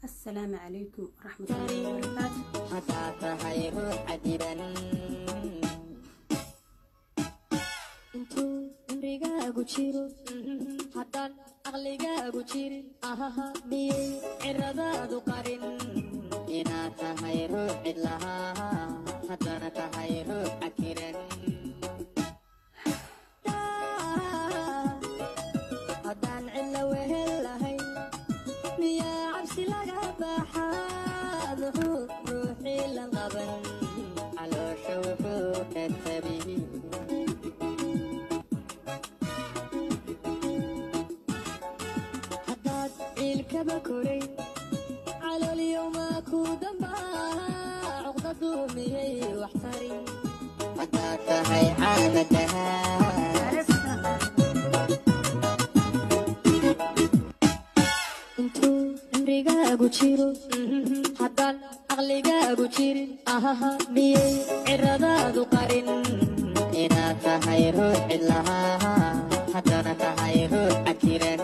assalaamu calaykum waraxmatullaahi wabarakaatu haddaa tahay ruux cadiban intuu cimrigaagu jiro haddaan aqligaagu jirin ahaha miyay ciradaadu qarin inaad tahay ruux cidlahaa haddana tahay ruux cakiran haddaan cidla wehel lahayn miyaa cabsi laga baxaa muxuu ruuxii la qaban caloosha wuxuu ka tabi haddaad ciilkaba koray caloolyomaa ku dambaa cuqdadu miyay wax tarin haddaad tahay caadadahaa intuu cimrigaagu jiro haddaan aqligaagu jirin ahaha miyay ciradaadu qarin inaad tahay ruux cidlahaa haddana tahay ruux cakiran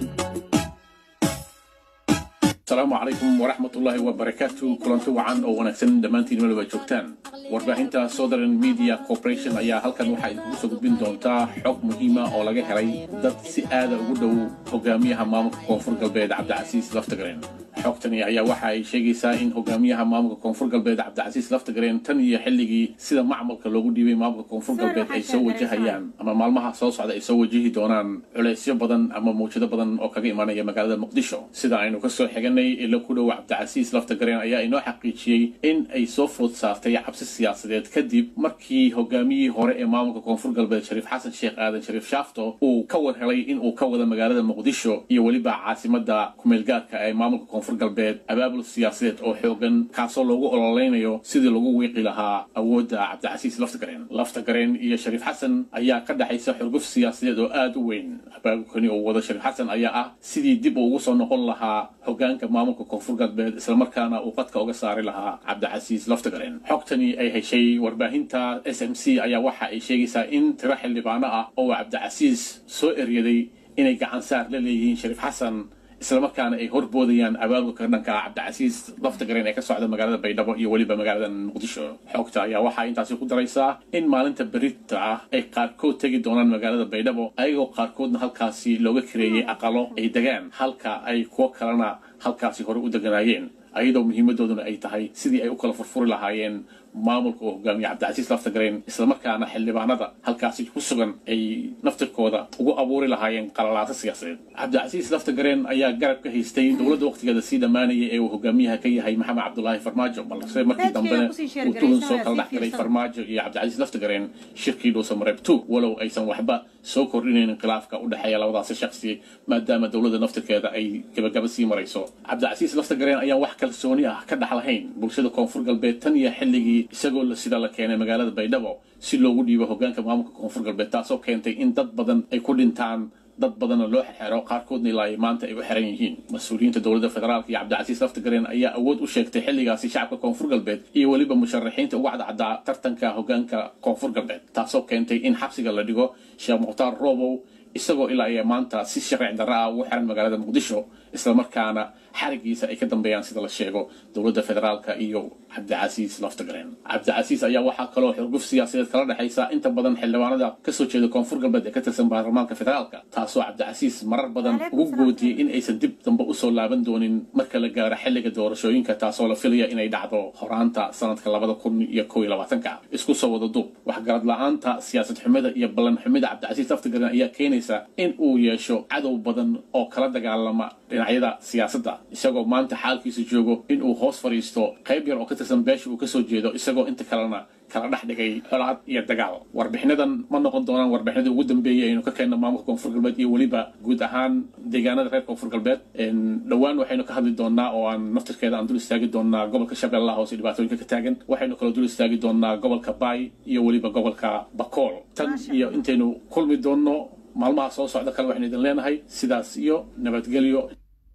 asalaamu calaykum waraxmatullaahi wabarakaatu kulanti wacan oo wanaagsan dhammaantiin meel waa joogtaan warbaahinta southern media corporation ayaa halkan waxaa idinkugu soo gudbin doontaa xog muhiima oo laga helay dad si aada ugu dhow hogaamiyaha maamulka koonfur galbeed cabdicasiis laftagareen xogtani ayaa waxa ay sheegaysaa in hogaamiyaha maamulka koonfur galbeed cabdicasiis laftagareen tan iyo xilligii sida macmalka loogu dhiibay maamulka koonfur galbeed ay soo wajahayaan ama maalmaha soo socda ay soo wajihi doonaan culeysyo badan ama mawjado badan oo kaga imaanaya magaalada muqdisho sida aynu kasoo xiganay ilo ku dhow cabdicasiis laftagareen ayaa inoo xaqiijiyey in ay soo food saartay cabsi siyaasadeed kadib markii hogaamiyihii hore ee maamulka koonfur galbeed shariif xasan sheekh aadan shariif shaafto uu ka war helay in uu ka wada magaalada muqdisho iyo weliba caasimada kumeelgaarka ee maamulka koonfur galbeed abaabul siyaasadeed oo xoogan kaasoo loogu ololeynayo sidii lagu wiiqi lahaa awoodda cabdicasiis laftagareen laftagareen iyo shariif xasan ayaa ka dhexaysa xurguf siyaasadeed oo aada u weyn abaabulkani uu wado shariif xasan ayaa ah sidii dib uu ugu soo noqon lahaa hogaanka maamulka koonfur galbeed islamarkaana uu qadka uga saari lahaa cabdicasiis laftagareen xogtani ay heshay warbaahinta s m c ayaa waxa ay sheegaysaa in tiro xildhibaano ah oo cabdicasiis soo eryaday inay gacan saar la leeyihiin shariif xasan islamarkaana ay horboodayaan abaabulka dhanka cabdicasiis laftagareen ee ka socda magaalada baydhabo iyo weliba magaalada muqdisho xogta ayaa waxaa intaasi ku daraysaa in maalinta berita ah ay qaarkood tegi doonaan magaalada baydhabo ayagoo qaarkoodna halkaasi looga kareeyey aqalo ay degaan halka ay kuwo kalena halkaasi hore u deganaayeen ayadoo muhiimadooduna ay tahay sidii ay u kala furfuri lahaayeen maamulka oo hogaamiya cabdicasiis laftagareen islamarkaana xildhibaanada halkaasi ku sugan ay naftirkooda ugu abuuri lahaayeen qalalaato siyaasadeed cabdicasiis laftagareen ayaa garab ka haystay dowladda waqtigeeda sii dhammaanaya ee uu hogaamiyaha ka yahay maxamed cabdulaahi farmaajo balse markii dambena uu tuhun soo kala dhex galay farmaajo iyo cabdicasiis laftagareen shirkii dhuusa mareeb two walow aysan waxba soo kordhinaynin khilaafka u dhexeeya labadaasi shaksi maadaama dowladda naftirkeeda ay gabagaba sii marayso cabdicasiis laftagareen ayaan wax kalsooni ah ka dhex lahayn bulshada koonfur galbeed tan iyo xilligii isagoo sida la keenay magaalada baydhabo si loogu dhiibo hogaanka maamulka koonfur galbeed taasoo keentay in dad badan ay ku dhintaan dad badanna loo xero qaarkoodna ilaa maanta ay u xiran yihiin mas-uuliyiinta dowladda federaalka iyo cabdicasiis laftagareen ayaa awood u sheegtay xilligaasi shacabka koonfur galbeed iyo weliba musharaxiinta uga cadcaddaa tartanka hogaanka koonfur galbeed taasoo keentay in xabsiga la dhigo sheekh mukhtaar robow isagoo ilaa iyo maanta si sharci darra ah ugu xiran magaalada muqdisho islamarkaana xarigiisa ay ka dambeeyaan sida la sheego dowladda federaalka iyo cabdicasiis laftagareen cabdicasiis ayaa waxaa kaloo xurguf siyaasadeed kala dhexaysa inta badan xildhibaanada kasoo jeeda koonfur galbeed ee ka tirsan baarlamaanka federaalka taasoo cabdicasiis marar badan ugu goodiyey in aysan dib dambe usoo laaban doonin marka la gaaro xilliga doorashooyinka taasoo la filaya inay dhacdo horaanta sanadka labada kun iyo kow iyo labaatanka isku soo wada duub waxgarad la-aanta siyaasad xumida iyo ballan xumida cabdicasiis laftagareen ayaa keenaysa in uu yeesho cadow badan oo kala dagaalama dhinacyada siyaasadda isagoo maanta xaalkiisa joogo in uu hoos fadhiisto qayb yar oo ka tirsan beesha uu kasoo jeedo isagoo inta kalena kala dhex dhigay colaad iyo dagaal warbixinadan ma noqon doonaan warbixinadii ugu dambeeyey aynu ka keenna maamulka koonfur galbeed iyo weliba guud ahaan deegaanada reer koonfur galbeed dhowaan waxaynu ka hadli doonaa oo aan naftirkeeda aan dul istaagi doonaa gobolka shabeellaha hoose dhibaatooyinka ka taagan waxaynu kaloo dul istaagi doonaa gobolka baay iyo weliba gobolka bakool tan iyo intaynu kulmi doonno maalmaha soo socda kale waxaynu idin leenahay sidaas iyo nabadgelyo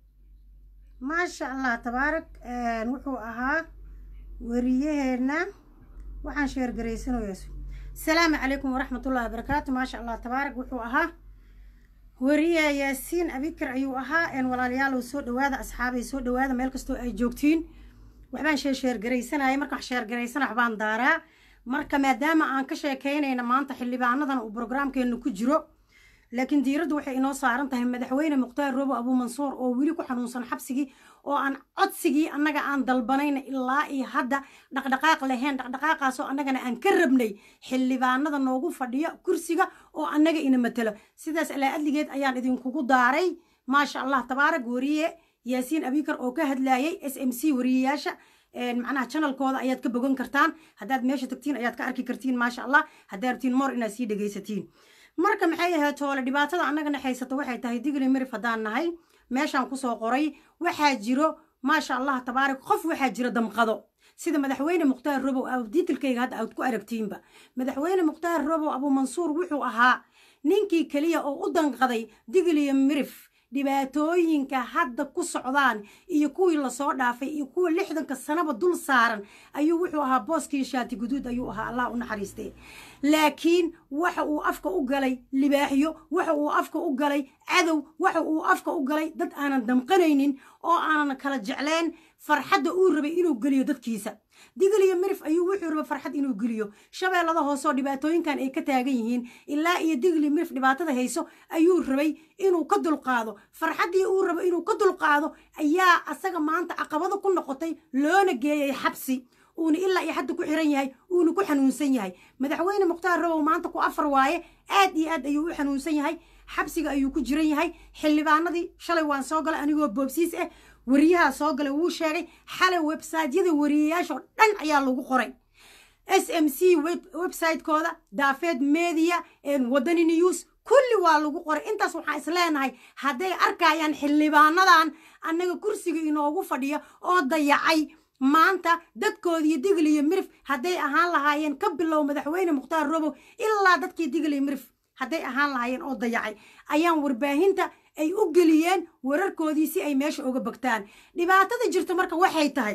maasha allah tabaarak wuxuu ahaa wariyaheenna waxaan sheergaraysanayaa asalaamu calaykum waraxmatullahi wabarakaatu maasha allah tabaarak wuxuu ahaa wariye yaasiin abikar ayuu ahaa walaalayaal soo dhawaada asxaabay soo dhawaada meel kastoo ay joogtiin waxbaan sheesheergaraysanaya marka wax sheergaraysana waxbaan daaraa marka maadaama aan ka sheekaynayna maanta xildhibaanadan uu brograamkeenu ku jiro laakiin diiraddu waxay inoo saaran tahay madaxweyne mukhtaar robo abuumansuur oo weli ku xanuunsan xabsigii oo aan codsigii annaga aan dalbanayna ilaa iyo hadda dhaqdhaqaaq lahayn dhaqdhaqaaqaasoo annagana aan ka rabnay xildhibaanada noogu fadhiya kursiga oo annaga ina matelo sidaas alaa adligeed ayaan idinkugu daaray maasha allah tabaarak wariye yaasiin abikar oo ka hadlayay s m c wariyeyaasha macnaha janalkooda ayaad ka bogan kartaan haddaad meesha tagtiin ayaad ka arki kartiin maasha allah haddaad rabtiin moor inaad sii dhegaysatiin marka maxay ahayd toole dhibaatada annagana haysato waxay tahay digli mirif haddaan nahay meeshaan kusoo qoray waxaa jiro maasha allah tabaarak qof waxaa jira damqado sida madaxweyne mukhtaar robow diitilkayga hadda aad ku aragtiinba madaxweyne mukhtaar robow abuumansuur wuxuu ahaa ninkii keliya oo u danqaday digliyo mirif dhibaatooyinka hadda ku socdaan iyo kuwii lasoo dhaafay iyo kuwa lixdanka sanaba dul saaran ayuu wuxuu ahaa booskii shaati guduud ayuu ahaa allah u naxariistee laakiin waxa uu afka u galay libaaxyo waxa uu afka u galay cadow waxa uu afka u galay dad aanan damqanaynin oo aanan kala jecleen farxadda uu rabay inuu geliyo dadkiisa digaliyo mirif ayuu wuxuu raba farxad inuu geliyo shabeellada hooseoo dhibaatooyinkan ay ka taagan yihiin ilaa iyo digli mirif dhibaatada hayso ayuu rabay inuu ka dulqaado farxaddii uu rabo inuu ka dulqaado ayaa asaga maanta caqabado ku noqotay loona geeyay xabsi uuna ilaa iyo hadda ku xiran yahay uuna ku xanuunsan yahay madaxweyne mukhtaar robow maanta ku afar waaye aad iyo aad ayuu u xanuunsan yahay xabsiga ayuu ku jiran yahay xildhibaanadii shalay waan soo galay anigoo boobsiis ah wariyahaa soo galay wuu sheegay xalay websaytyada wariyayaashoo dhan ayaa lagu qoray s m c websaytekooda daafeed media wadani news kulli waa lagu qoray intaas waxaan is leenahay hadday arkayaan xildhibaanadan annaga kursiga inoogu fadhiya oo dayacay maanta dadkoodiiyo digliyo mirif hadday ahaan lahaayeen ka bilow madaxweyne mukhtaar robow ilaa dadkii digliyo mirif hadday ahaan lahaayeen oo dayacay ayaan warbaahinta ay u geliyeen wararkoodii si ay meesha uga bagtaan dhibaatada jirto marka waxay tahay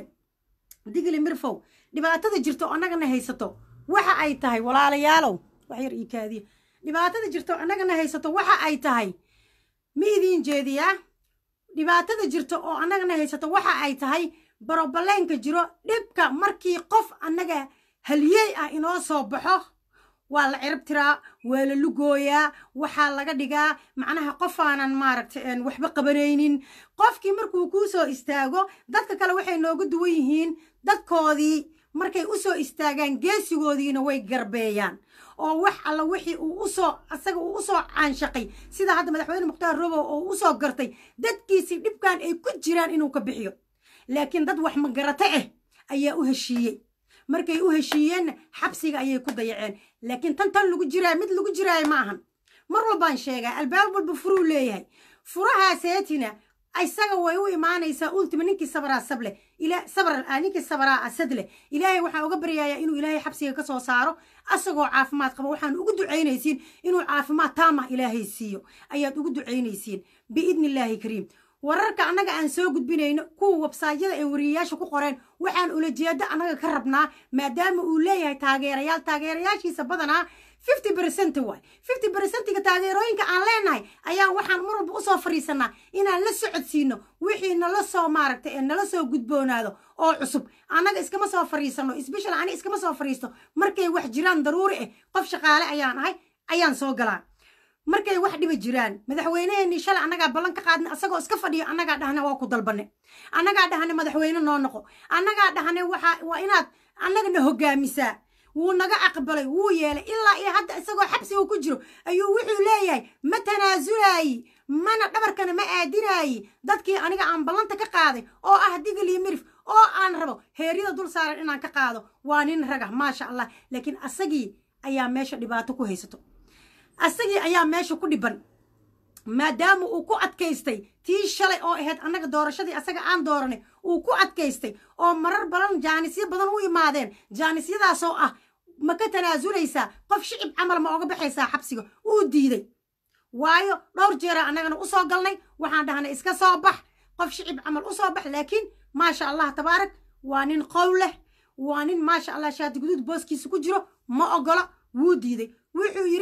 digli mirfow dhibaatada jirto annagana haysato waxa ay tahay walaalayaalow wax yar ii kaadiya dhibaatada jirto annagana haysato waxa ay tahay ma idiin jeediyaa dhibaatada jirto oo annagana haysato waxa ay tahay barobaleenka jiro dhibka markii qof annaga haliyey ah inoo soo baxo waa la cirib tiraa waa la lugooyaa waxaa laga dhigaa macnaha qofaanan maaragta waxba qabanaynin qofkii markuu kuu soo istaago dadka kale waxay nooga duwan yihiin dadkoodii markay u soo istaagaan geesigoodiina way garbeeyaan oo wax alla wixii uu usoo asaga uu usoo caanshaqay sida hadda madaxweyne mukhtaar robow oo usoo gartay dadkiisii dhibkan ay ku jiraan inuu ka bixiyo laakiin dad wax magarato ah ayaa u heshiiyey markay u heshiiyeenna xabsiga ayay ku dayaceen laakiin tan tan lagu jiraayo mid lagu jiraayo ma ahan mar walbaan sheegaa albaab walba furuu leeyahay furahaaseetina isaga way u imaanaysaa ultima ninkii sabraa sableh sabr ninkii sabraa asad leh ilaahay waxaan uga baryayaa inuu ilaahay xabsiga ka soo saaro asagoo caafimaad qaba waxaan ugu ducaynaysiin inuu caafimaad taamah ilaahay siiyo ayaad ugu ducaynaysiin biidni illaahi kariim wararka annaga aan soo gudbinayno kuwa websaadyada ay wariyayaasha ku qoreen waxaan ulajeedo annaga ka rabnaa maadaama uu leeyahay taageerayaal taageerayaashiisa badanaa fifty bercent waay fifty bercentiga taageerooyinka aan leenahay ayaan waxaan mar walba usoo fariisanaa inaan la socodsiino wixii nala soo maaragtay ee nala soo gudboonaado oo cusub annaga iskama soo fariisano sbeshal ani iskama soo fariisto markay wax jiraan daruuri ah qof shaqaale ayaan ahay ayaan soo galaa markay wax dhiba jiraan madaxweyneheenii shalay annagaa ballan ka qaadna asagoo iska fadhiyo annagaa dhahne waa ku dalbane annagaa dhahne madaxweyne noo noqo annagaa dhahne waxa waa inaad annagana hogaamisaa wuu naga aqbalay wuu yeelay ilaa iyo hadda isagoo xabsiga ku jiro ayuu wuxuu leeyahay ma tanaasulaayi mana dhabarkana ma aadinaayi dadkii aniga aan ballanta ka qaaday oo ah digil iyo mirif oo aan rabo heeryada dul saaran inaan ka qaado waa nin raga maasha allah laakiin asagii ayaa meesha dhibaato ku haysato asagii ayaa meesha ku dhiban maadaama uu ku adkaystay tii shalay oo ahayd annaga doorashadii asaga aan dooranay uu ku adkaystay oo marar badan jaanisyo badan u imaadeen jaanisyadaasoo ah ma ka tanaasuleysaa qof shicib camal ma oga baxaysaa xabsiga uu diiday waayo dhowr jeera annagana usoo galnay waxaan dhahnay iska soo bax qof shicib camal usoo bax laakiin maasha allah tabaarak waa nin qow leh waa nin maasha allah shaati guduud booskiisa ku jiro ma ogola wuu diiday wuxuu yidhi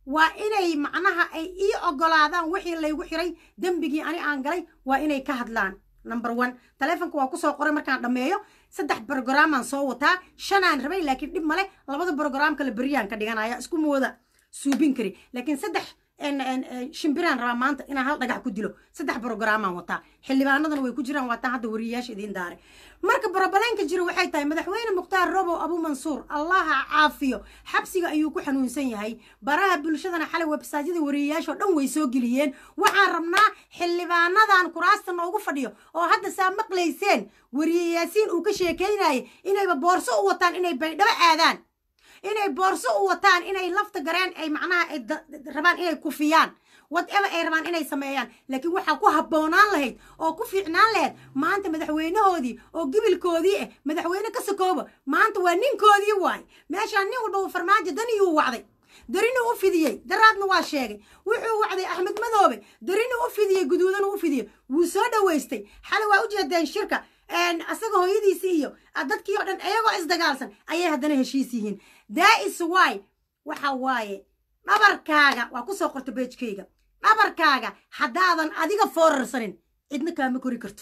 waa inay macnaha ay ii ogolaadaan wixii laygu xiray dembigii ani aan galay waa inay ka hadlaan number one taleefonka waa kusoo qoray markaan dhammeeyo saddex brogrammaan soo wataa shanaan rabay laakiin dhib male labada brogram kale beriyaan ka dhiganaya isku mooda suubin kari laakiin saddex shimbiraan rabaa maanta inaan hal dhagax ku dilo saddex brogrammaan wataa xildhibaanadana way ku jiraan waataan hadda wariyayaasha idiin daaray marka borobaleenka jira waxay tahay madaxweyne mukhtaar robow abu mansuur allaha caafiyo xabsiga ayuu ku xanuunsan yahay baraha bulshadana xalay websaadyada wariyayaashoo dhan way soo geliyeen waxaan rabnaa xildhibaanadan kuraasta noogu fadhiyo oo hadda saa maqlayseen wariyayaasiin uu ka sheekaynayay inayba boorso u wataan inay baydhabo aadaan inay boorso u wataan inay lafta gareen ay macnaha ay rabaan inay kufiyaan whatever ay rabaan inay sameeyaan laakiin waxaa ku habboonaan lahayd oo ku fiicnaan lahayd maanta madaxweynahoodii oo gibilkoodii ah madaxweyne ka sakooba maanta waa ninkoodii waay meeshaan nin walba uu farmaajo daniyuu wacday darinuu u fidiyey daraadna waa sheegay wuxuu wacday axmed madoobe darinuu u fidiyey guduudanu u fidiyey wuu soo dhowaystay xalay waa u jeedeen shirka asaga hooyadiisi iyo dadkii oo dhan iyagoo isdagaalsan ayay haddana heshiis yihiin daais wy waxa waaye dhabarkaaga waa kusoo qorta beejkayga dhabarkaaga haddaadan adiga foorarsanin cidna kaama kori karto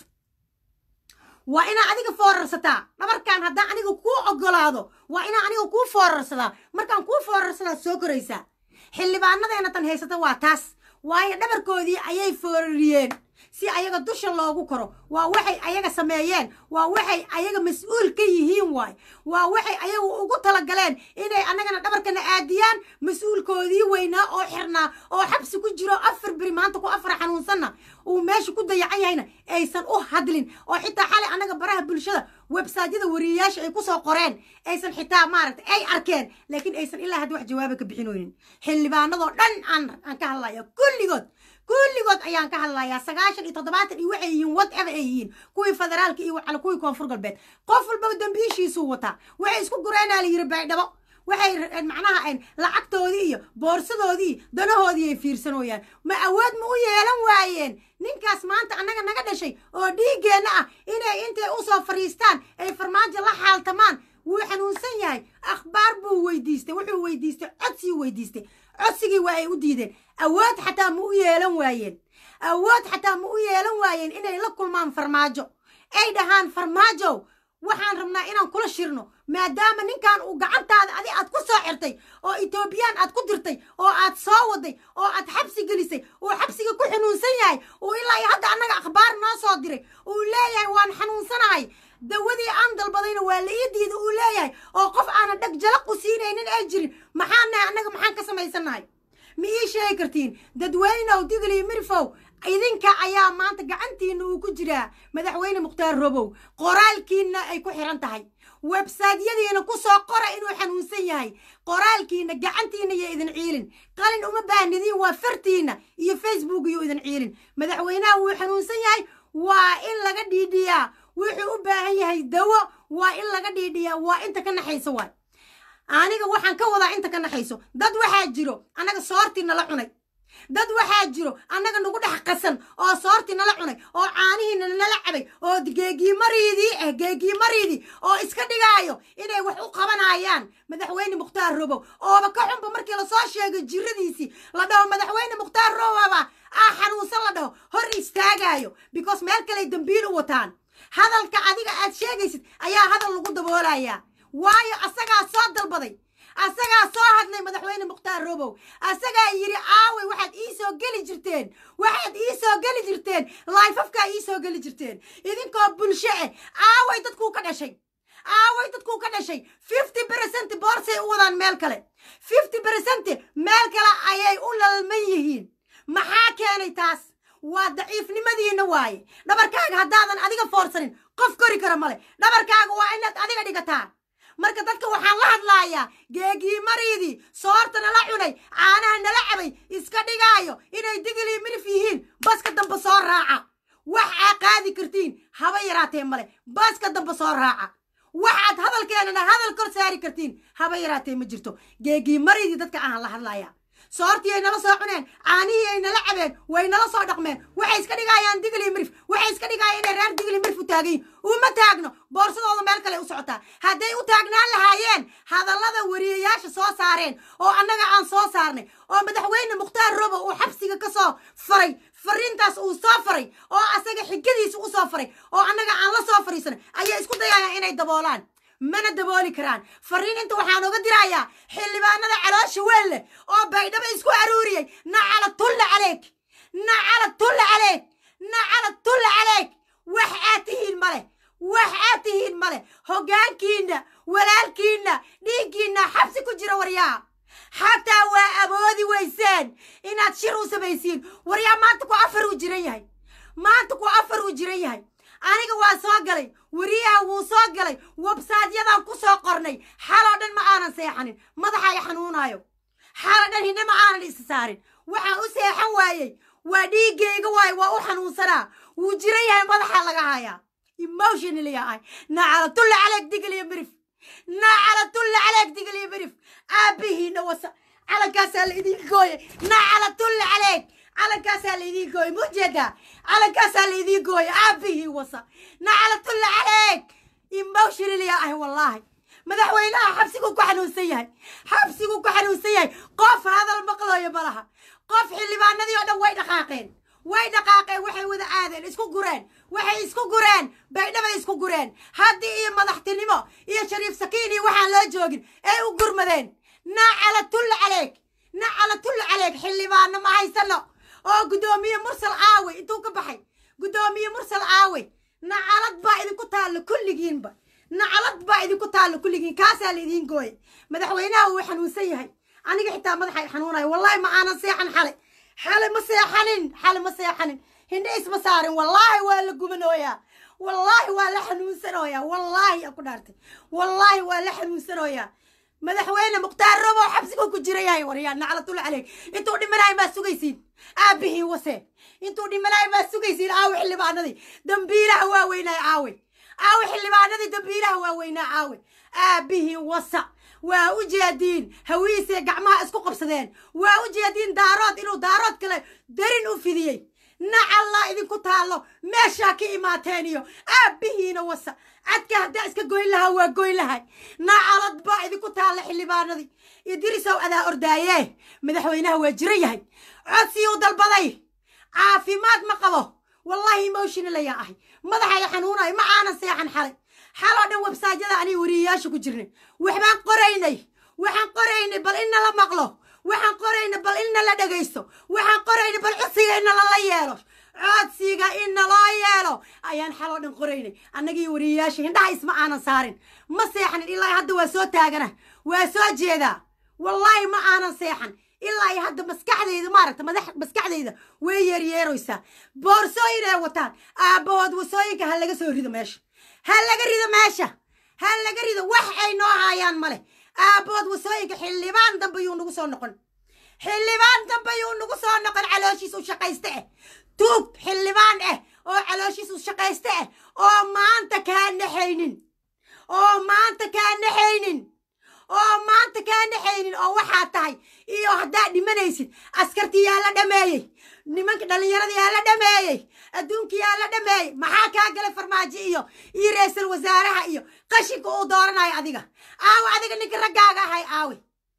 waa inaa adiga foorarsataa dhabarkaan haddaan aniga kuu ogolaado waa inaa aniga kuu foorarsadaa markaan kuu foorarsadaa soo koraysaa xildhibaanadeena tan haysata waa taas waayo dhabarkoodii ayay foorariyeen si ayaga dusha loogu koro waa waxay ayaga sameeyeen waa waxay ayaga mas-uul ka yihiin waay waa waxay ayagu ugu talagaleen inay annagana dhabarkana aadiyaan mas-uulkoodii weynaa oo xirnaa oo xabsi ku jiro afar beri maanta ku afar xanuunsanna uu meesha ku dayacan yahayna aysan u hadlin oo xitaa xalay annaga baraha bulshada websaadyada wariyayaasha ay kusoo qoreen aysan xitaa maaragtay ay arkeen laakiin aysan ilaa hadda wax jawaaba ka bixinoynin xildhibaanadoo dhan aan aan ka hadlaya kulligood kulligood ayaan ka hadlayaa sagaashan iyo toddobaatan iyo waxay yihiin whatever ay yihiin kuwii federaalka iyo cala kuwii koonfur galbeed qof walbaba dambiishiisuu wataa waxay isku gureenaa la yiri baydhabo waxay macnaha lacagtoodii iyo boorsadoodii danahoodii ay fiirsanooyaan ma awood ma u yeelan waayeen ninkaas maanta annaga naga dhashay oo dhiiggeenna ah inay intay usoo fadhiistaan ay farmaajo la xaaltamaan wuu xanuunsan yahay akhbaar buu weydiistay wuxuu weydiistay codsigii weydiistay codsigii waa ay u diideen awood xataa ma u yeelan waayeen awood xataa ma u yeelan waayeen inay la kulmaan farmaajo ay dhahaan farmaajow waxaan rabnaa inaan kula shirno maadaama ninkan uu gacantaada adi aad ku soo xirtay oo etoobiyaan aad ku dirtay oo aad soo waday oo aad xabsi gelisay uu xabsiga ku xanuunsan yahay uu ilaa iyo hadda annaga akhbaar noo soo diray uu leeyahay waan xanuunsanahay dawadii aan dalbadayna waa la ii diida uu leeyahay oo qof aanan dheg jalaq u siinaynin ay jirin maxaan nahay annaga maxaan ka samaysannahay ma ii sheegi kartiin dadweynow digli mirfow idinka ayaa maanta gacantiina uu ku jiraa madaxweyne mukhtaar robow qoraalkiina ay ku xiran tahay websaadyadiina ku soo qora inuu xanuunsan yahay qoraalkiina gacantiina iyo idin ciilin qalin uma baahnidiin waa fartiina iyo facebook iyo idin ciilin madaxweynaha wuu xanuunsan yahay waa in laga dhiidhiyaa wuxuu u baahan yahay dawo waa in laga dhiidhiyaa waa inta ka naxayso waay aniga waxaan ka wadaa inta ka naxayso dad waxaa jiro annaga soortii nala cunay dad waxaa jiro annaga nagu dhex qasan oo soortii nala cunay oo caanihiina nala cabay oo geegiimariidii ah geegiimariidii oo iska dhigaayo inay wax u qabanayaan madaxweyne mukhtaar robow ooba ka xunba markii lasoo sheegay jiradiisii la dhaho madaxweyne mukhtaar roboba ah xanuunsan la dhaho hor istaagaayo because meel kaley dambiil u wataan hadalka adiga aad sheegaysid ayaa hadal lagu daboolayaa waayo asagaa soo dalbaday asagaa soo hadlay madaxweyne mukhtaar robow asagaa yidhi aaway waxaad ii soo geli jirteen waxaad ii soo geli jirteen laifafkaa ii soo geli jirteen idinkoo bulsho ah aaway dadkuu ka dhashay aaway dadkuu ka dhashay fifty percent boorsay u wadaan meel kale fifty percent meel kale ayay u lalman yihiin maxaa keenay taas waa daciifnimadiina waaye dhabarkaaga haddaadan adiga foorsanin qof kori kara male dhabarkaaga waa inaad adiga dhigataa marka dadka waxaan la hadlaayaa geegii mariidii soorta nala cunay caanaha nala cabay iska dhigaayo inay digilii midif yihiin baska dambe soo raaca wax aa qaadi kartiin haba yaraatee male baska dambe soo raaca waxaad hadalkeenana hadal kor saari kartiin haba yaraatee ma jirto geegii mariidii dadka aan la hadlayaa soortii ay nala soo cuneen caanihii ay nala cabeen way nala soo dhaqmeen waxay iska dhigayaan digli mirif waxay iska dhigayaan inay reer digli mirif u taagan yihin uma taagno boorsadooda meel kale u socotaa hadday u taagnaan lahaayeen hadallada wariyayaasha soo saareen oo annaga aan soo saarnay oo madaxweyne mukhtaar robo uu xabsiga ka soo faray fariintaas uu soo faray oo asaga xigadiisa u soo faray oo annaga aan la soo fariisanay ayay isku dayayaan inay daboolaan mana dabooli karaan fariin inta waxaan oga dirayaa xildhibaanada caloosha weyn leh oo baydhabo isku aruuriyey nacala tulla caleeg nacala tulla caleeg nacala tulla caleeg wax aad tihiin male wax aad tihiin male hoggaankiinna walaalkiinna dhiiggiinna xabsi ku jira waryaa xataa waa awoodi weyseen inaad shir u samaysiin waryaa maanta ku afar uu jiran yahay maanta ku afar uu jiran yahay aniga waa soo galay weriyaha wuu soo galay websaadyadaan ku soo qornay xaloo dhan ma aanan seexanin madaxa i xanuunaayo xaloo dhan hidna ma aanan isa saarin waxaan u seexan waayey waa dhiiggayga waayo waa u xanuunsanaa wuu jiran yahay madaxa laga hayaa emotionally ahay nacalatulla caleeg digaliyo mirif nacalatulla caleeg digaliyo mirif aabbihiina wasa calankaasaa la idiin gooyay nacalatulla caleeg calankaasaa la idiin gooyay mujeedaa calankaasaa la idiin gooyay aabbihii wasa nacalatulla caleeg emotionally ahay wallaahi madaxweynaha xabsiguu ku xanuunsan yahay xabsiguu ku xanuunsan yahay qof hadal maqlooyo ma laha qof xildhibaanadii oo dhan way dhaqaaqeen way dhaqaaqeen waxay wada aadeen isku gureen waxay isku gureen baydhabay isku gureen haddii iyo madaxtinimo iyo shariif sakiin iyo waxaan loo joogin ay u gurmadeen nacala tulla caleeg nacala tulla caleeg xildhibaano ma haysano oo guddoomiye mursal caawe intuu ka baxay guddoomiye mursal caawe nacalad baa idinku taallo kulligiinba nacalad baa idinku taallo kulligiin kaasaa la idiin gooye madaxweynaha wuu xanuunsan yahay aniga xitaa madaxa xanuunayo wallahi ma aanan seexan xale xale ma seexanin xale ma seexanin hindhe isma saarin wallaahi waa la gubanooyaa wallaahi waa la xanuunsanooyaa wallaahi aan ku dhaartay wallaahi waa la xanuunsanooyaa madaxweyne mukhtaar robo xabsiguu ku jira yahay waryaa naclatul caleyk intuu dhimanahay maa sugaysiin aabbihii wase intuu dhimanahay maa sugaysiin aawe xildhibaanadii dambiilaha waaweynaa caawe aawe xildhibaanadii dambiilaha waaweynaa caawe aabbihii wasa waa u jeediin hawiisee gacmaha isku qabsadeen waa u jeediin daarood inuu daarood kale darin u fidiyey nacallaa idinku taallo meeshaa ka imaateen iyo aabbihiina wasa cadka haddaa iska goyn lahaa waa goyn lahay nacalad baa idinku taalla xildhibaanadii idirisow adaa ordaaye madaxweynaha waa jiran yahay codsiyuu dalbaday caafimaad ma qabo wallaahi emotional ayaa ahay madaxaya xanuunayo ma aanan seexan xalay xaloo dhan websaajyada aniga weriyayaasha ku jirnay waxbaan qoraynay waxaan qoraynay bal in nala maqlo waxaan qoraynay bal in nala dhegaysto waxaan qoraynay bal codsiga in nalala yeelo codsiga in naloo yeelo ayaan xaloo dhan qoraynay annagii weriyayaasha hindhaha isma aanan saarin ma seexanin ilaa hadda waa soo taagana waa soo jeedaa wallaahi ma aanan seexan ilaa iyo hadda maskaxdayda maaragta madax maskaxdayda way yeeryeeroysaa boorsooyin ay wataan aabbahood wasooyinka ha laga soo rido meesha ha laga rido meesha ha laga rido wax ay noo haayaan male aabbahood wasooyinka xildhibaan dambe yuu nagu soo noqon xildhibaan dambe yuu nagu soo noqon calooshiis u shaqayste ah tuug xildhibaan ah oo calooshiis u shaqayste ah oo maanta kaa naxaynin oo maanta kaa naxaynin oo maanta kaa naxaynin oo waxaa tahay iyo haddaad dhimanaysid askartii yaa la dhameeyey nimanka dhallinyaradii yaa la dhameeyey adduunkii yaa la dhameeyey maxaa kaa galay farmaajo iyo iyo ra-iisul wasaaraha iyo qashinka uu dooranayo adiga aawe adiga ninka raggaaga ahay aawe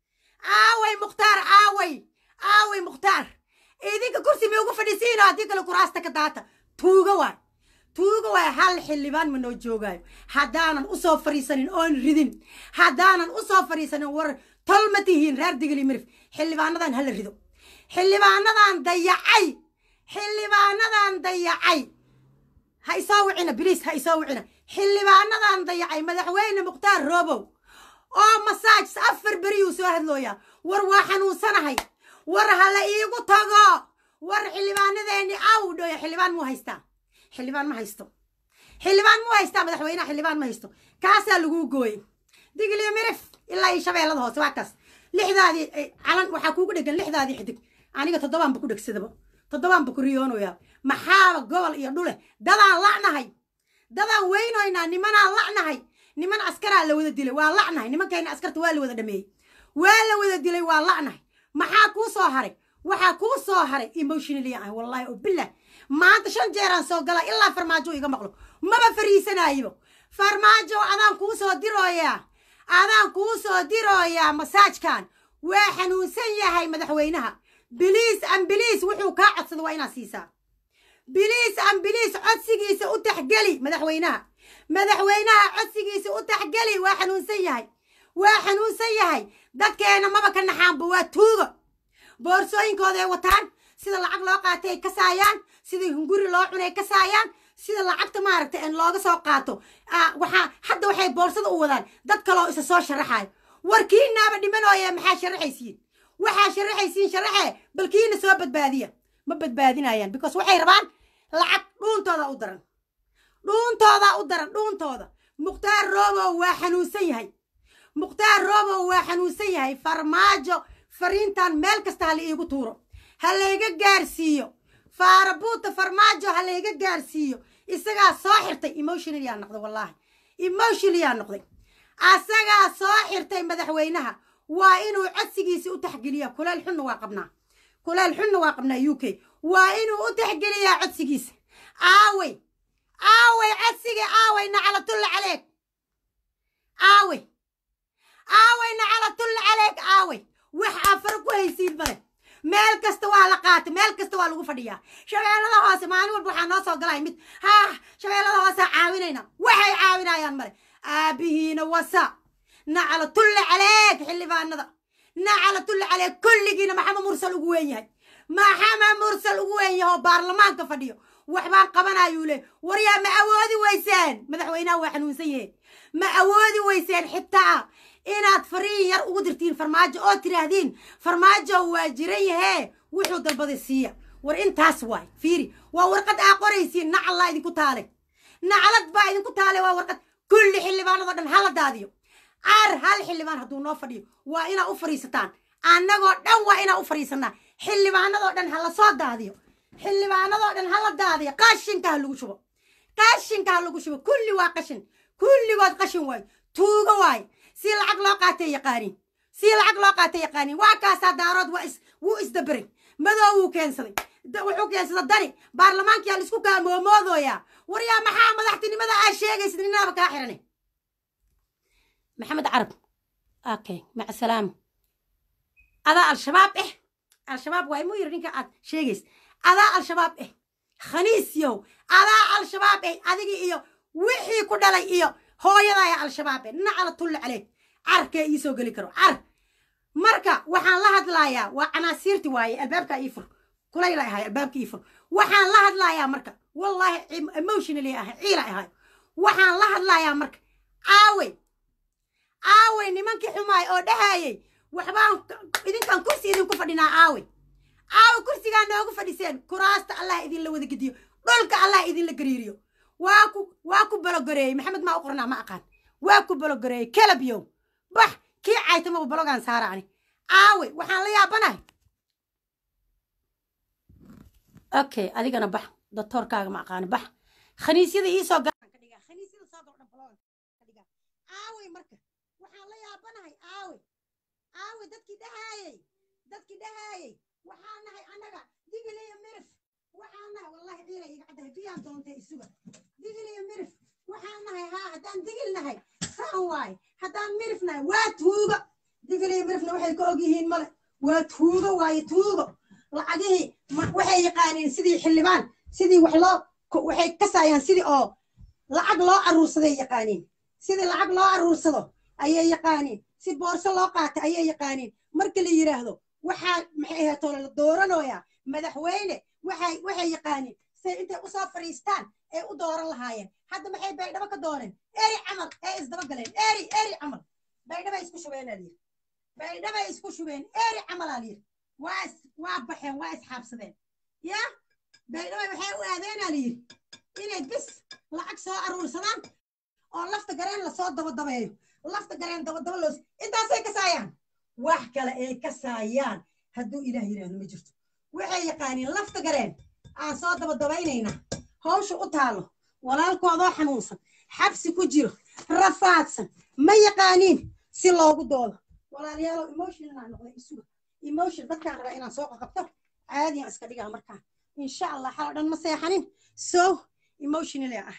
aaway mukhtaar aaway aaway mukhtaar idinka kursi mi ugu fadhiisiino haddii kale kuraasta ka daata tuuga waay tuuga waay hal xildhibaan ma noo joogaayo haddaanan usoo fadhiisanin oon ridin haddaanan usoo fadhiisanin war tol ma tihiin reer digili mirif xildhibaanadan hala rido xildhibaanadan dayacay xildhibaanadan dayacay ha isoo wicina biliis ha isoo wicina xildhibaanadan dayacay madaxweyne mukhtaar roobow oo masaaj afar beriyuu soo hadlooyaa war waa xanuunsanahay war hala iigu tago war xildhibaanadeeni aw dhoya xildhibaan muu haystaa xildhibaan ma haysto xildhibaan muu haystaa madaxweynaha xildhibaan ma haysto kaasaa laguu gooyey digiliyo mirif ilaa iyo shabeellada hoose waa kaas lixdaadii calan waxaa kuugu dhegan lixdaadii xidig aniga toddobaanba ku dhegsadaba toddobaanba ku riyoonayaa maxaaba gobol iyo dhule dadaan la'nahay dadaan weynoynaa nimanaan la'nahay niman askaraa la wada dilay waa la'nahay nimankayna askarta waa la wada dhameeyey waa la wada dilay waa la'nahay maxaa kuu soo haray waxaa kuu soo haray emotionally ah wallahi oo billah maanta shan jeeraan soo gala ilaa farmaajo iga maqlo maba fariisanaayibo farmaajo adaan kuu soo dirooyaa adaan kuu soo dirooyaa masaajkan waa xanuunsan yahay madaxweynaha biliis ambiliis wuxuu kaa codsada waa inaad siisaa biliis ambiliis codsigiisa u taxgeli madaxweynaha madaxweynaha codsigiisa u taxgeli waa xanuunsan yahay waa xanuunsan yahay dadkeena maba ka naxaanba waa tuuga boorsooyinkooda ay wataan sida lacag loo qaatay ay kasaayaan sida hunguri loo cunay ay kasaayaan sida lacagta maaragta in looga soo qaato waxaa hadda waxay boorsada u wadaan dad kaloo isa soo sharaxayo warkiinaaba dhimanooye maxaa sharaxaysiin waxaa sharaxaysiin sharaxee balkiina soo badbaadiya ma badbaadinayaan because waxay rabaan lacag dhuuntooda u daran dhuuntooda u daran dhuuntooda mukhtaar roobow waa xanuunsan yahay mukhtaar roobow waa xanuunsan yahay farmaajo fariintan meel kasta ha la iigu tuuro ha layga gaarsiiyo faarabuuta farmaajo ha layga gaarsiiyo isagaa soo xirtay emotional yaa noqday wallaahi emotional yaa noqday asagaa soo xirtay madaxweynaha waa inuu codsigiisi u taxgeliyaa kuleel xunna waa qabnaa kuleel xunna waa qabnaa u k waa inuu u taxgeliyaa codsigiisa aawey aawey codsigii aawey nacalatulla caleeg aawey aawey nacalatulla caleeg aawey wax afar ku haysiin male meel kasta waa la qaatay meel kasta waa lagu fadhiyaa shabeellada hoose maalin walba waxaa noo soo galay mid haa shabeellada hoosea caawinayna waxay caawinayaan male aabihiina wasa nacalatulla caleeg xildhibaanada nacalatulla caleeg kulligiina maxamed mursal ugu weyn yahay maxamed mursal ugu weyn yahay oo baarlamaanka fadhiyo waxbaan qabanayuu le waryaa ma awoodi weyseen madaxweynaha waa xanuunsan yahe ma awoodi weyseen xitaa inaad fariin yar ugu dirtiin farmaajo oo tiraahdeen farmaajo waa jiran yahee wuxuu dalbaday siiya war intaas waay fiiri waa warqad aa qoraysiin nacallaa idinku taale nacalad baa idinku taale waa warqad kulli xildhibaanadoo dhan hala daadiyo caar hal xildhibaan hadduu noo fadhiyo waa inaa u fadhiisataan annagoo dhan waa inaa u fadhiisanaa xildhibaanadoo dhan ha la soo daadiyo xildhibaanadoo dhan hala daadiyo qashinka ha lagu shubo qashinka ha lagu shubo kulli waa qashin kulligood qashin waayo tuugo waayo si lacag loo qaatay yaqaaniin si lacag loo qaatay yaqaaniin waa kaasaa daarood waa is wuu isdaberay madow wuu keensaday wuxuu keensaday dani baarlamaankiyaa laisku kaamoomoodoyaa waryaa maxaa madaxtinimada aa sheegaysid ninaaba kaa xirane maxamed carab okay maca salaama adaa al-shabaab eh al-shabaab waa imuu yiri ninka aad sheegays adaa al-shabaab eh khaniis yow adaa al-shabaab eh adigii iyo wixii ku dhalay iyo hooyadaaya al-shabaab eh nacala tulle caleeg carkee ii soo geli karo car marka waxaan la hadlayaa waa canaasiirti waaye albaabka ii fur kulayla ahay albaabka ii fur waxaan la hadlayaa marka wallaahi emotionally ahay ciila ahay waxaan la hadlayaa marka aawey aawey nimankii xumaay oo dhahayey waxbaan idinkan kursi idinku fadhinaa aawey aawe kursigaa noogu fadhiseen kuraasta allah idinla wada gediyo dhulka allah idinla gariiriyo waa ku waa ku balogoreeyey maxamed maa u qornaa ma aqaan waa ku balogoreeyey kelabyow bax kii caytamaba balogaan saara ani aawe waxaan la yaabanahay okay adigana bax doctoorkaaga ma aqaani bax khaniisyada iisoo garan ka dhigaa khaniisyada soo gordhan balogan ka dhigaa aawey marka waxaan la yaabanahay aawe aawe dadkii dhahaayey dadkii dhahaayey waxaan nahay annaga digiliyo mirif waxaan nahay wallahi ciila iga caddahay biyaan doontay isuga digiliyo mirif waxaan nahay haa haddaan digil nahay saan waaye haddaan mirif nahay waa tuugo digiliyo mirifna waxay ka og yihiin male waa tuugo waaye tuugo lacagihii waxay yaqaaniin sidii xildhibaan sidii wax loo waxay kasaayaan sidii oo lacag loo aruursaday yaqaaniin sidii lacag loo aruursado ayay yaqaaniin si boorso loo qaata ayay yaqaaniin marka la yidhaahdo waxaa maxay ahaatoo la dooranooyaa madaxweyne waxay waxay yaqaaniin say intay usoo fadhiistaan ee u dooran lahaayeen hadda maxay baydhabo ka dooneen eri camal ee isdaba galeen eri eri camal baydhabay isku shubeenaa layidhi baydhabay isku shubeen eri camalaa layidhi waa is waa baxeen waa isxaabsadeen ya baydhabay waxay u aadeenaa layidhi inay bis lacag soo aruursadaan oo lafta gareen lasoo dabadabeeyo lafta gareen dabadaba loos intaasay kasaayaan wax kale ay kasaayaan hadduu ilaah yidhaahdo ma jirto waxay yaqaaniin lafta gareen aan soo dabadabaynayna hawsha u taalo walaalkoodoo xanuunsan xabsi ku jiro rafaadsan ma yaqaaniin si loogu doodo walaalayaalow emotionalaa noqday isuga emotion dadkaan rabaa inaan soo qabto caadiyan iska dhigaa markaan insha allah xal oo dhan ma seexanin so emotionally ah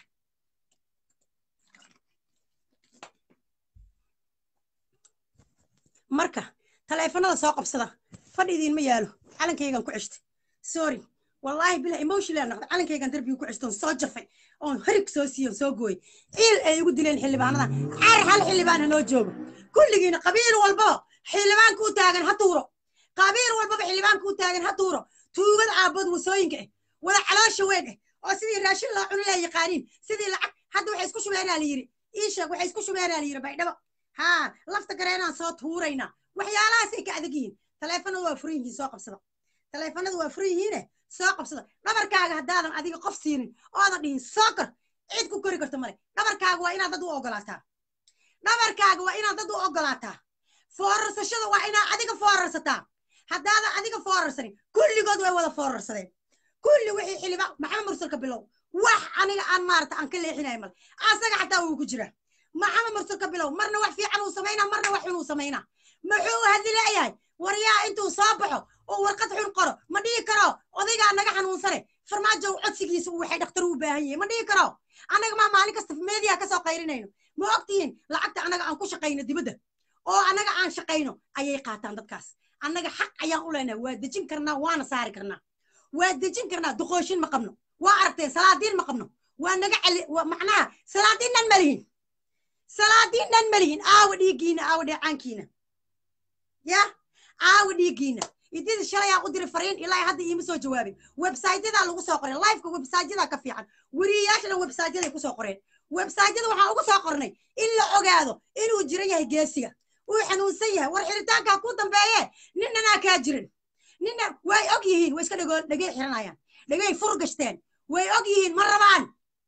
marka taleefanada soo qabsada fadhi idiinma yaalo calankaygan ku ceshtay sorry wallaahi bila emotional noqda calankaygan darbiga ku ceshtoon soo jafay oon harig soo siiyo soo gooy ciil ay igu dileen xildhibaanada caar hal xildhibaan ha noo joogo kulligiina qabiil walbaba xildhibaanka u taagan ha tuuro qabiil walbaba xildhibaanka u taagan ha tuuro tuugada aabood wasooyinka eh wada caloosha weyn eh oo sidii raashin loo cuni laa yaqaaniin sidii lacag hadda waxay isku shubeenaa la yidhi ii sheeg waxay isku shubeenaa la yidhi baydhabo haa lafta gareenaan soo tuuraynaa waxyaalahaasay ka adag yihiin taleefanadu waa furan yihiin soo qabsada taleefanadu waa furan yihiine soo qabsada dhabarkaaga haddaadan adiga qof siinin oodan dhihin soo kor cid ku kori karto male dhabarkaaga waa inaad dad u ogolaataa dhabarkaaga waa inaad dad u ogolaataa foorarsashada waa inaad adiga foorarsataa haddaadan adiga foorarsanin kulligood way wada foorarsadeen kulli wixii xiliba maxamed mursalka bilow wax aniga aan maarata aan ka leexinayo male asaga xataa wuu ku jiraa maxamed mursalka bilow marna wax fiican uu samaynaa marna wax xun uu samaynaa muxuu hadli leeyahay waryaa intuu soo baxo oo warqad xun qoro ma dhihi karo odaygaa naga xanuunsane farmaajo codsigiisa uu waxay dhakhtar u baahan yahay ma dhihi karo annaga maa maalin kasta meediya kasoo qayrinayno ma ogtihiin lacagta annaga aan ku shaqayno dibadda oo annaga aan shaqayno ayay qaataan dadkaas annaga xaq ayaan u leenahay waa dejin karnaa waana saari karnaa waa dejin karnaa duqooshin ma qabno waa aragteen salaadiin ma qabno waa naga celi macnaha salaadiin dhan ma lihin salaadiin dhan ma lihin aawa dhiiggiina aawa dheecaankiina ya aawa dhiiggiina idida shalayaa u diray fariin ilaa hadda iima soo jawaabin websaytyadaa lagu soo qoray liveka websaytyadaa ka fiican weriyayaashana websaytyaday kusoo qoreen websaytyada waxaan ugu soo qornay in la ogaado inuu jiran yahay geesiga uu xanuunsan yahay war xiritaankaa ku dambeeye ninanaa kaa jirin nina way og yihiin way iska dhego dhegey xiranayaan dhegey fur gashteen way og yihiin ma rabaan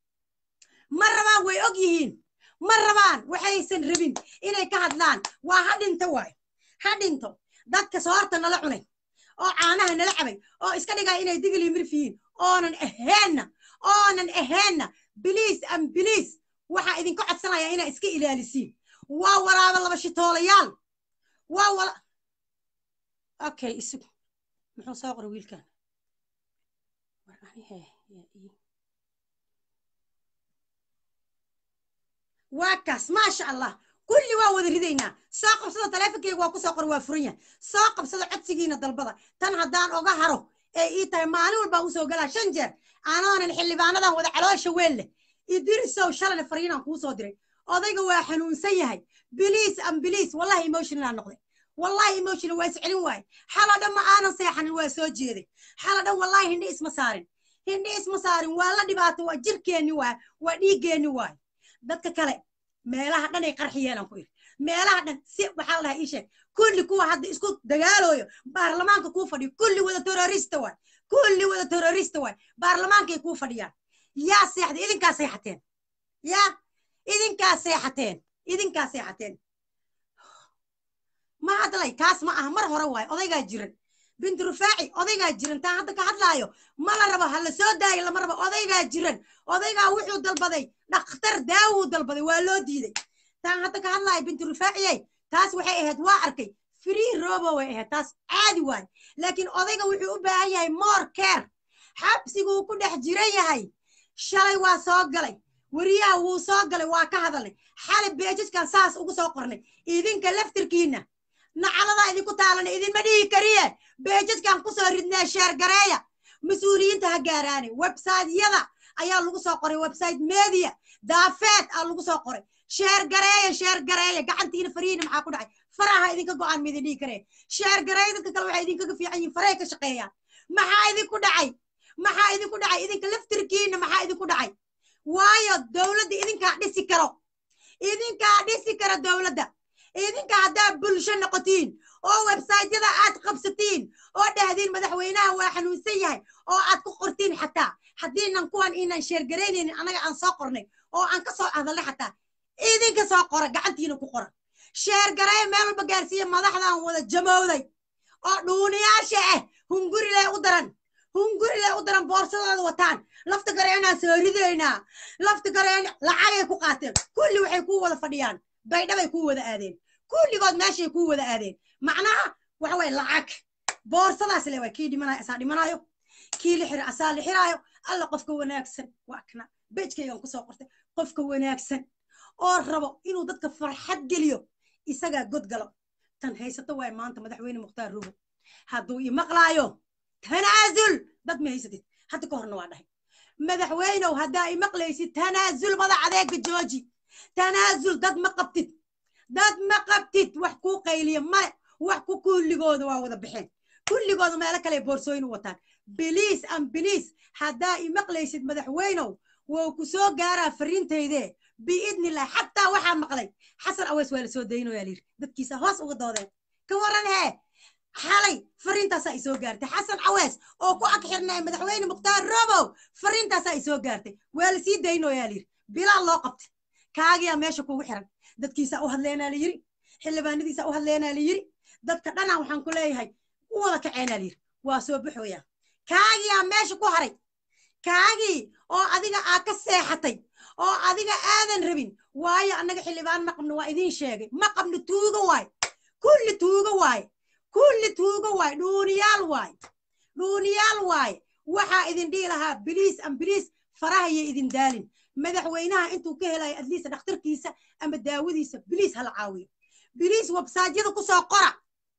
ma rabaan way og yihiin ma rabaan waxaysan rabin inay ka hadlaan waa ha dhinto waay ha dhinto dadka soorta nala cunay oo caanaha nala cabay oo iska dhigaya inay digli mirfiyiin oonan aheenna oonan aheenna biliis am biliis waxaa idinka codsanaya inaa iska ilaalisiin waa walaaba laba shitoolayaal waa wala okay isug muxuu soo qoray wiilkan waa kaas maasha allah kulli waa wada ridaynaa soo qabsada taleefonkeyga waa kusoo qor waa furan yahay soo qabsada codsigiina dalbada tan haddaan oga haro ee ii tahay maalin walbaan usoo galaa shan jeer anoonan xildhibaanadan wada caloosha weel leh idirisow shalana fariinaan kuu soo diray odayga waa xanuunsan yahay biliis am biliis wallahi emotionalaa noqday wallahi emotional waa iscelin waaye xalo dhan ma aanan seexanin waa soo jeeday xalo dhan wallahi hindhi isma saarin hindhi isma saarin waa la dhibaato waa jirkeenni waay waa dhiiggeenni waay dadka kale meelaha dhan ay qarxiyeen aan ku iri meelaha dhan si waxaa la dhahaa ii sheeg kulli kuwa hadda isku dagaalooyo baarlamaanka kuu fadhiyo kulli wada terrorista waay kulli wada terrorista waay baarlamaankay kuu fadhiyaan yaa seexday idinkaa seexateen yaa idinkaa seexateen idinkaa seexateen ma hadlay kaas ma aha mar hore waay odaygaa jiran binti rufaaci odaygaa jiran taan hadda ka hadlaayo ma la rabo ha la soo daayo lama rabo odaygaa jiran odaygaa wuxuu dalbaday dhakhtar daawuu dalbaday waa loo diiday taan hadda ka hadlaayo binti rufaaciyey taas waxay ahayd waa arkay free robo way ahayd taas caadi waay laakiin odayga wuxuu u baahan yahay more care xabsiguu ku dhex jiran yahay shalay waa soo galay weriyaha wuu soo galay waa ka hadalnay xalay beejajkan saas ugu soo qornay idinka laftirkiina nacaladaa idinku taalanay idinma dhihi kariye beejajkan kusoo ridnaa sheergareeya mas-uuliyiinta ha gaaraane websaytyada ayaa lagu soo qoray website media daafeed aa lagu soo qoray sheergareeya sheergareeya gacantiina farihiina maxaa ku dhacay faraha idinka go-aan ma idin dhihi karee sheergareeya dadka kale waxay idinkaga fiican yihin farahay ka shaqeeyaan maxaa idinku dhacay maxaa idinku dhacay idinka laftirkiina maxaa idinku dhacay waayo dowladda idinkaa dhisi karo idinkaa dhisi kara dowladda idinka haddaa bulsho noqotiin oo websaytyada aad qabsatiin oo dhahdiin madaxweynaha waa xanuunsan yahay oo aad ku qortiin xataa haddiinan kuwan inaan sheergaraynaynin annaga aan soo qornay oo aan ka soo hadalnay xataa idinka soo qora gacantiina ku qora sheergareeya meel walba gaarsiiya madaxdan wada jamowday oo dhuuniyaasha ah hungurile u daran hungurile u daran boorsadooda wataan lafta gareenaan soo ridaynaa lafta gareen lacagay ku qaateen kulli waxay ku wada fadhiyaan baydhabay ku wada aadeen kulligood meeshay ku wada aadeen macnaha waxa waye lacag boorsadaas le waa kii dhimanayo asaa dhimanayo kii la xira asaa la xiraayo alla qofka wanaagsan waa kana bejkaygan kusoo qortay qofka wanaagsan oo rabo inuu dadka farxad geliyo isagaa god galo tan haysato waay maanta madaxweyne mukhtaar rubo hadduu i maqlaayo tanaasul dad ma haysatid hadda ka horna waa dhahay madaxweynow haddaa i maqlaysid tanaasul madax adeega jooji tanaasul dad ma qabtid dad ma qabtid wax kuu qayliya male wax ku kulligooda waa wada baxeen kulligooda meelo kale boorsooyin u wataan biliis am biliis haddaa i maqlaysid madaxweynow wou ku soo gaaraa fariintayde biidnillah xataa waxaa maqlay xasan aweys waa la soo daynoyaa layidhi dadkiisa hoos uga doodeen ka waran hee xalay fariintaasaa i soo gaartay xasan cawees oo ku ag xirnay madaxweyne mukhtaar robow fariintaasaa i soo gaartay waa la sii daynoyaa layidhi bilaal loo qabtay kaagiyaa meesha kugu xiran dadkiisaa u hadleenaa layidhi xildhibaanadiisaa u hadleenaa layidhi dadka dhanaa waxaan ku leeyahay u wada kaceenaa layidhi waa soo baxooyaa kaagiyaa meesha ku haray kaagii oo adiga aa ka seexatay oo adiga aadan rabin waayo annaga xildhibaan ma qabno waa idiin sheegay ma qabno tuugo waay kulli tuugo waay kulli tuugo waay dhuuniyaal waay dhuuniyaal waay waxaa idin dhihi lahaa biliis am biliis farahaya idin daalin madaxweynaha intuu ka helayo adliisa dhakhtarkiisa ama daawadiisa biliis hala caawiyo biliis websaadyada kusoo qora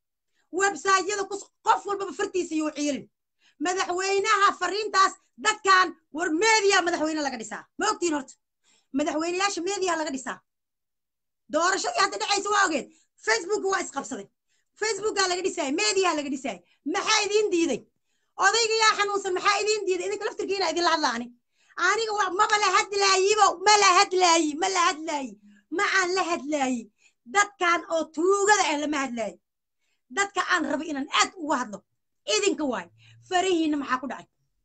websaadyada qof walbaba fartiisa yuu ciilin madaxweynaha fariintaas dadkan war meediya madaxweyne laga dhisaa ma ogtiin horta madaxweyneyaasha meediya laga dhisaa doorashadii hadda dhacaysa waa ogeed facebook waa isqabsaday facebookaa laga dhisaaya meediyaa laga dhisaaya maxaa idiin diiday odayga yaa xanuunsan maxaa idiin diiday idinka laftirkiina idinla hadlaani aniga wa maba la hadlaayibo ma la hadlaayi ma la hadlaayi ma aan la hadlaayi dadkan oo tuugada ah lama hadlaayi dadka aan rabo inaan aad uga hadlo idinka waay farihiina maxaa ku dhacay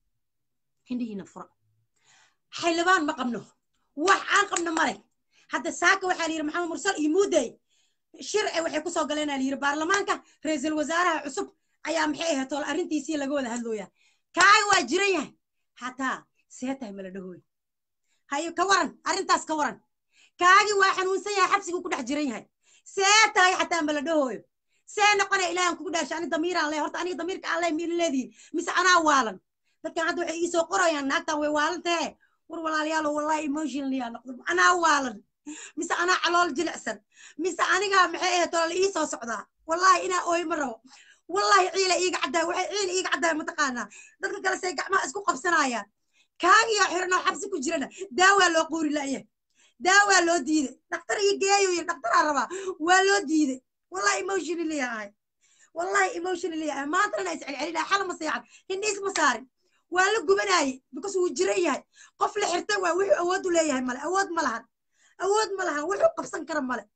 hindhihiina fura xildhibaan ma qabno wax aan qabno male hadda saaka waxaa layidhi maxamed mursal iyo muuday shir e waxay kusoo galeenaa layidhi baarlamaanka ra-iisul wasaaraha cusub ayaa maxay ahayd tool arrintiisii laga wada hadlooyaa kaaga waa jiran yahay hataa see tahay mala dhahooy hayo ka waran arrintaas ka waran kaagi waa xanuunsan yahay xabsiguu ku dhex jiran yahay see tahay xataa mala dhahooyo see noqonaya ilaahan kugu dhaashay ani damiiraan leh horta aniga damiirka aan leh miila leedihin mise anaa waalan dadkan hadda waxay iisoo qorayaan naagtan way waalan tahe war walaalayaalo wallahi emotionalyaa noqdo anaa waalan mise anaa calool jilicsan mise anigaa maxay ahayd tolala iisoo socdaa wallahi inaa ooy ma rabo wallahi ciila iiga caddaay waxay ciila iiga caddaay mataqaanaa dadka kale say gacmaha isku qabsanayaan kaagiyaa xiranoo xabsi ku jirana daawaa loo quuri la'ya daawaa loo diiday dhakhtar ii geeyo yiri dhakhtaraa rabaa waa loo diiday wallahi emotionally ahay wallahi emotionally ahay maantana is celcelinaa xala ma seexan hindhiis ma saarin waa la gubanaaye because wuu jiran yahay qof la xirtay waa wuxuu awood u leeyahay male awood ma lahan awood ma lahan wuxuu qabsan kara male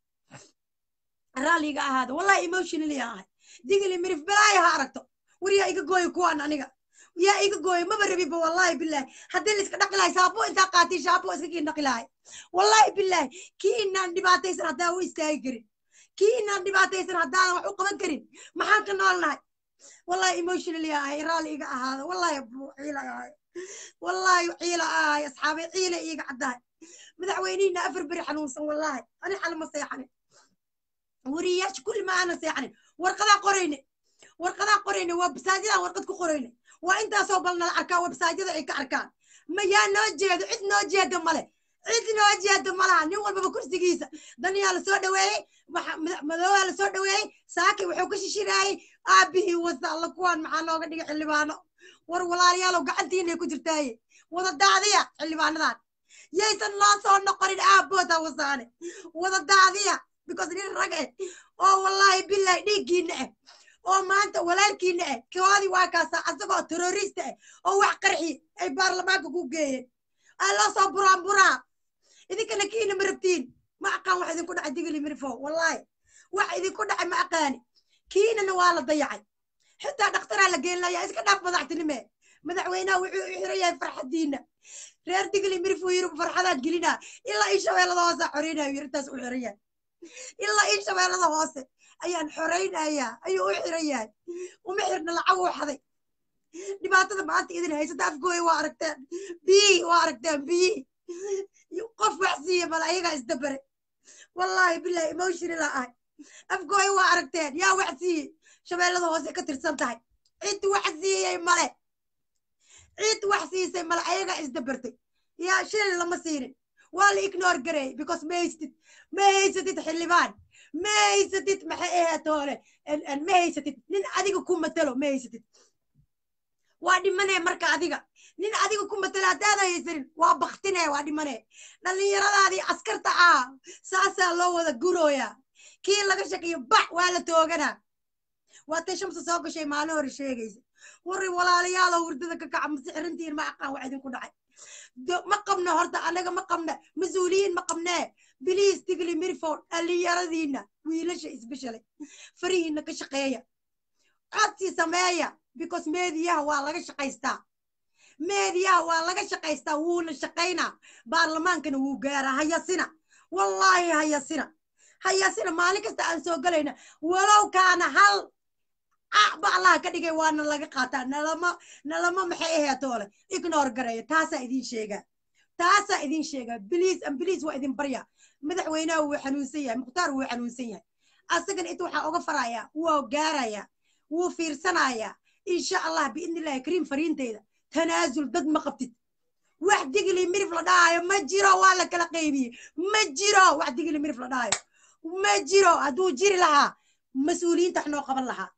raalliga ahaada wallahi emotionally ahay digili mirif balaayo ha aragto war yaa iga gooyo kuwaan aniga yaa iga gooyo maba rabiba wallahi billahi haddii la iska dhaqi lahay saabo intaa qaatay shaabo iska kii dhaqi lahay wallahi billahi kii inaan dhibaataysan haddaa u istaagi karin kii inaan dhibaataysan haddaanan wax u qaban karin maxaan ka nool nahay wallahi emotionally ahay raalli iga ahaada wallahi ciila ahay wallahi ciila ahay asxaabay ciila iiga caddahay madaxweynihina afar beri xanuunsan wallahi ani xalma seexanin wariyaasha kulli ma aanan seexanin warqadaa qorayne warqadaa qorayne waa basaajadaan warqad ku qorayne waa intaasoo bal nala arkaa websaajyada ay ka arkaan ma yaa noo jeedo cid noo jeeda male cid noo jeeda malaha nin walbaba kursigiisa daniyaa lasoo dhaweeyey madoobaa lasoo dhaweeyey saaki wuxuu ka shishiraayey aabihii wasa alla kuwaan maxaa nooga dhigay xildhibaano war walaalayaalow gacantiinay ku jirtaaye wada daadiya xildhibaanadan yaysan noo soo noqonin aabooda wasaane wada daadiya because nin rag eh oo wallahi billahi dhiiggiina eh oo maanta walaalkiina eh koodii waa kaasa asagoo terrorista eh oo wax qarxi ay baarlamaanka ku geeyeen aa loo soo buraan buraa idinkana kiina ma rabtiin ma aqaan wax idinku dhacay digili mirifo wallahi wax idinku dhacay ma aqaani kiinana waa la dayacay xitaa dhakhtaraa la geen layaa iska dhaaf madaxtinime madaxweynaha wuxuu u xiran yahay farxadiina reer digli mirif uu yiri farxadaan gelinaa ilaa ii shabeellada hoose xoreynaya yiri intaas u xiran yahay ilaa ii shabeellada hoose ayaan xoreynayaa ayuu u xiran yahay uma xirna lacag uu xaday dhibaatada maanta idin haysata afgooya waa aragteen biyi waa aragteen biyi qof wax siiya mala ayagaa isdabare wallahi billahi emotional ahay afgooya waa aragteen yaa wax siiye shabeellada hoose ka tirsan tahay cid wax siiyey male cid wax siisay male ayagaa isdabartay yaa shil lama siinin waa la ignore gareeyey because ma haysatid ma haysatid xildhibaan ma haysatid maxay ahaatoole ma haysatid nin adiga ku matalo ma haysatid waa dhimanee marka adiga nin adiga ku matalo haddaadan haysanin waa baktinee waa dhimanee dhallinyaradaadii askarta ah saasaa loo wada gurooyaa kii laga shakiyo bax waa la tooganaa waa tay shamsa soo gashay maalin hore sheegaysa warri walaalayaalow hurdada ka kaca masixrintiin ma aqaan wax idinku dhacay ma qabno horta annaga ma qabna mas-uuliyiin ma qabnee biliis tigli mirford dhallinyaradiinna wiilasha isbeshelay farihiinna ka shaqeeya codsi sameeya because meediyaha waa laga shaqaystaa meediyaha waa laga shaqaystaa wuuna shaqaynaa baarlamaankana wuu gaaraa hayasina wallaahi hayasina hayasina maalin kasta aan soo galayna walow kaana hal ba allaha ka dhigay waana laga qaataa nalama nalama maxay aheetoole ignore gareeya taasaa idin sheegaa taasaa idin sheegaa biliis am biliis waa idin barya madaxweynaha wuu xanuunsan yahay mukhtaar wuu xanuunsan yahay asagana inta waxaa oga farayaa wuu gaarayaa wuu fiirsanayaa insha allah biidnillahi kariim fariinteyda tanaasul dad ma qabtid wax digli mirif la dhahayo ma jiro waa la kala qaybiyey ma jiro wax digli mirif la dhahayo ma jiro hadduu jiri lahaa mas-uuliyiinta wax noo qaban lahaa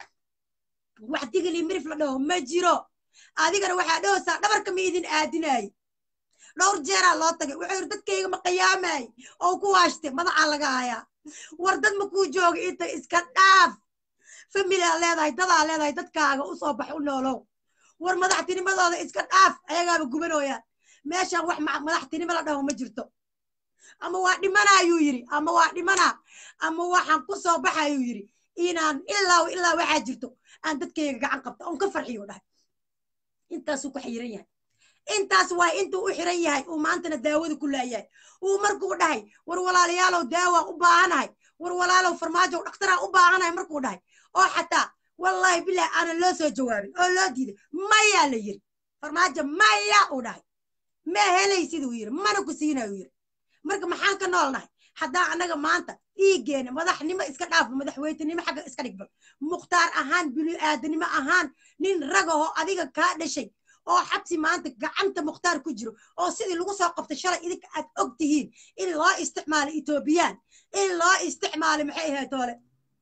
wax digli mirif la dhaho ma jiro adigana waxaa dhahaysaa dhabarka ma idin aadinaay dhowr jeeraa loo tagay wuxuu yidhi dadkayga ma qiyaamaay oo ku waashtay madacaa laga hayaa war dad ma kuu jooga inta iska dhaaf familiaa leedahay dadaa leedahay dadkaaga u soo bax u noolow war madaxtinimadooda iska dhaaf ayagaaba gubanooyaan meeshaan wax madaxtinimo la dhaho ma jirto ama waa dhimana ayuu yidhi ama waa dhimana ama waxaan ku soo baxa ayuu yidhi inaan ilaa ilaa waxaa jirto aan dadkayga gacan qabto oon ka farxiyo dhahay intaasuu ku xiran yahay intaas waa intuu u xiran yahay uu maantana daawada ku laayahay uu markuu dhahay war walaalayaalow daawaan u baahanahay war walaalow farmaajow dhakhtaraan u baahanahay markuu dhahay oo xataa wallaahi bilahi aanan loo soo jawaabin oo loo diiday mayaa la yiri farmaajo maya uu dhahay ma helaysid uu yiri mana ku siina uu yiri marka maxaan ka noolnahay haddaa annaga maanta dhiiggeena madaxnimo iska dhaafo madaxweytenimo xagga iska dhigbal mukhtaar ahaan bini-aadanimo ahaan nin ragahoo adiga kaa dhashay oo xabsi maanta gacanta mukhtaar ku jiro oo sidii lagu soo qabtay shalay idinka aad og tihiin in loo isticmaalo etoobiyaan in loo isticmaalo maxay ahayd toole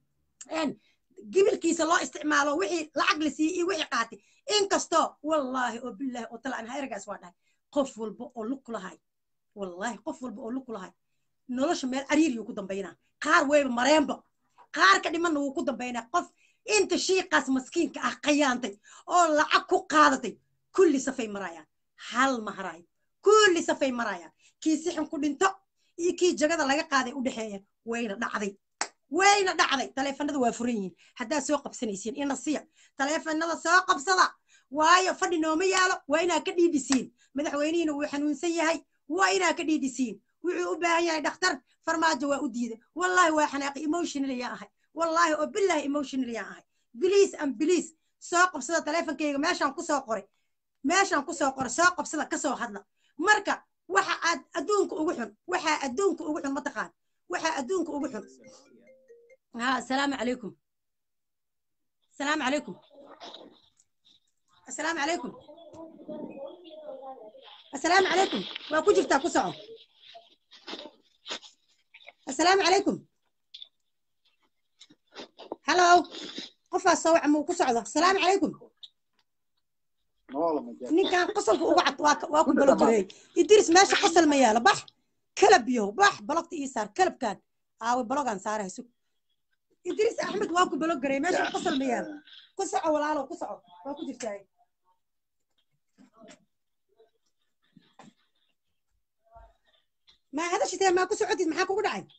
gibilkiisa loo isticmaalo wixii lacag la siiyey iyo wixii qaatay inkastoo wallaahi oo bilaahi oo talaan ergaas waa dhahay qof walba oo lug ku lahay wallaahi qof walba oo lug ku lahay nolosha meel cariiriyuu ku dambaynaa qaar weyba mareenba qaar ka dhimanna wuu ku dambaynaa qof inta shiiqaas maskiinka ah qayaantay oo lacag ku qaadatay kulli safay marayaan hal ma haraayo kulli safay marayaan kii sixin ku dhinto iyo kii jagada laga qaaday u dhexeeya wayna dhacday wayna dhacday taleefanada waa furan yihiin haddaad soo qabsanaysiin ina siya taleefanada soo qabsada waayo fadhi nooma yaalo waa inaad ka dhiidhisiin madaxweynihiina wuu xanuunsan yahay waa inaad ka dhiidhisiin wuxuu u baahan yahay dhakhtar farmaajo waa u diiday wallaahi waa xanaaqi emotional yaa ahay wallaahi oo billahi emotional yaa ahay biliis am biliis soo qabsada taleefonkayga meeshaan ku soo qoray meeshaan ku soo qoray soo qabsada ka soo hadla marka waxa aad adduunka ugu xun waxaa adduunka ugu xun mataqaan waxaa adduunka ugu xun ها السلام عليكم السلام عليكم السلام عليكم السلام عليكم واكو جرتا كسعو السلام عليكم هلو قفا صوع مو كسعو السلام عليكم ninkan qosolka ugu cad waa ku balo jiray idris meesha qosol ma yaalo bax kalab yo bax balogta ii saar kalabkan aawe balogaan saarahay sug idriis axmed waa ku balo garay meesha qosol ma yaalo ku soco walaalow ku soco waa ku jirtaa maa hadashitee maa ku socotid maxaa kugu dhacay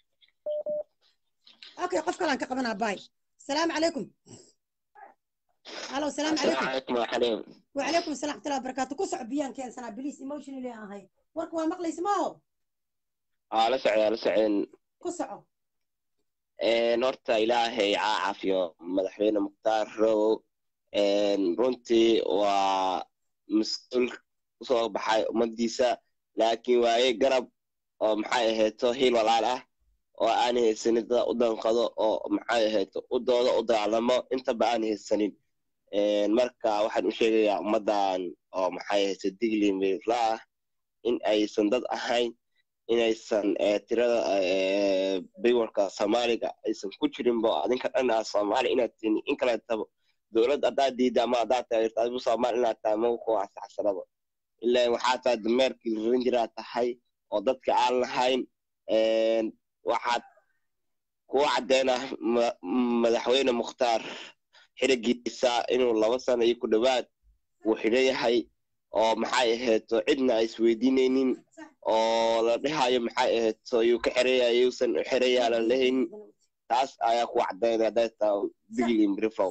okay qof kalaan ka qabanaa baay asalaamu calaykum halo asalaamu calaykum wacalaykum assalam waxmatullahi wabarakaatu ku soco biyaan keensanaa biliis emotionally ahay warka waa maqlaysa maaho aa la socdaa la socdeen ku soco horta ilaahay caacafiyo madaxweyne mukhtaar rowow runtii waa mas-uul usoo baxay ummaddiisa laakiin waaye garab oo maxay ahayto hiil walaal ah oo aan haysanin dada u danqado oo maxay ahayto u dooda u dagaalamo intaba aan haysanin marka waxaan u sheegayaa ummaddan oo maxay hayse digli mirifla ah in aysan dad ahayn inaysan tirada baywarka soomaaliga aysan ku jirinbo adinka dhan ah soomaali inaad tihin in kaleetaba dowlad haddaad diida ama haddaad taageerto adigu soomaali inaad tahay magu ku asaxsanaba ilaa waxaa tahay dameerkii rarin jiraa tahay oo dadka aan lahayn waxaad kuwa caddeynah madaxweyne mukhtaar xirigiisa inuu laba sano iyo ku dhowaad uu xidho yahay oo maxay ahayto cidna ay isweydiinaynin oo la dhahayo maxay ahayto yuu ka xeraya yuusan u xeraya la lahayn taas ayaa ku caddaynaya hadday taa digli mrifow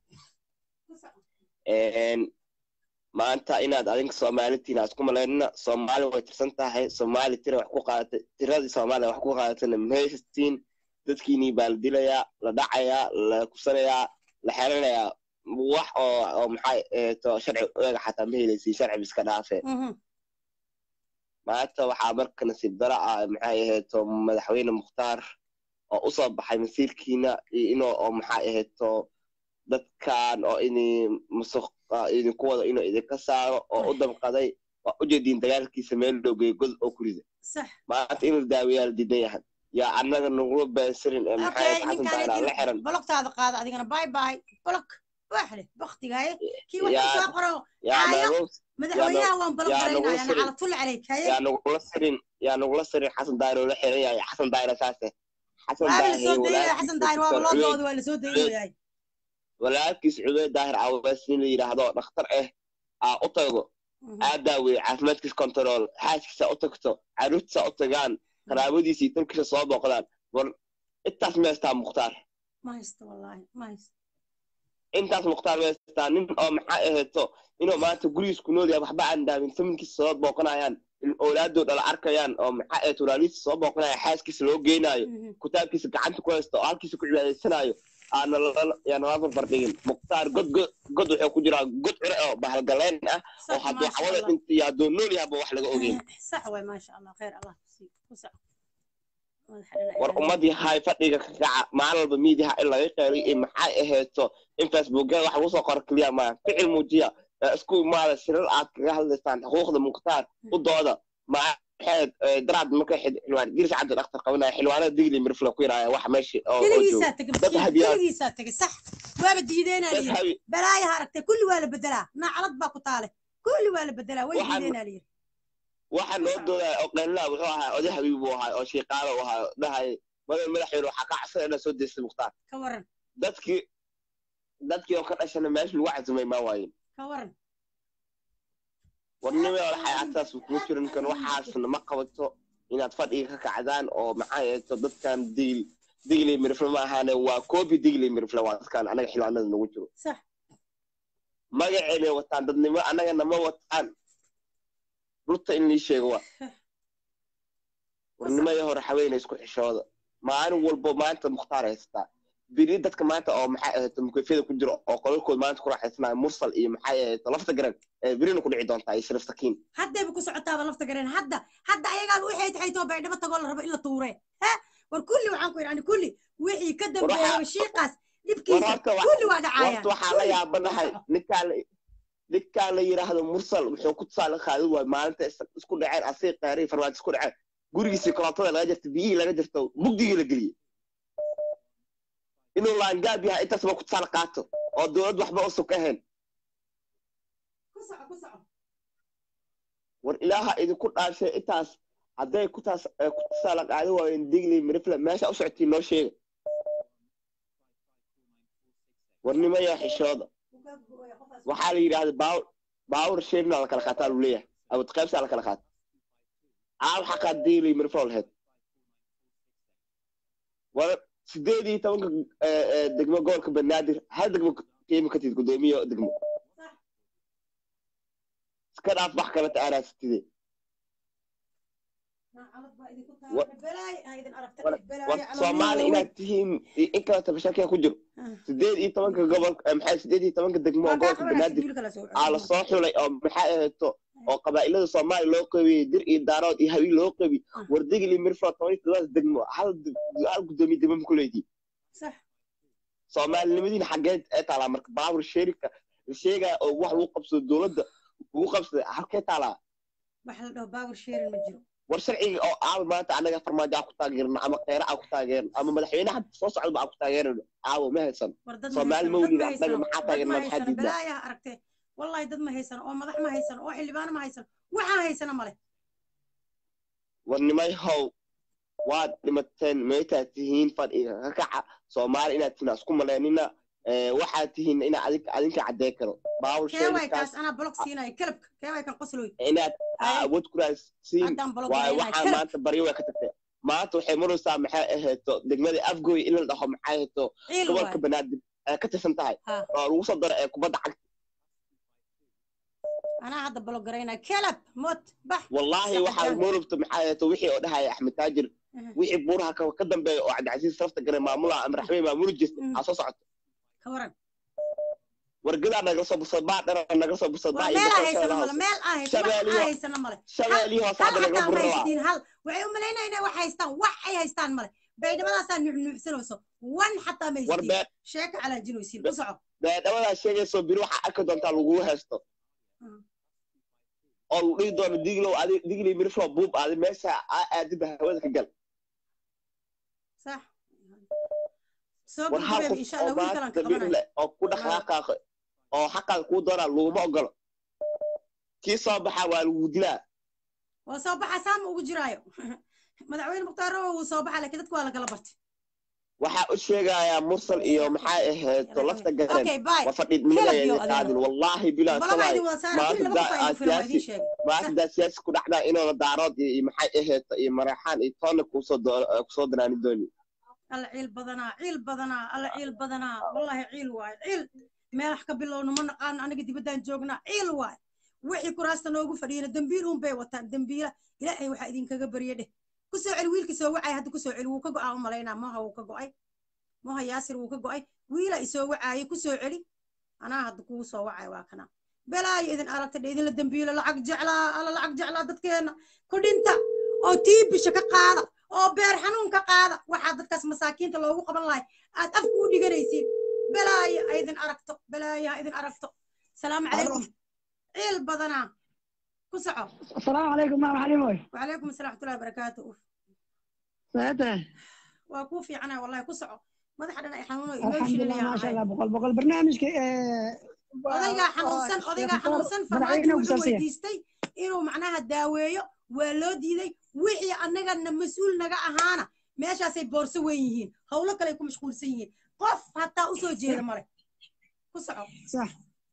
maanta inaad adinka soomaalitiin aad isku malaynina soomaali way tirsan tahay soomaali tira wax ku qaadatay tiradii soomaaliya wax ku qaadatayna mahaysatiin dadkiinii baa la dilayaa la dhacayaa la kusanayaa la xeranayaa wax oo oo maxay eeto sharci eega xataa ma helaysi sharci iska dhaafe maanta waxaa marka nasiib dara ah maxay aheeto madaxweyne mukhtaar oo usoo baxay masiirkiina inuu oo maxay aheeto dadkan oo ini musuq idinku wado inuu idinka saaro oo u damqaday waa ujeediin dagaalkiisa meel dhowgey god oo ku rida maanta inuu daaweyaa la diidan yahay yaa annaga nagula beensirin ee maxay xasan daanaa la xiran bologtaada qaada adigana bay bay bolog waaxle baktigaaye kii Yaa- waxuu soo qoro yaa Aya. nagu madaxweynaha waan yaa balogaraynaya nagula sirin. cala tul caleyk haye yaa nagula sirin yaa nagula sirin xasan daayir oo la xiran yahay xasan daayir saase xasan waaba la daahir soo daynaya walaalkiis xasan daahir waaba loo Cubeyd- dooda waa la soo daynayahay walaalkiis cubeyd daahir cawaas nin la yidhaahdo dhakhtar ah aa u tago aa daaweeye caafimaadkiisa control xaaskiisa u tagto caruurtiisa u tagaan qaraabadiisa iyo tolkiisa soo booqdaan war intaas meestaa mukhtaar ma haysto wallaahi ma haysto intaas mukhtaar meestaa nin oo maxaa aheeto inuu maanta gurigiis ku nool yahay waxba aan daamin faminkiisa soo booqanayaan in oolaadooda la arkayaan oo maxaa aheeto walaalihiisa soo booqanaya xaaskiisa loo geenaayo kitaabkiisa gacanta ku haysta oo halkiisa ku cibaadaysanayo aana lala- yaana la barbardhigin mukhtaar god god god wuxuu ku jiraa god cure oo bahalgaleen ah oo sax hadduu maasha xawada allah dhinta iyo hadduu nool yahaba wax laga ogeyn sax waay maasha allah khayr allah kusii ku sac madaxa dhinaca war ilaahay. ummadii hay fadhiga ka kaca maalin walba miidiyaha in laga qeeriyo iyo maxay aheeto in facebookyada wax lagu soo qoro keliya maa ficil muujiya ee isku imaada shirar aad kaga hadlaysaan xuquuqda mukhtaar u dooda maxayd daraad marka xildhibaan giris cabdi dhakhtar qabanaya xildhibaanada digli mirfla ku yiraaya wax meesha oo oo jooga keligiisaa tegay dad maskiin habiyaa- keligiisaa tegay sax waaba diideenaa dad layidhi habi balaayaha aragtay kulli waa la bedelaa naacalad baa ku taale kulli waa la bedelaa way Waxaan- diideenaa layidhi waxa loo doodaya oo qeylilaa wuxuu ahaa oday habiib buu ahaa oo shiiqaalo u ahaa dhahay madan madaxweyne waxaa ka cabsada inaa soo deystay mukhtaar ka waran dadkii dadkii oo ka dhashana meesha lagu casumay maa waayin ka waran warnimada waxay agtaas kuma jirin kan waxaasna ma qabato inaad fadhiga ka kacdaan oo maxaa yeeto dadkan digli digli mirifle ma ahaane waa koobi digli mirifle waa dadkan anaga xildhibaanada nagu jiro sax magaceynay wataan dadnimo annagana ma wataan rurta in lii sheego waa warnimadii hore haweenay isku xishooda maalin walbo maanta mukhtaar haystaa biri dadka maanta oo maxay ahayd mukefyada ku jiro oo qolalkood maanta ku raaxaysanayo mursal iyo maxay ahayd lafta garan ee birina ku dhici doontaa iyo sharif sakiin haddayba ku socotaaba lafta gareen hadda hadda ayagaaba waxay tahay too baydhabo tagoo la rabo in la tuure ha war kulli waxaan ku yidhi kulli wixii ka dambeeyaba shiiqaas war dhibkiisa horta wa- kulli waa dhacaayaan horta waxaa la yaabanahay ninkaa la ninkaa la yidhaahdo mursal wuxuu ku tusaale qaadi waay maalinta is- isku dhaceen asii qeeray farmaajo isku dhaceen gurigiisii korontada laga jirta biyihii laga jirto mugdigii la geliyey inuu laangaab yahay intaasba ku tusaale qaato oo dowlad waxba usan ka ahayn ku soco ku soco war ilaaha idinku dhaashay intaas hadday ku taas eh, ku tusaale qaadi waayeen digli mirifle meesha u socotiin noo sheega warnimaya xishooda waxaa la yidhaahda baawur baawur sheerna la kala qaataa lu leeyahay awad qaybsaa la kala qaata aa waxaa qaad digli mirifle lahayd war sideed iyo tobanka eh, eh, degmo gobolka banaadir hal degmo qiimo ka tid gudoomiye degmo iska dhaaf wax kale taaraasitide naacalad baa idinku Wa- taale balaay ha idin aragta war- balaayo war calool soomaali waaweyn. inaad tihiin i- in kala tabashakiya ku jiro Ah. sideed iyo tobanka gobol eh, maxay sideed iyo tobanka degmo oo Waa kaa gobolka qabanaysa banaadir wiilka la soo aa la soo xulay oo maxay aheeto oo qabaa'ilada soomaaliya loo qeybiyey dir iyo daarood iyo hawiil loo qeybiy Ah. war digli mirfla toban iyo toddobaad degmo hal d- hal gudoomiye degmo ma ku leediin sax soomaalinimadiina xaggeed ee taalaa marka baabur sheerika la sheegaya oo wax lagu qabsado dowladda lagu qabsada halkee taalaa waxa la dhaho power sharing ma jiro war sharciga oo aawa maanta annaga farmaajo aan ku taageerno ama kheyre aan ku taageerno ama madaxweynaha soo socdaba aan ku taageerno aawo ma haysan war dad Soomaali ma mawlid haysan, annaga maxaa dad taageerna ma maxaa haysan diidnaa balaayaha aragtee wallahi dad ma haysan oo madax ma haysan oo xildhibaano ma haysan waxaan haysana male war nimay how waad dhimateen meetaa tihiin fadhi ka kaca soomaali inaad tihiin ha isku maleynina Eh, waxaad tihiin ina adinka adinka caddee karo baawul keeway kaas sheegkaas anaa blog siinaya kelabka keeway kan qosloy inaad Ay. awood ku raadsiin haddaan blog waayo siinaya waxaa kelab maanta baryo way ka tagtay maanta waxay maraysaa maxay ahayto degmada afgoy in la dhaho maxay ahayto ciil gobolka waay banaadir ee ka tirsan tahay Ha. oo lagu soo daro ee kubadda cagta anaa hadda blog garaynaya kelab mot bax wallaahi Sax waxaa jaan. moolubta maxay ahayto wixii oo dhahaya axmed taajir Mhm. wixii buuraha ka ka dambeeya oo cabdicasiis safta gare maamula ama raxmey maamuli jirta Mhm. aa soo socoto ka waran wargadaa nagala soo busad baa dhara nagala soo busad war baa iyo meel aan boqol haysana shabeelle male hoose meel aan haysana wax Shabeeliyo. aan haysana male shabeelihii hoose hal hadda naga xataa ma burrabaa haysatiin hal waxay u malaynayaan inay wax haystaan wax ay haystaan male baydhabadaasaa nuuxnuuxsanayso wan xataa ma war haysatiin bee sheeka calaajinaysiin ku soco beedhabadaa sheegayso biri waxaa arki doontaa lagugu haysto Mm. oo lagu dhihi doono diglow adi digley miriflo buub aadi meesha aa aadiba hawada ka gal sax soo war hal gudbeeb qof insha oo allah wiil kalan maanta ka bir qabanayo leh oo ku dhaqaaqaaqa oo xaqaada kuu doonaa laguma ogolo kii soo baxaa waa lagu dilaa waa soo baxa saama ugu jiraayo madaxweyne mukhtaar rawo wuu soo baxa laakiin dadku waa la kala bartay waxaa u sheegayaa mursal iyo maxay ahayto lafta garen okay bye waa fadhiidnimada Kelab iyo ayay adeero. qaadin wallaahi bilaa balaba salaay idin wada saara maanta kulli laba qof daa- aynu filan waa siyaasi- idiin sheegay maanta daa siyaasi ku dhacdaa inoola daarood iyo iyo maxay ahayto iyo maraxaan iyo toonna kusoo doo- kusoo danaani dooni alla ciil badanaa ciil badanaa alla ciil badanaa wallahi ciil waayo ciil meelax ka bilowna ma naqaano aniga dibaddaan joognaa ciil waayo wixii kuraasta noogu fadhiyana dembiil un bay wataan dembiila ilaahay waxaa idinkaga barya dheh ku soo celi wiilkii soo wacay hadda ku soo celi wuu ka go'aa u malaynaa moha wuu ka go'ay moha yaasir wuu ka go'ay wiila isoo wacaayay ku soo celi anaa hadda kugu soo wacay waa kana balaayo idin aragta dhe idinla dembiilo lacag jeclaa alla lacag jeclaa dadkeenna ku dhinta oo tiibisha ka qaada oo beer xanuun ka qaada waxaa dadkaas masaakiinta loogu qaban lahay aad afku u dhiganaysiin balaayo ha idin aragto balaayo ha idin aragto salaamu calaykum ciil badanaa ku soco السلام عليكم مام حليموي وعليكم السلام ورحمة الله وبركاته ساعتها waa kuu fiicana wallahi ku soco madaxa dhan ay xanuuno الحمد لله emotional ما شاء ahay الله بقول بقول برنامجك odaygaa xanuunsan odaygaa xanuunsan farmaajo wuxuu weydiistay inuu macnaha daaweeyo waa loo diiday wixii annagana mas-uul naga ahaana meeshaasay boorso weyn yihiin howlo kale ay ku mashquulsan yihiin qof hataa usoo jeeda male ku soco صح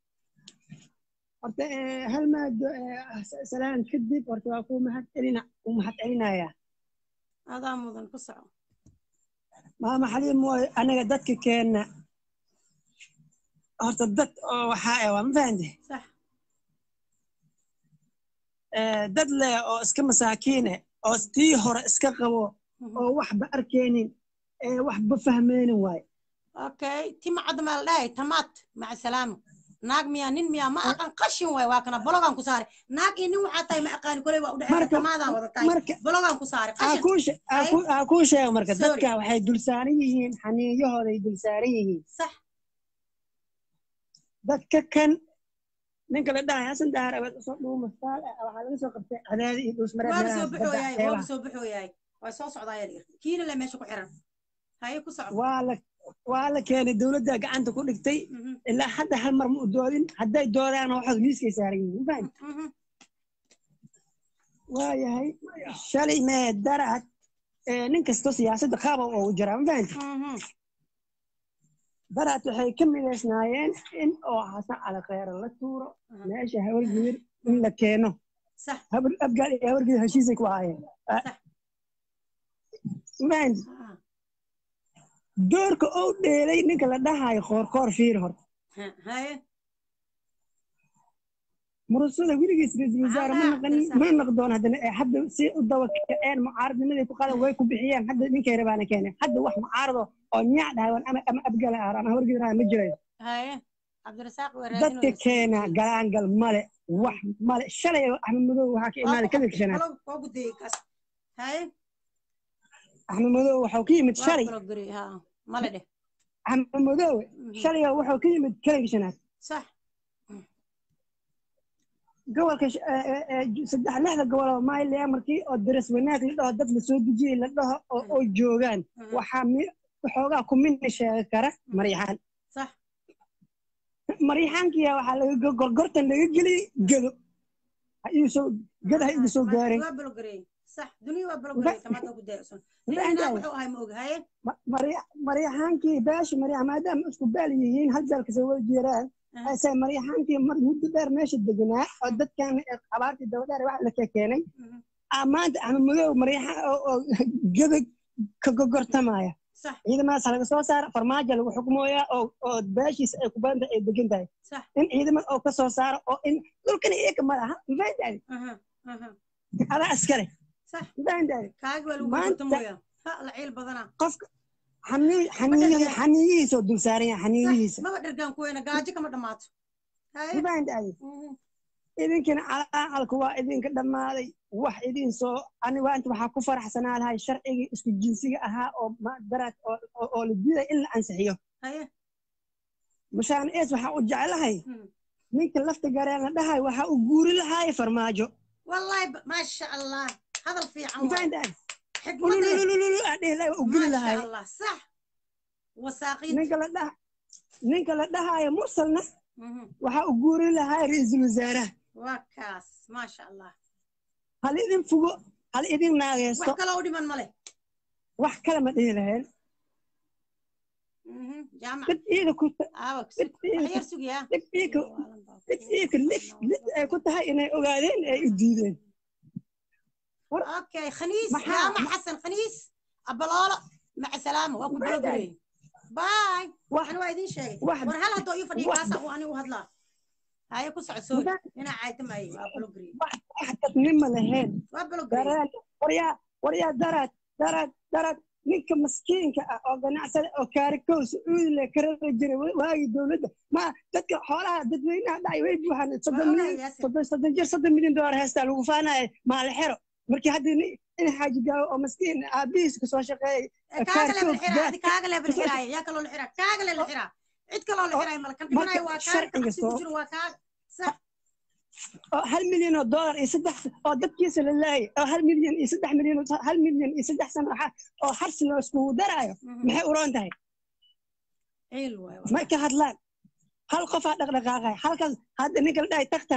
horta hal maad salaan kadib horta waa kuu mahad celina kuu mahad celinaya adaa mudan ku soco maama xaliim mooy anaga dadka keenna horta dad oo waxaa ah waa ma fahante sax dad leh oo iska masaakiine oo tii hore iska qabo oo waxba arkeenin ee waxba fahmeenin waaye okay tima cadda maa la dhahay tamaad maca salaamo naag miyaa nin miyaa ma aqaan qashin waay waa kana bologaan ku saare naag iyo nin waxaa tahay ma aqaani koley waa u dhexeeya Marka- tamaadaan wada tahay marka bologaan ku saare aa qashin kuu she- aa kuu- aa kuu sheega marka Sorry. dadka waxay dulsaaran yihiin xaniiyahooday dulsaaran yihiin sax dadka kan ninka la dhahay hasan daahir abeed usoo dhuuma faal ah waxaa laga soo qabtay cadaadi iyo dhuusmareed waaba meelahaas soo badda baxooyahay xeebaha waaba soo baxooyahay waa soo socdaa yar yar kiina le meesha ku xiran haye ku soco waa la waa la keenay dowladda gacanta ku dhigtay Mhm, ilaa hadda hal mar ma u doodin hadday doodaan waxaad miiskay saaran yihiin ma fahamtid? mhm. waayahay shalay mee darad ee nin kastoo siyaasadda qaaba ugu jiraa ma fahamtid? Mhm. darad waxay ka midaysnaayeen in oo xasan cali khayre la tuuro Mhm. meesha hawargiir in la keeno sax habar abgaal iyo hawargiir heshiisay ku ahaayeen Ah, Sax. ma fahamtid? Ah, doorka oo dheelay ninka la dhahayo koorkoor fiir hor ha- haye murasada weligiis ra-iisul wasaare ma Ah, naqan sax. ma naqdoon haddana ee hadda si u daba kaceen mucaaradnimaday ku qadan way ku bixiyeen hadda ninkay rabaana keeneen hadda wax mucaarado oo nyaac dhahawan ama ama abgala ah ama hawargidaraha ma jirayo haye cabdirasaaq waa dadka raadinooya keena galaangal male wax male shalay axmed madow waxaa ka imaaday kadibka shanaad waa gudayey kaas haye axmed madow waxuu ka yimid waa shalay kalo gari ha male dheh axmed madow Mhm. shalay wuxuu ka yimid kadibka shanaad sax gobolka sh- ee- ee- ee ju- saddex lixda gobol oo maaylia markii oo daras wanaag la dhaho dad lasoo dejiyey la dhaho oo oo joogaan waxaa mi waxoogaa ku midna sheegi kara maryaxaan صح maryaxaankiya waxaa laga gorgortan laga geliyey gedo ha igu soo geda ha igu soo gaareen waa balogareey صح دنيا waa balogareey tamaada ku daaysan Maxaa ninaa dhahay? wuxuu ahay ma ogahaye Ma- marya- maryaxaankii beesha maryax maadaama isku beel yihiin hal beel kasoo wada jeeraan Aha. ase maryaxaankii mar muddo dheer meesha deganaa oo dadkan ee abaartii dabadheer wax la kekeenay aa maanta ama madow maryaxaan oo oo geda ka gogortamaya صح ciidamadaas laga soo saara farmaajo lagu xukmooyaa oo oo beeshiisa ay ku badan tahay ay degan tahay صح in ciidamada oo ka soo saaro oo in dhulkana iyaga ma laha mafahantaadi aha aha adaa askare صح mafahantaadi kaagi waa lagu Maanta- gortamoya ha la ciil badana qofka xanii- xaniiyihi- xaniiyihiisa oo dul saaran yahay xaniiyihiisa maba dhergaan kuweena gaajo kama dhammaato haye mafahantaadi Mhm. idinkina calaalku waa idinka dhammaaday wax idin soo aniga inta waxaa ku faraxsanaa lahay sharcigii isku jinsiga ahaa oo ma- daraad oo oo- oo la diiday in la ansixiyo haye mashaan ees waxaa u jeclahay Mhm. ninka lafta gareen la dhahay waxaa u guuri lahaay farmaajo wallahi ba- maasha allah hadal fiican waay mafahantaadi xikmade ulululululu aa dhihi lahay waa u guri lahaay maasha allah sax wasaaqiid ninka la dhaha ninka la dhahaayo mursalna Mhm. waxaa u guuri lahaay ra-iisul wasaaraha waa kaas maasha allah hal idin fugo hal idin wax naageesto kaloo u dhiman male wax kale ma dhihi laheen Mhm. jaamac dad iida ku aawag dad iida waxyar sugiyaa dad iika dad iika lid lid ay ku tahay inay ogaadeen ay u diideen اوكي خنيس محا- يا مع حسن خنيس ابلوله مع سلامه واكو باي بلوغري باي واحد انا وايدين شيء واحد ور هل هدو يفدي واحد. كاسا وانا وهدلا هاي كو سعسوي واحد. هنا عايتم اي بلوغري wax wax dadnimo lahayn وبلوغري dareen waryaa waryaa daraad daraad daraad ninka maskiinka ah oo ganacsada oo kaarikow sacuudi le karara jiray wa- waagii dowladda ma dadka xoolaha dadweynaha dhacay way buuxaan soddon Waa milyan ogahay, Yaasin. soddon soddon jir soddon milyan doolar heestaa lagu faanaya maali xero markii haddii nin- in xaaji gaawo oo maskiin aabihiis kasoo shaqeeyay كاغلا كاركوب بالحرا جاء- هذه كاغلا بالحرا يا كلو الحرا كاغلا الحرا عيد كلو الحرا ملكن marka دمناي وا كاغ sharciga عكسي soo- كجرو وا كاغ صح oo hal milyan oo doolar iyo saddex oo dadkiisa la laayay oo hal milyan iyo saddex milyan oo- hal milyan iyo saddex sano waxa- oo harsi loo iskugu daraayo maxay uroon tahay عيل واي may ka hadlaan hal qofaa dhaqdhaqaaqay halkaas hadda ninka la dhahay daktar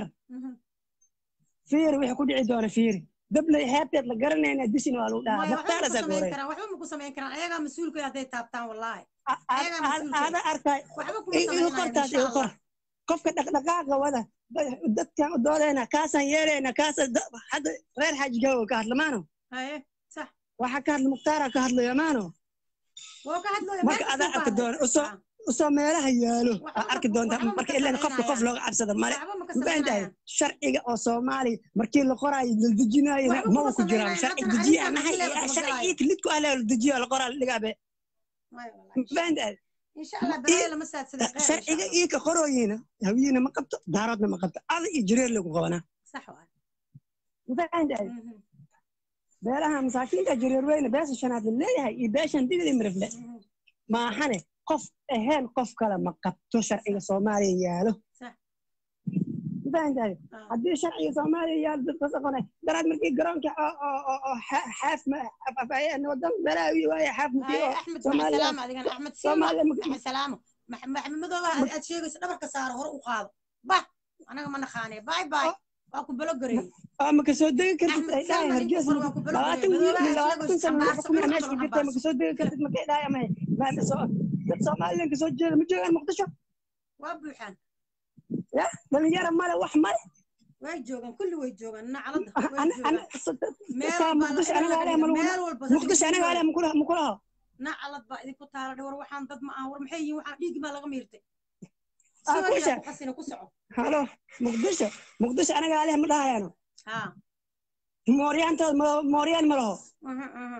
fiiri wixii ku dhici doona fiiri dablay xeebteed la garanayna dishina waa lagu dhahaa ما daktaarasaa waxba goorey karaan waxba ma ku samayn karaan ayaga mas'uulka haday taabtaan wallahi ayagaa mas-uulka. aada arkay waxba kuma igu samaynayaan qortaas insha igu qor Allah qofka dhaqdhaqaaqa wada dadkan u doodayna kaasaan yeelayna kaasaan da- hadda reer xaaji gawo ka hadlamaano haye صح waxaa ka hadla mukhtaara ka hadlayo maano woo ka hadlooya marka adaa arki doona usoo usoo meelaha yaalo Waxba aa arki ma- doonta waxba ma marka ka ilan qofka qof samaynayaan. looga cabsada male waxba ma ka mafahantahay samaynayaan sharciga oo soomaaliya markii la qoraayo la dejinaayo Waxba ma kuma ku jiraan samaynayaan. sharci Haddana dejiya arrintan maxay hadii la sharci dabagalaayo. ii lidku ah la dejiyo la qoraa la dhigaabe Waayo wallahi. mafahantahay insha Allah balaayo lama saadsada khayr sharciga ii ka qorooyiina hawiyiina ma qabto daaroodna ma qabto ada iyo jireer lagu qabanaa sax waay mafahantahay Mhm, beelaha masaakiinta jireer weyne beesha shanaad la leeyahay iyo beeshan digli mirifle mhm. maahane qof ahayn qof kale ma qabto sharciga soomaaliya yaalo Sax. mafahantahay Ah. haddii sharciga soomaaliya yaalo dadka saqonay daraad markii garoonka oo oo oo oo xa- xaaf ma- afayeen wadan balaawi waaye xaaf markii Haye, oo Axmed Soomaaliya- maca salaamo adigana Axmed Silva Soomaaliya ma- maca salaamo Max- maxamedooba aad aad sheegayso dhabarka saaro hore u qaado bah anaga ma naqaanee bye bye waa ku balogareey oo ma kasoo degi kartid Axmed ay dhahay Salman hargeysa inta waa ku balogareey. labaatan wiil Madoobaha labaatan sheegayso sano xambaarso, xukumaya dhulka meesha ku kale jirta ma xambaarso. kasoo degi kartid makay dhahay ama ma soo dad soomaaliyan kasoo jeeda ma joogaan muqdisho waa buuxaan ya dhalinyaro male wax male way joogaan kulli way joogaan nacalada way ana ana joogaan meel taa walba muqdisho la- anaga la- aleh ma lagu meel walba muqdisho anaga aleh makula makulaho nacalad baa idinku taala dhawar waxaan dad ma aha war maxay yihiin waxaan dhiigi baa laga miirtay Ah, Soo kusha. yaa ku qasina ku soco halo muqdisho muqdisho anaga aleh ma dhahayaano ha mooryaantooda ma- mooryaan ma laho mhm, mhm.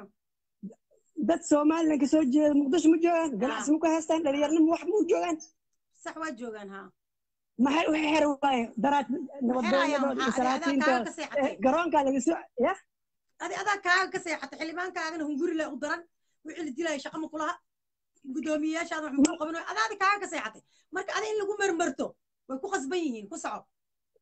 dad somalilan kasoo jeeda muqdisho ma joogaan ganacsi ma ku haystaan dhalinyarnimo wax ma u joogaan sax waa joogaan ha maxay u xer waaye daraad xerayaan nabadgelyadooda iyo maxaa adi adaa kaaga salaatiintooda ka seexatay garoonkaa laga soo ya adi adaa kaaga ka seexatay xildhibaankaagana hunguri le u daran wixii la dilaya shaqa ma kulaha guddoomiyeyaashaada wax makuu qaban adaadi kaaga ka seexatay marka adi in lagu marmarto way ku qasban yihiin ku soco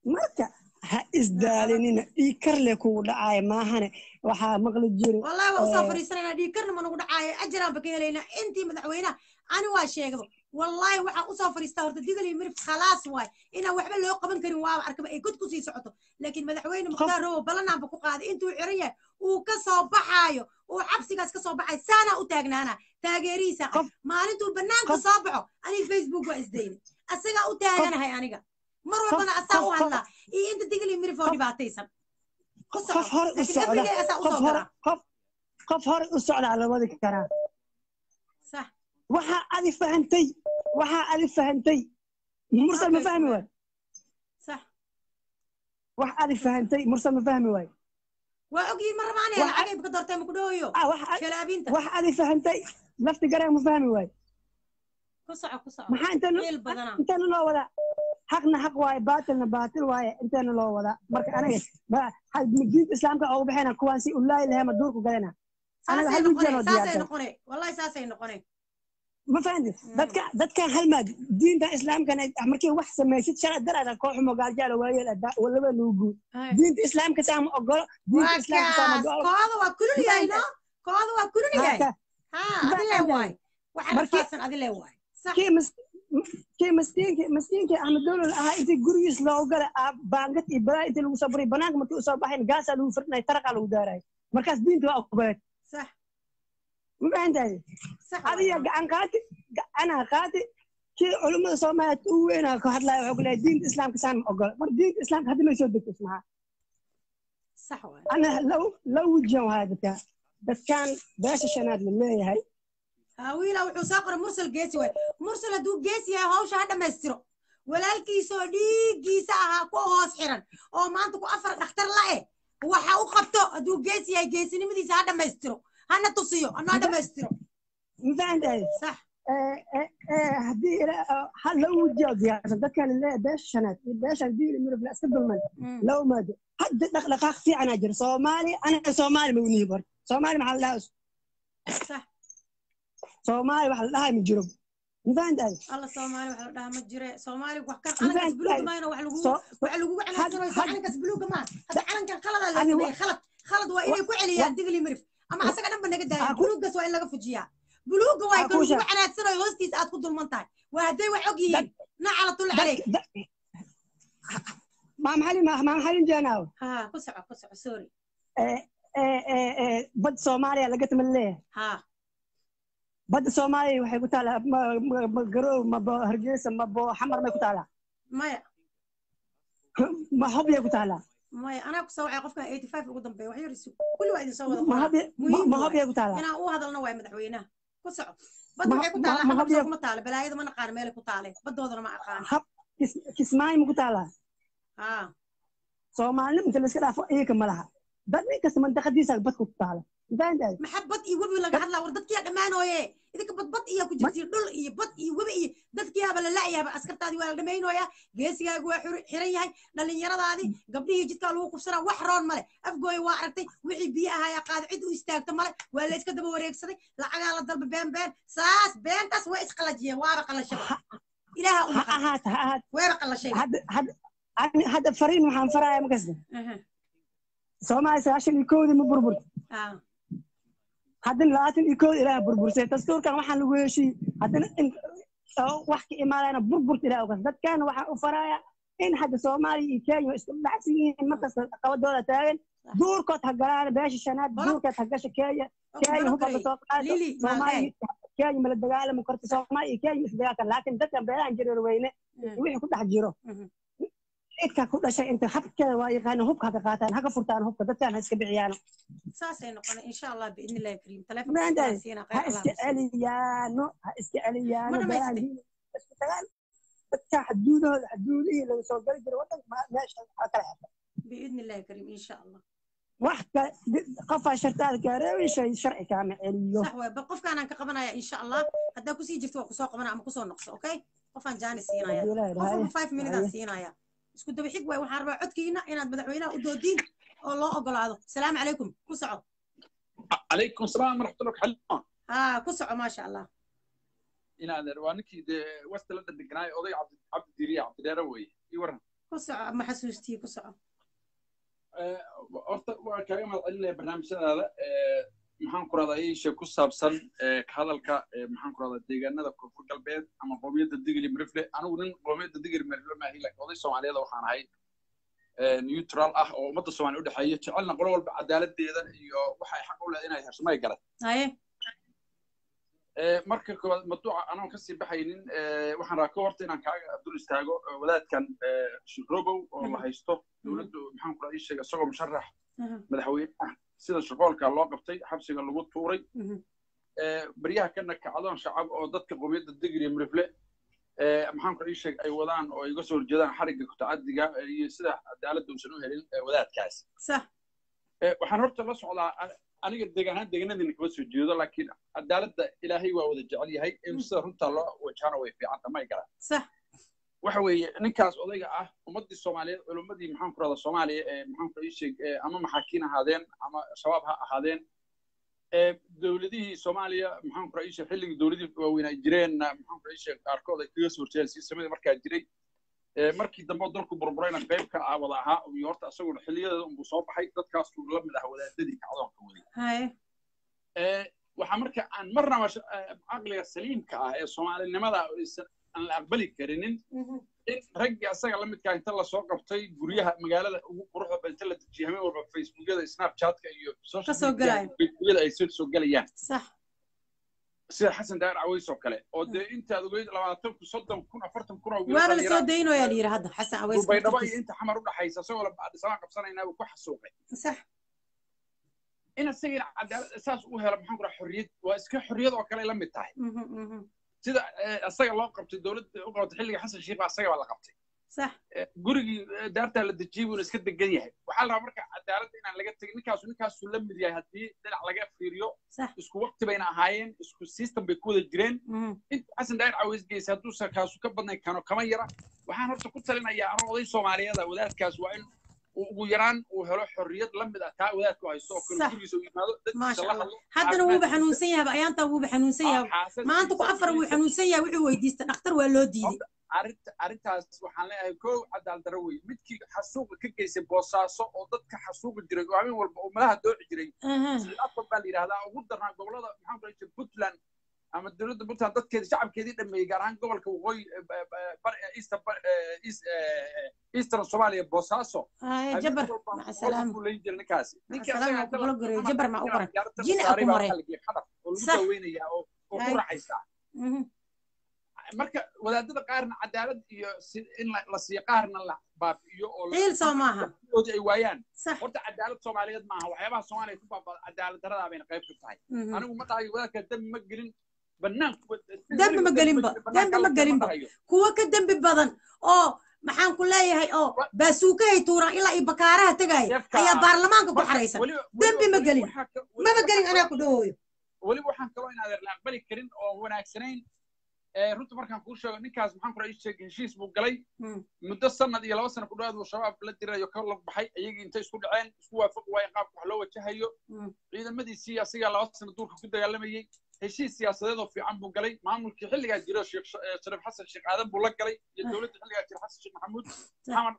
marka ha isdaalinina dhiig karle kugu dhacaya maahane waxaa maqli jiri والله وصل آه. فريسنا دي كرنا ما نقول عاي أجرا بكيلينا أنت مدعوينا أنا واشيغ والله وحا وصل فريستا ورد ديغ لي مرف خلاص واي إنا وحبا لو قبن كرين واو أركب أي كنت كسي سعوتو لكن مدعوين مختار هو بلنا بكو قاد أنتو عرية وكسو بحايو وحبسي كاس كسو بحاي سانا وتاغنانا تاغيريسا قف- ما انتو بنان قف- كصابعو أنا فيسبوك وإزديني أسيغا وتاغنا هاي أنيغا مرة قف- بنا أساو قف- هلا إيه أنت ديغ لي مرف ودي باتيسا qof hore u socda أبريغي أسا qof أسو hore كرا qof qof hore u socdaa la wadi karaa صح waxaa adi fahantay waxaa adi fahantay mursal ma fahmi waay صح wax adi fahantay mursal ma fahmi waay waa ogyihiin ma rabaan Waxa- lacagay baka doortay ma ku dhooyo ah wax shalaabinta wax adi fahantay lafti garaan ma fahmi waay ku soco ku soco maxaa intana ciil badana intana loo wadaa xaqna xaq waaye baatilna baatil waaye intana loo wadaa marka aniga ma- ha- diinta islaamka ugu baxayna kuwaan si ulaahi lahema duurku galayna anaga saasay hal noqone wijiyan oo saasay diyaarsan noqone wallahi saasay noqone ma fahanti Mm. dadka dadkan halmaad diinta islaamkana markii wax samaysid sharci darada kooxumo gaaljaala waayeel walaba lagu guud diinta islaamka saa ma ogolo diinta waa islaamka saa ma kaas ogolo kooda waa kulul yahay no kooda waa kulul yahay Marka, ha Ba- adile waay waxa Markii- rafaadsan adile waay sax kii mas- kii maskiinki maskiinki ahmed dowlal ahaa intii gurigiis loogu gala ah, baangad iyo balaa intii lagu soo buray banaanka markii usoo baxayn gaasaa lagu firdhinay taraqaa lagu daarayo markaas diinta waa ogoleed sax ma fahantahay sax adiga waay. gacan qaati gacanaa qaati kii culummada soomaaliyeed u weynaa ka hadlaya wuxuu ku leeyahay diinta islaamka saan ma ogola mar diinta islaamka haddi may soo degto ismaha sax waay ana law law wijiyan waaya dadka dadkan beesha shanaad la leeyahay ها wiila wuxuu soo qoray mursal geesi waay mursal hadduu geesi yahay hawsha ha dhammaystiro walaalkiisoo dhiiggiisa ahaa ku hoos xiran oo maanta ku afar dhakhtar la eh waxa u qabto hadduu geesi yahay geesinimadiisa ha dhammaystiro hana tusiyo hana dhammaystiro ma fahantahay sax haddii ha law wijiya diyaarsan dadkan la leeyahay beesha shanaad iyo beesha diin mirab la iska dulman la umaado hadda dhaqdhaqaaq fiicanaa jira soomaali anaga soomaali ma unihi bar soomaali maxaa la dhahaa sax soomaali waxa la dhahaa ma jiro ma fahantahay alla soomaali waxa la dhahaa ma jire soomaali wax kan Ma calankaas fahantahay. buluuga maayna wax lagu Soo- waxa lagugu canaansanayso had- calankaas buluuga maa hadda calankan khaladaa la Ani wa- sameeyey khalad khalad waa inay ku celiyaan digli mirif ama asaga dhanba naga daaya Ah, ku- buluugaas waa in laga fujiyaa buluuga waa Ah, kan kusha. lagugu canaansanayo hoostiisa aad ku dulman tahay waa hadday wax og yihiin nacalatul caleyk ما محل ما ما محل جناو ها ku soco ku soco sorry بد سوماليا لقيت من ليه ها بد سوماليا waxay ku taala ma garow ma bo hargeysa ma bo xamar ma ku taala maya ma hobya ku taala maya anaa ku soo wacay qofkan 85 ugu dambeeya wax yar isu kulli waa idin soo wada ma qoraa hobya muhiim ma waay. hobya ku taala inaan u hadalno waay madaxweynaha ku soco bad Ma- waxay ku ma- taalaa ma xamar hobya- soo kuma taale balaayada ma naqaan meelay ku taale badoodana ma aqaan hab kismaay ma ku taala ها Soomaali inta la iska dhaafo iyaga ma laha dad nin kasta mandaqadiisa bad ku taala intaantahay maxabad iyo webi laga hadlaa war dadkiyaa dhammaanooye idinka badbad iyo ku jirtiin dhul iyo bad iyo webi iyo dadkiyaaba la la'yaaba askartaadii waa la dhammaynooyaa geesigaagu waa xur- xiran yahay dhallinyaradaadii gabdhihii jidkaa lagu kufsanaa wax roon male afgooya waa aragtay wixii biyo ahayaa qaado cid u istaagta male waa la iska daba wareegsaday lacagaa la dalba been been saas beentaas way isqalajiyeen waaba qalashaba ilaaha u ha maqan ahaat ha ahaat weeba qalashay hadda hadda ani- hadda fariin waxaan farayaa makasta Soomaali sagaashan iyo kowdii ma burburta haddana labaatan iyo kowda ilaaha burbursay dastuurkan waxaan lagu heshiiyey haddana in oo wax ka imaadayna burburta ilaah ogas dadkan waxaan u farayaa in hadda soomaaliya iyo kenya isku dhacsan yihiin markasta qabadooda taagan duurkood ha galaan beesha shanaad Bolo. duurkood ha gasha kenya kenya hubka soo qaado Lili, soomaaliya kenya mala dagaalami karto soomaaliya iyo kenya isdagaalkan laakiin dadkan beelahan jireer weyne wixii ku dhex jiro Mhm. cidka ku dhashay inta habkeeda waa yaqaana hubka ha ka qaataan ha ka furtaan hubka dadkan ha iska bixiyaan saasay noqonay insha allah biidni illahi kariim Maandaay, telefonka ha iska celiyaano ha iska celiyaano Ma beelahan dhamaystay? diin isku tagaan dadka xuduudahooda xuduudihii laga soo gali jiray wadanka ma- meesha ha kala xirta biidni illahi kariim insha allah wax kale qofaa shartaada gaareewi shay sharci kaama celiyo صح وي qofkaanaan ka qabanaya insha allah haddaa kusii jirto waa kusoo qabanaya ama kusoo noqso okay qofaan jaani siinaya Haddii Ilaahay qof walba dhahayo. five minute aan siinaya isku daba xig waay waxaan rabaa codkiina inaad madaxweynaha u doodiin oo loo ogolaado salaamu calaykum ku soco عليكم السلام ورحمة الله حلوان ها ku soco maasha allah إن هذا روانكي ده وست لدى الدقناي أضي عبد عبد الديرية عبد الديروي يورن ku soco ma xasuustii ku soco horta waa kaaga mahad celinaya barnaamijyadaada maxaan ku rahdaa iisha ku saabsan ka hadalka maxaan ku rahdaa deegaanada koonfur galbeed ama qoomiyadda digili mirifle anigu nin qoomiyadda digili mirifle maahi laakiin oday soomaaliyeed waxaan ahay neutral ah oo ummadda soomaaliya u dhexeeya jecelna qolo walba cadaaladeeda iyo waxay xaq u leedahay inay hesho may garan haye marka koowaad maduuca anoon kasii baxaynin waxaan rabaa ka horta inaan kaaga dul istaago wadaadkan shirrobow oo la haysto dowladdu maxaan ku ii sheega isagoo musharax madaxweyne ah sida shaqoolka loo qabtay xabsiga lagu tuuray baryaha kana kacdoon shacab oo dadka qowmiyadda digri mirifle maxaan ku ii sheeg ay wadaan oo iga soo horjeedaan xarigga kutacadiga iyo sida cadaaladda uusan u helin wadaadkaas sax waxaan horta la socdaa aniga deegaanaan deegaanadina kama soo jeedo laakiin cadaaladda ilaahay waa wada jecel yahay in sida runta loo wajahana way fiicanta may garan sax waxa weeye ninkaas odayga ah ummaddii soomaaliyeed culimmadii maxaan ku rahdaa soomaaliya ee maxaan ku ii sheeg ama maxaakiin ahaadeen ama shabaab ha ahaadeen dowladihii soomaaliya maxaan ku ii sheeg xilligii dowladihii waaweyn ay jireenna maxaan ku ii sheeg qaarkood ay kaga soo horjeedeen siisamadii markaa jiray markii dambe dalku burburayna qayb ka ah wada ahaa iyo horta isaguna xilliyadeeda unbuu soo baxay dadkaasuu la mid ah wadaadadii kacdoonka waday haye waxaa marka aan marnaba caqliga saliimka ah ee soomaalinimada aan la aqbali karinin in raggii asaga la midkaa inta lasoo qabtay guryaha magaalada ugu quruxda ba inta la dejiyay habeen walba facebookyada snapchatka iyo facebookyada ay soo gelayaan sax sida xasan daahir caways oo kale oo dee intaad ogeyd labaatan kun soddon kun afartan kun oo waaba la soo daynoyaa la yidhi hadda xasan caways baydhabo iyo inta xamar u dhaxaysa isagoo labadhisabaan qabsanaynaa uu ku xasuuqay sax in asagina cadaalad saas u helo maxaan ku raha xorriyad waa iska xorriyad oo kale la mid tahay sida asaga loo qabtay dowladda u qabatay xilliga xasan sheikh asaga baa la qabtay sax gurigii daartaa la dejiyey buuna iska degan yahay waxaa la rabaa marka cadaaladda inaan laga tegin ninkaasu ninkaasuu la mid yahay haddii dhinac laga fiiriyo isku waqti bayna ahaayeen isku system bay ku wada jireen inta xasan daahir caways geysay hadduusa kaasu ka badnay kano kama yara waxaan horta ku talinayaa anoo oday soomaaliyeeda wadaadkaas waa in ugu yaraan uu helo xorriyad la mid ah taa wadaadku haysto oo kale gurigiisa u yimaado dadkiisa la hadlo haddana wuuba xanuunsan yahay ayaantaa wuuba xanuunsan yahay maanta ku afar wuu xanuunsan yahay wuxuu weydiista dhakhtar waa loo diiday arrintaas waxaan leeyahay kow cadaal daro wey midkii xasuuqa ka geysay boosaaso oo dadka xasuuqi jiray oo habeen walba oo malaha dooci jiray afar baa la yidhahdaa ugu darnaa gobolada maxaan ku dhahay puntland ama dowladda puntland dadkeedii shacabkeedii dhameeyey gaar ahaan gobolka waqooyi eastern soomaaliya boosaaso jabar maca salaam layn jira ninkaasi salaam ku kula goreeyo jabar ma u qoran jini a ku maray oo lagu daweynayaa oo ku raaxaysaa marka wadaadada qaarna cadaalad iyo in la siiyo qaarna la baabi'iyo oo ciil soo maaha ay waayaan horta cadaalad soomaaliyeed maaha waxyaabaha soomaaliya ku baabada cadaalad daradaa bayna qayb ka tahay anigu ma dhahayo wadaadka dembi ma gelin banaanku dembi ma gelinba dembi ma gelinba kuwa ka dembi badan oo maxaan ku leeyahay oo baasuukahay tuuraan ilaa iyo bakaaraha tegaya ayaa baarlamaanka ku xaraysan dembi ma gelin maba gelin anaa ku dhahooyo weliba waxaan kaloo in adeer la aqbali karin oo wanaagsanayn runta markaan kuu sheego ninkaas maxaan kura ii sheegay heshiis buu galay muddo sanad iyo laba sana ku dhawaad buu shabaab la dirayo ka lag baxay iyagii intay isku dhaceen isku waafaqi waayeen qaabka wax loo wajahayo ciidamadiisii asigaa laba sana duurka ku dagaalamayey heshiis siyaasadeed oo fiican buu galay maamulkii xilligaa jira sheekh shariif xasan sheekh aadan buu la galay iyo dowladda xilligaa jira xasan sheekh maxamuud maxamed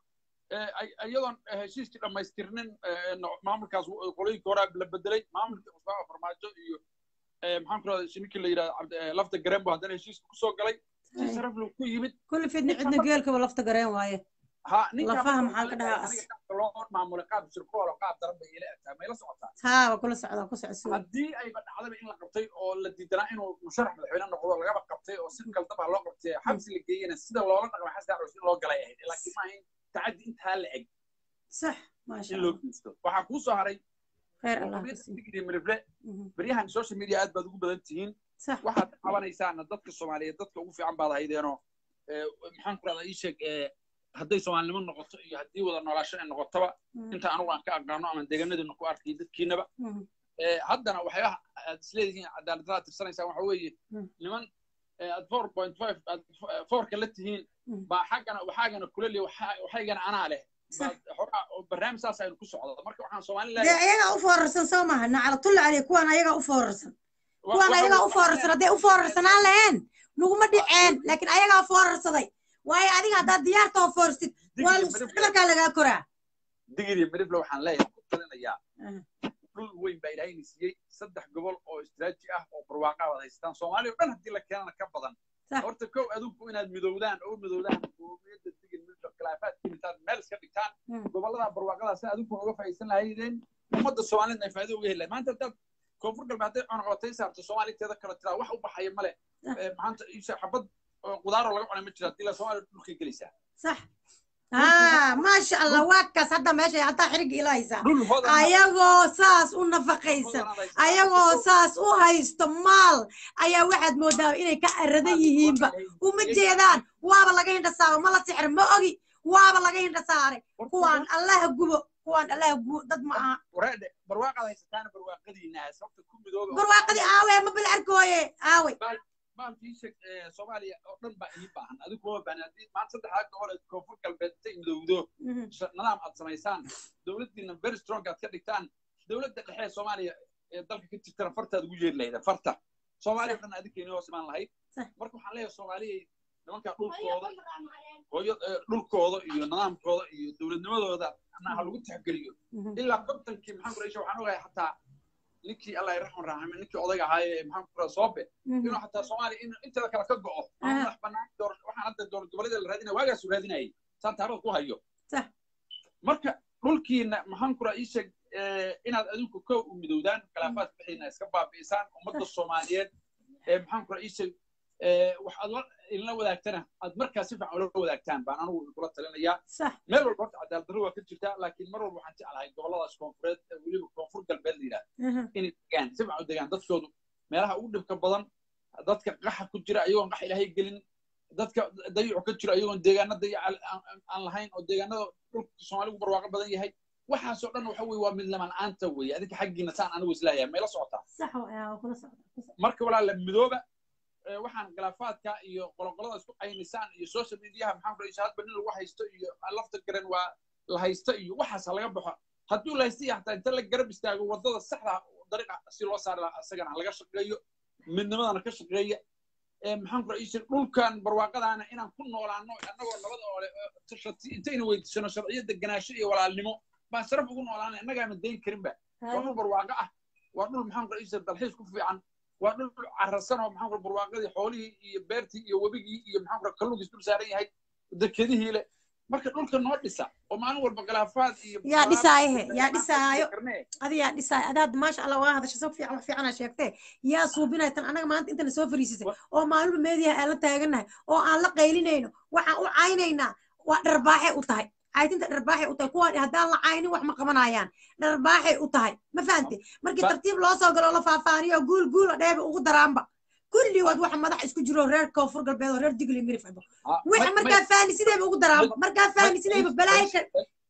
iyadoon heshiiskii dhammaystirnin maamulkaas qolooyinka hore la bedelay maamulkii cusbaaba farmaajo iyo maxaan ku rahdaa ninkii la yidhahda lafta gareen buu haddana heshiiska kusoo galay si sharaf leh ku yimid kulli fidni cidna geelkaba lafta gareen waaye ha lafaha maxaa ka dhahaa loo maamulay qaab shirkool oo qaab daran bay ila egtaa mayla socotaa haa waa kula socdaa ku socodsi haddii ayba dhacdaba in la qabtay oo la diidanaa inuu musharax madaxweyne noqdo lagaba qabtay oo si kaldaba loo qabtay xabsi la geeyena sida loola dhaqmay xasan daacus in loo galay ahayd laakiin maaha in tacaddi intaa la eg sax maasha in loo geysto waxaa kuu soo haray khayr allah mirifle beryahan social media aad baad ugu badan tihiin waxaad qabanaysaana dadka soomaaliyeed dadka ugu fiican baad haydeenoo maxaan ku rahdaa ii sheeg hadday soomaalinimo noqoto iyo haddii wada noolaasho ay noqotaba inta anugu aan ka aqaano ama deegaanadiina ku arkay dadkiinaba haddana waxyaabaha aad isleedihiin cadaaladada tirsanaysaan waxa weeye niman aad four point five aad fourka la tihiin baa xaggana waxaagana kula leey waxaygana anaa leh barnaamij saas aynu ku socdo marka waxaan soomaali dee ayagaa u foorarsan soo maaha nacalatulla caley kuwaan ayagaa u foorarsan kuwaan ayagaa u foorarsan hadday u foorarsanaan laheen nuguma dhiceen laakiin ayagaa foorarsaday waayo adiga haddaad diyaartoo foorsid waa digir iyo midifle dhabarkaa lagaa koraa digir iyo midifle waxaan leeyahay ku talinayaa Ah. dhul weyn baa ilaahayna siiyey saddex gobol oo istiraati ah oo barwaaqa wada haystaan soomaaliya oo dhan haddii la keenana ka badan Sax. horta kow adinku inaad midowdaan oo u midowdaan qowmiyadda digir midifle khilaafaadkii intaad meel iska dhigtaan Mm. gobolada barwaaqada si adinku uga faa'iidaysan lahaydeen ummadda soomaalida ay faa'iido uga heli lahayd maanta haddaad koonfur galbeed hadday cunaqabatay saarto soomaaliteeda kale tiraa wax u baxaya male Sax. Eh, maanta isha xabad oo qudaaroo laga cunay ma jira haddii la soomaaliya dhulkay gelaysaa sax haa maasha allah waa kaas hadda meesha hataa xiriga ilahaysaa dhul hodan ayagoo saas u nafaqaysan ayagoo saas u haysto maal ayaa waxaad moodaa inay ka aradan yihiinba uma jeedaan waaba laga hindha saaro ma la sixir ma ogi waaba laga hindha saaray kuwaan allaha gubo kuwaan allaha gubo dad ma aha wareedhe barwaaqaad haysataana barwaaqadiina sababta ku midooba barwaaqadii aawe ma bil arkooye aawe maalkii sheeg soomaaliya oo dhan baa idiin baahan adigu kuma baahan haddii maanta saddexdaa gobol ee koonfur galbeed intay midowdo Mhm. sh- nidaam aad samaysaan dowladdiina very strong aad ka dhigtaan dowladda dhexe ee soomaaliya ee dalka ka jirtana fartaad ugu yeeri lahayd farta soomaaliya oo dhan adinkeeni hoos imaan lahayd Sax. marka waxaan leeyahay soomaaliya nimankaa dhulkooda hooyo eh, dhulkooda iyo nidaamkooda iyo dowladnimadooda anaa ha lagu tixgeliyo Mhm. ilaa kontonkii maxaan kuraysha waxaan ogahay xataa ninkii allah raxman raxime ninkii odayga ahaayee maxaan kura soobe Mhm. inuu xataa soomaaliya in inteeda kale ka go'o Ah. ama madax bannaan door waxaan hadda dowlad goboleeda la raadinaya waagaasu raadinayay saan taariikhda ku hayo Sax. marka dhulkiina maxaan kura ii sheeg eh, inaad adinku kow u midowdaan khilaafaadka bixiina iska baabi'isaan ummadda soomaaliyeed ee maxaan kura ii sheeg eh, wax aad la- idinla wadaagtana aad markaa si fiican ula wadaagtaan baan anigu kula talinayaa sax meel walba horta cadaalad darro waa ka jirtaa laakiin mar walba waxaan jeclahay goboladaas koonfureed ee weliba koonfur galbeed la yidhahda Mhm. inay degaan si fiican u degaan dadkoodu meelaha ugu dhibka badan dadka qaxa ku jira ayagoon qax ilaahay gelin dadka dayicu ka jiro ayagoon deegaana dayac aan- aan- aan lahayn oo deegaanada dhulka soomaaligu barwaaqo badan yahay waxaasoo dhan waxa weye waa midlama la'aanta weeye adinka xaggiina saan anigu isleeyahay mayla socotaa sax waa waa kula socda ku socda. marka walaala midooba ee, waxaan khilaafaadka iyo qoloqolada isku qaynisaan iyo social mediaha maxaan ku hadba nin lagu haysto iyo lafta garan waa la haysto iyo waxaas ha laga baxo hadduu la haysta iyo hataa inta la garab istaago wadada saxda dariiqa si loo saari lahaa isagana ha laga shaqeeyo midnimadana ka shaqeeya ee, maxaan ku isha dhulkan barwaaqadaana inaan ku noolaano annagoo nabada oo leh oo shati intayna weydiisano sharciyo deganaansho iyo walaalnimo baan sharaf ugu noolaana innagaana dayn karinba waa dhul barwaaqo ah waa dhul maxaan ku isha dalxiis ku fiican waa dhul cararsan oo maxaan ku barwaaqadii xoolihii iyo beertii iyo webigii iyo maxaan ku kalluunkiis dul saaran yahay dekedihii leh marka dhulka noo dhisa oo maalin walba khilaafaad iyo Yaa dhisaaye, yaa dhisaayo. Karnee. adigaa dhisaay adaad maasha allah waa hadasha soo fiican wax fiicana sheegtee yaa suubinay tan annaga maanta intana soo fariisisay oo maalinba meediyaha aan la taagannahay oo aan la qaylinayno waxaan u caynaynaa waa dharbaaxay u tahay caytinta dharbaaxay u tahay kuwaan haddaan la caynin wax ma qabanayaan dharbaaxay u tahay ma fahante markii Ba- tartiib loo soo galo la faahfaaniyo guul guula dheeba ugu daraanba kulligood waxa madax isku jiro reer koonfur galbeed oo reer digli mirif abo Ah, wixii ma- markaa faani sidayba ugu daraanba markaa faani sidayba balaayo ka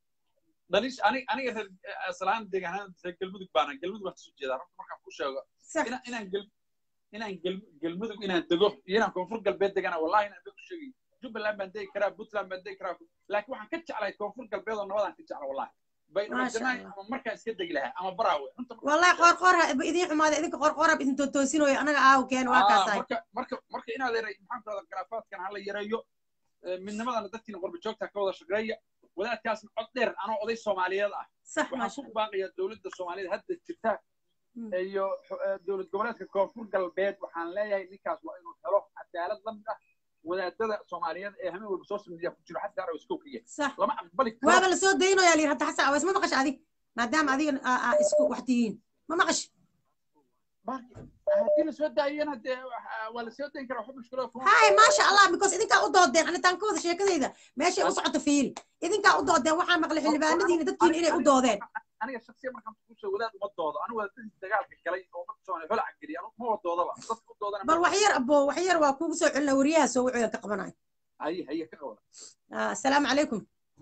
dalish ani- aniga reer aslaan deegaanada reer galmudug baana galmudug waan kasoo jeedaa runta markaan ku sheego sax ina- inaan gel inaan gel- galmudug inaan dego iyo inaan koonfur galbeed degana wallahi inaan ku sheegay jubbaland baan degi karaa puntland baan degi karaa laakiin waxaan ka jeclahay koonfur galbeed oo nabadaan ka jecla wallahi bay Maasha dhamaan Allah. ama markaan iska degi lahaa ama baraawe runta markaan والله ku sheego. قور قور idin xumaada idinka qor qor idin toosinoyo anaga aaw keen waa Ah, kaasaay marka marka marka inaad yaray maxaan ku rahdaa khilaafaadkan hala yareeyo Eh, midnimadana dadkiina qorba joogta ka wada shaqeeya wadaadkaasna cod dheer anoo oday soomaaliyeed ah صح ما waxaan شاء ku الله baaqayaa dowladda soomaaliyeed hadda jirta Mm. iyo eh, dowlad goboleedka koonfur galbeed waxaan leeyahay ninkaas waa inuu helo cadaalad la mid ah wadaadada soomaaliyeed ee hameen walba social media ku jiro xataa araw iska okiya صح lama aqbali waaba karo la soo daynayaa liir hadda xasan aweys ma maqash adig maadaama adiga aa- aa isku wax tihiin ma maqash Marka, haddii la soo daayana dee waxa- waa la soo dayn karaa wax mushkilo kuma هاي ما شاء الله because idinkaa u doodeen anitaan ka wada sheekadayda meeshay u socoto fiiri idinkaa u doodeen waxaa maqlay xildhibaanadiina dadkiina inay u doodeen aniga shaksiya markaan ku soo wadaad uma doodo anigu waa dadkii dagaalka galay oo marka soo holac geliya anigu ma wadoodaba dadka u doodana bal wax yar abo wax yar waa kuugu soo celina wariyaha soo wuxuu ka qabanayo haye haye ka qawla Ah, asalaamu calaykum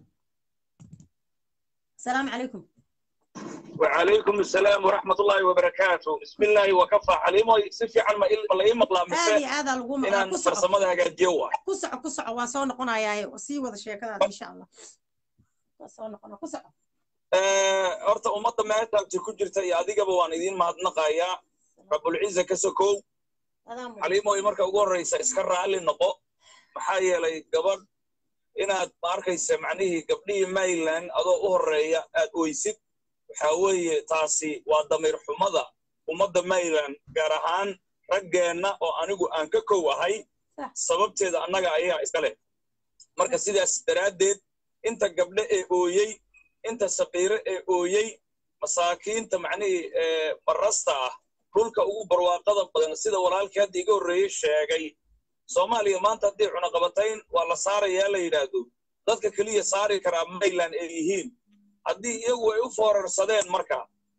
asalaamu calaykum وعليكم السلام ورحمة الله وبركاته بسم الله وكفى حليمو سفي عن ما إلا ما يمقلا aad مساء iyo aadaa lagu إن maqlaa أن ku soco فرصمدا هاجيوا ku soco ku soco waa soo noqonayaa sii wada sheekadaada insha allah waa soo noqona ku soco horta ummadda meeshaasi ku jirta iyo adigaba waan idiin mahadnaqayaa rabulciza ka sokow adaa mudan xaliimoy marka ugu horreysa iska raalli noqo maxaa yeelay gabadh inaad ma arkaysa macnihii gabdhihii mayland adoo u horreeya aad oysid waxaa weeye taasi waa damiir xumada ummadda mayland gaar ahaan raggeenna oo anigu aan ka kow ahay sababteeda annaga ayaa iska leh marka sidaas daraaddeed inta gabdhe ee ooyey inta saqiire ee ooyey masaakiinta macnihii barrasta ah dhulka ugu barwaaqada badan sida walaalkii hadda iga horreeyey sheegay soomaaliya maanta haddii cunaqabatayn waa la saarayaa la yidhaahdo dadka keliya saari karaa mayland ay yihiin haddii iyagu ay u foorarsadeen marka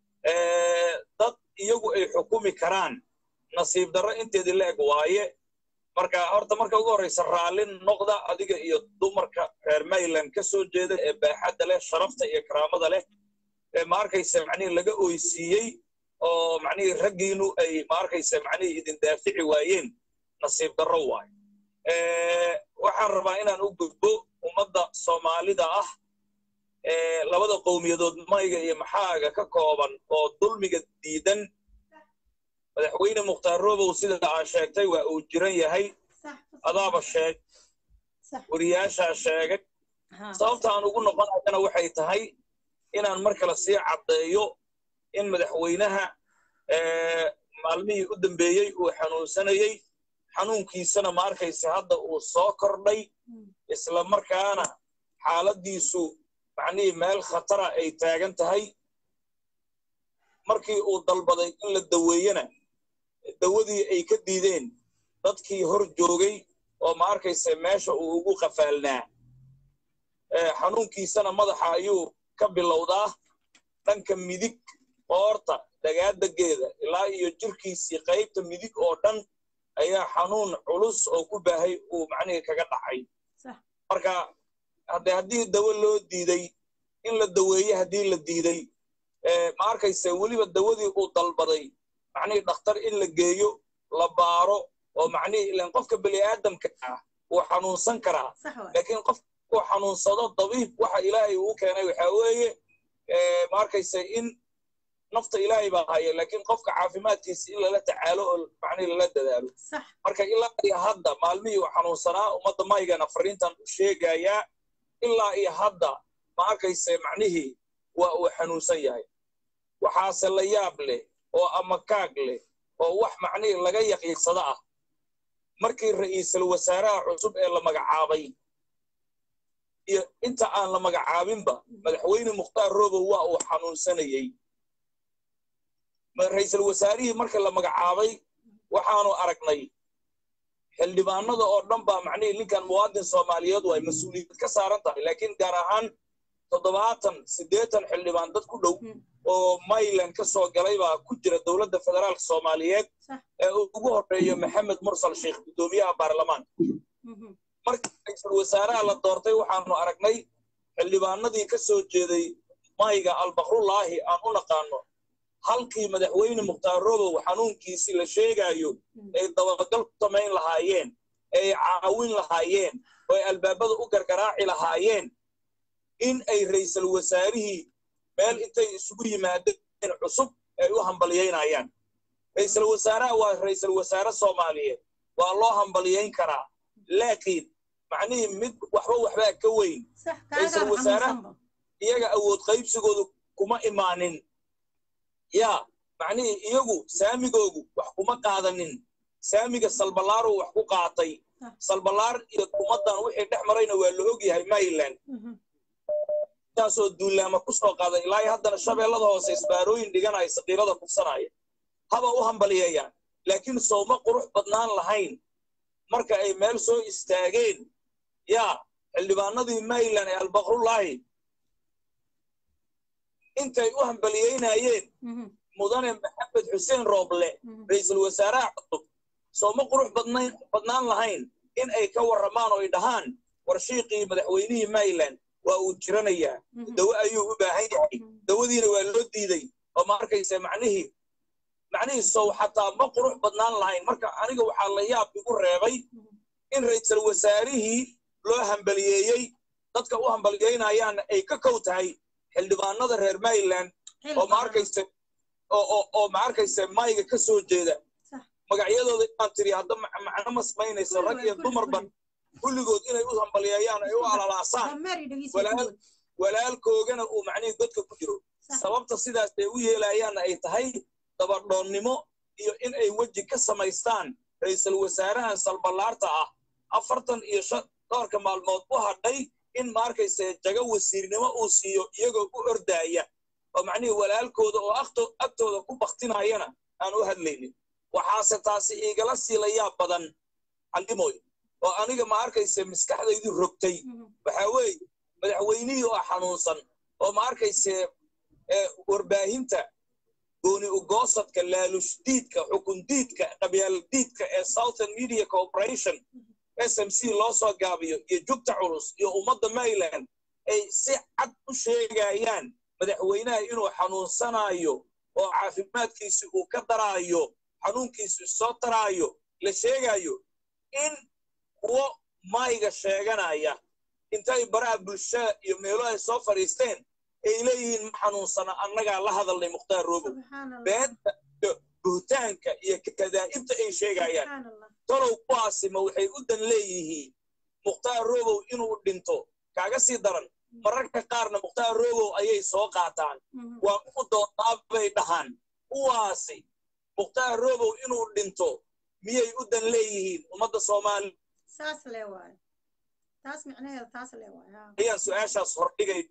dad iyagu ay xukumi karaan nasiib darro inteedii la eg waaye marka horta marka ugu horraysa raallin noqda adiga iyo dumarka reer mayland ka soo jeeda ee baaxadda leh sharafta iyo karaamada leh ee ma arkaysa macnihii laga oysiiyey oo macnihii raggiinu ay ma arkaysa macnihii idin daafici waayeen nasiib darro waay waxaan rabaa inaan u gudbo ummadda soomaalida ah labada qowmiyadood mayga iyo maxaaga ka kooban oo dulmiga diidan madaxweyne mukhtaar robow sida aa sheegtay waa uu jiran yahay adaaba sheeg wariyaashaa sheegay sababta aan ugu noqonayana waxay tahay inaan mar kale sii caddeeyo in madaxweynaha maalmihii u dambeeyey uu xanuunsanayey xanuunkiisana ma arkaysa hadda uu soo kordhay isla markaana xaaladdiisu macnihii meel khatara ay taagan tahay markii uu dalbaday in la daweeyena dawadii ay ka diideen dadkii hor joogay oo ma arkaysa meesha uu ugu qafaalnaa xanuunkiisana madaxa ayuu ka bilowdaa dhanka midig qoorta dhagaadageeda ilaa iyo jirkiisii qaybta midig oo dhan ayaa xanuun culus oo ku baahay uu macnihii kaga dhacay marka hadde haddii dawo loo diiday in la daweeye haddii la diiday ma arkayse weliba dawadii uu dalbaday macnihii dhakhtar in la geeyo la baaro oo macnihii ilan qofka bani aadamka ah wuu xanuunsan karaa laakiin qof uu xanuunsado dabiib waxa ilaahay uu keenay waxaa weeye ma arkayse in nafta ilaahay baa haya laakiin qofka caafimaadkiisa in lala tacaalo oo macnihii lala dadaalo marka ilaa iyo hadda maalmihii uu xanuunsanaa ummadda maygana fariintan u sheegayaa ilaa iyo hadda ma arkayse macnihii waa uu xanuunsan yahay waxaase la yaab leh oo amakaag leh oo wax macnihii laga yaqiinsado ah markii ra'iisul wasaaraha cusub ee la magacaabay iyo inta aan la magacaabinba madaxweyne mukhtaar robow waa uu xanuunsanayey ra'iisul wasaarihii marka la magacaabay waxaanu aragnay xildhibaanada oo dhan baa macnihii ninkan muwaadin soomaaliyeed waa mas-uuliyad ka saaran tahay laakiin gaar ahaan toddobaatan siddeetan xildhibaan dad ku dhow oo mayland ka soo galay baa ku jira dowladda federaalka soomaaliyeed ee ugu horreeyo maxamed mursal sheekh guddoomiyaha baarlamaanka markii ra-iisul wasaaraha la doortay waxaanu aragnay xildhibaanadii ka soo jeeday mayga albakrullaahi aan u naqaano halkii madaxweyne mukhtaar robow xanuunkiisii la sheegaayo ay dabagal ku samayn lahaayeen ay caawin lahaayeen oo ay albaabada u gargaraaci lahaayeen in ay ra'iisul wasaarihii meel intay isugu yimaadeen cusub ay u hambalyaynayaan ra'iisul wasaaraha waa ra'iisul wasaare soomaaliyeed waa loo hambalyayn karaa laakiin macnihii mid waxba waxbaa ka weyn ra'iisul wasaaraha iyaga awood qaybsigoodu kuma imaanin yaa macnihii iyagu saamigoogu wax kuma qaadanin saamiga salbalaaru wax ku qaatay salbalaar iyo ummaddan wixii dhex marayna waa la og yahay mayland taasoo duulaama ku soo qaaday ilaa haddana shabeellada hoose isbaarooyin dhiganaya saqiirada kufsanaya haba u hambalyeeyaan laakiin sowma qurux badnaan lahayn marka ay meel soo istaageen yaa xildhibaanadii mayland ee albakrullaahi intay u hambalyeynayeen mudane maxamed xuseen rooble ra'iisul wasaaraha cusub sooma qurux badnaan lahayn in ay ka warramaan oo ay dhahaan warshiiqii madaxweynihii mayland waa uu jiranayaa dawo ayuu u baahan yahay dawadiina waa loo diiday oo ma arkaysa macnihii macnihii sow xataa ma qurux badnaan lahayn marka aniga waxaa la yaab igu reebay in ra'iisul wasaarihii loo hambaliyeeyey dadka u hambaliyeynayaana ay ka kow tahay xildhibaanada reer mayland oo ma arkaysa oo ma arkaysa mayga ka soo jeeda magacyadooda inaan tiri hadda macno ma samaynayso rag iyo dumarba kulligood inay u hambalyeeyaan ay u alalaasaan dameer dhegeysi walaal walaalkoogana uu macnihii godka ku jiro sababta sidaas ay u yeelayaanna ay tahay dabadhoonnimo iyo in ay weji ka samaystaan ra'iisul wasaarahan salballaarta ah afartan iyo shan dhowrka maalmood u hadhay in maarkayse jago wasiirnimo uu siiyo iyagoo u ordaaya oo macnihii walaalkooda oo akto agtooda ku baktinayana aan u hadlaynin waxaase taasi iigala siilayaa badan callimoy oo aniga ma arkayse maskaxdaydu rogtay waxaa weeye madaxweynihii oo xanuunsan oo ma arkayse warbaahinta gooni ugoosadka laalushdiidka xukundiidka qabyaaladiidka ee southern media corporation s m c loo soo gaabiyo iyo jugta culus iyo ummadda maryland ay si cad u sheegayaan madaxweynaha inuu xanuunsanayo oo caafimaadkiisi uu ka daraayo xanuunkiisu soo taraayo la sheegayo in kuwo mayga sheeganaya intay baraha bulshada iyo meelo ay soo fadhiisteen ay leeyihiin ma xanuunsana annagaa la hadalnay mukhtaar roobow beenta iyo buhtaanka iyo kadaa'ibta ay sheegayaan tolow kuwaasima waxay u dan leeyihiin mukhtaar roobow inuu dhinto kaaga sii daran mararka qaarna mukhtaar roobow ayay soo qaataan waa u doonaa bay dhahaan kuwaasi mukhtaar roobow inuu dhinto miyay u dan leeyihiin ummadda soomaaliya saas le waayo taas micnaheeda taas le waayo ayaan su-aashaas hordhigay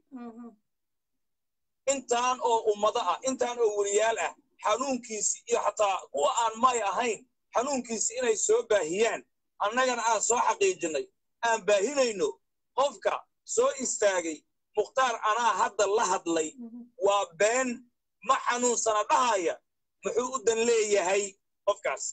intaan oo ummado ah intaan oo weliyaal ah xanuunkiisi iyo xataa kuwa aan may ahayn xanuunkiisi inay soo baahiyaan annagana aan soo xaqiijinay aan baahinayno qofka soo istaagay mukhtaar anaa hadda la hadlay waa been ma xanuunsana dhahaya muxuu u dan leeyahay qofkaasi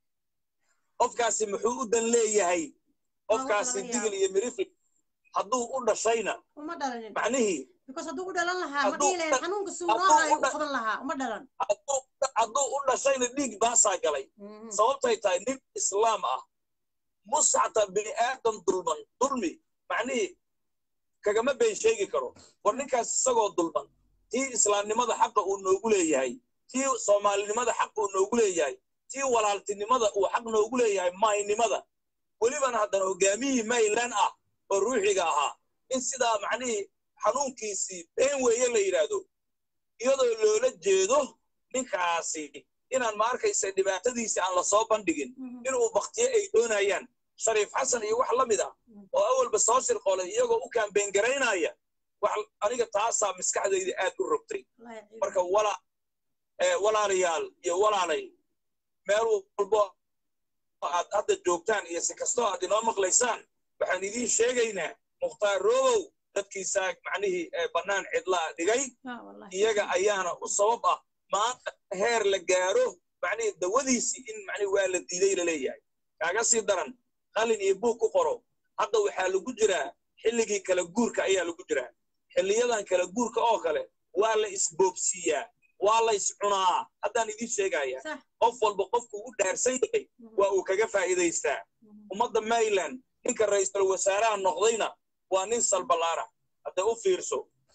qofkaasi muxuu u dan leeyahay qofkaasi digil iyo mirifli hadduu u dhashayna uma dhalanin macnihii because hadduu u dhalan lahaa ma Hadduu dhihi lahayn u- xanuunka suu hadduu noo hayo u u dha- qaban lahaa uma dhalan hadduu hadduu u dhashayna dhiig baasaa galay sababtay tahay nin islaam ah musxata bini aadam dulman dulmi macnihii kagama been sheegi karo war ninkaas isagoo dulman tii islaamnimada xaqa uu noogu leeyahay tii soomaalinimada xaq uu noogu leeyahay tii walaaltinimada uu xaq noogu leeyahay maaynimada welibana haddana hogaamiyihii maylan ah oo ruuxiga ahaa in sidaa macnihii xanuunkiisii been weeye la yidhaahdo iyadoo loola jeedo ninkaasi inaan ma arkaysa dhibaatadiisi aan la soo bandhigin inuu baktiye ay doonayaan shariif xasan iyo wax la mid ah oo awalba soo shirqoolay iyagoo u kaambeen garaynaya wax aniga taasaa maskaxdayda aad u rogtay marka wala ee walaalayaal iyo walaalay meel walbo aad hadda joogtaan iyo si kastoo aad inoo maqlaysaan waxaan idiin sheegaynaa mukhtaar roobow dadkiisaa macnihii ee bannaan cidlaa dhigay iyaga ayaana u sabab ah maanta heer la gaaro macnihii dawadiisii in macnihi waa la diiday la leeyahay kaaga sii daran qalin iyo buug ku qoro hadda waxaa lagu jiraa xilligii kala guurka ayaa lagu jiraa xilliyadan kala guurka oo kale waa la isboobsiiyaa waa la iscunaa haddaan idiin sheegaya Sax. qof walba qofku u dhaarsan yahay waa uu kaga faa'iidaystaa ummadda mayland ninka ra'iisul wasaaraha noqdayna waa nin salballaara hadda u fiirso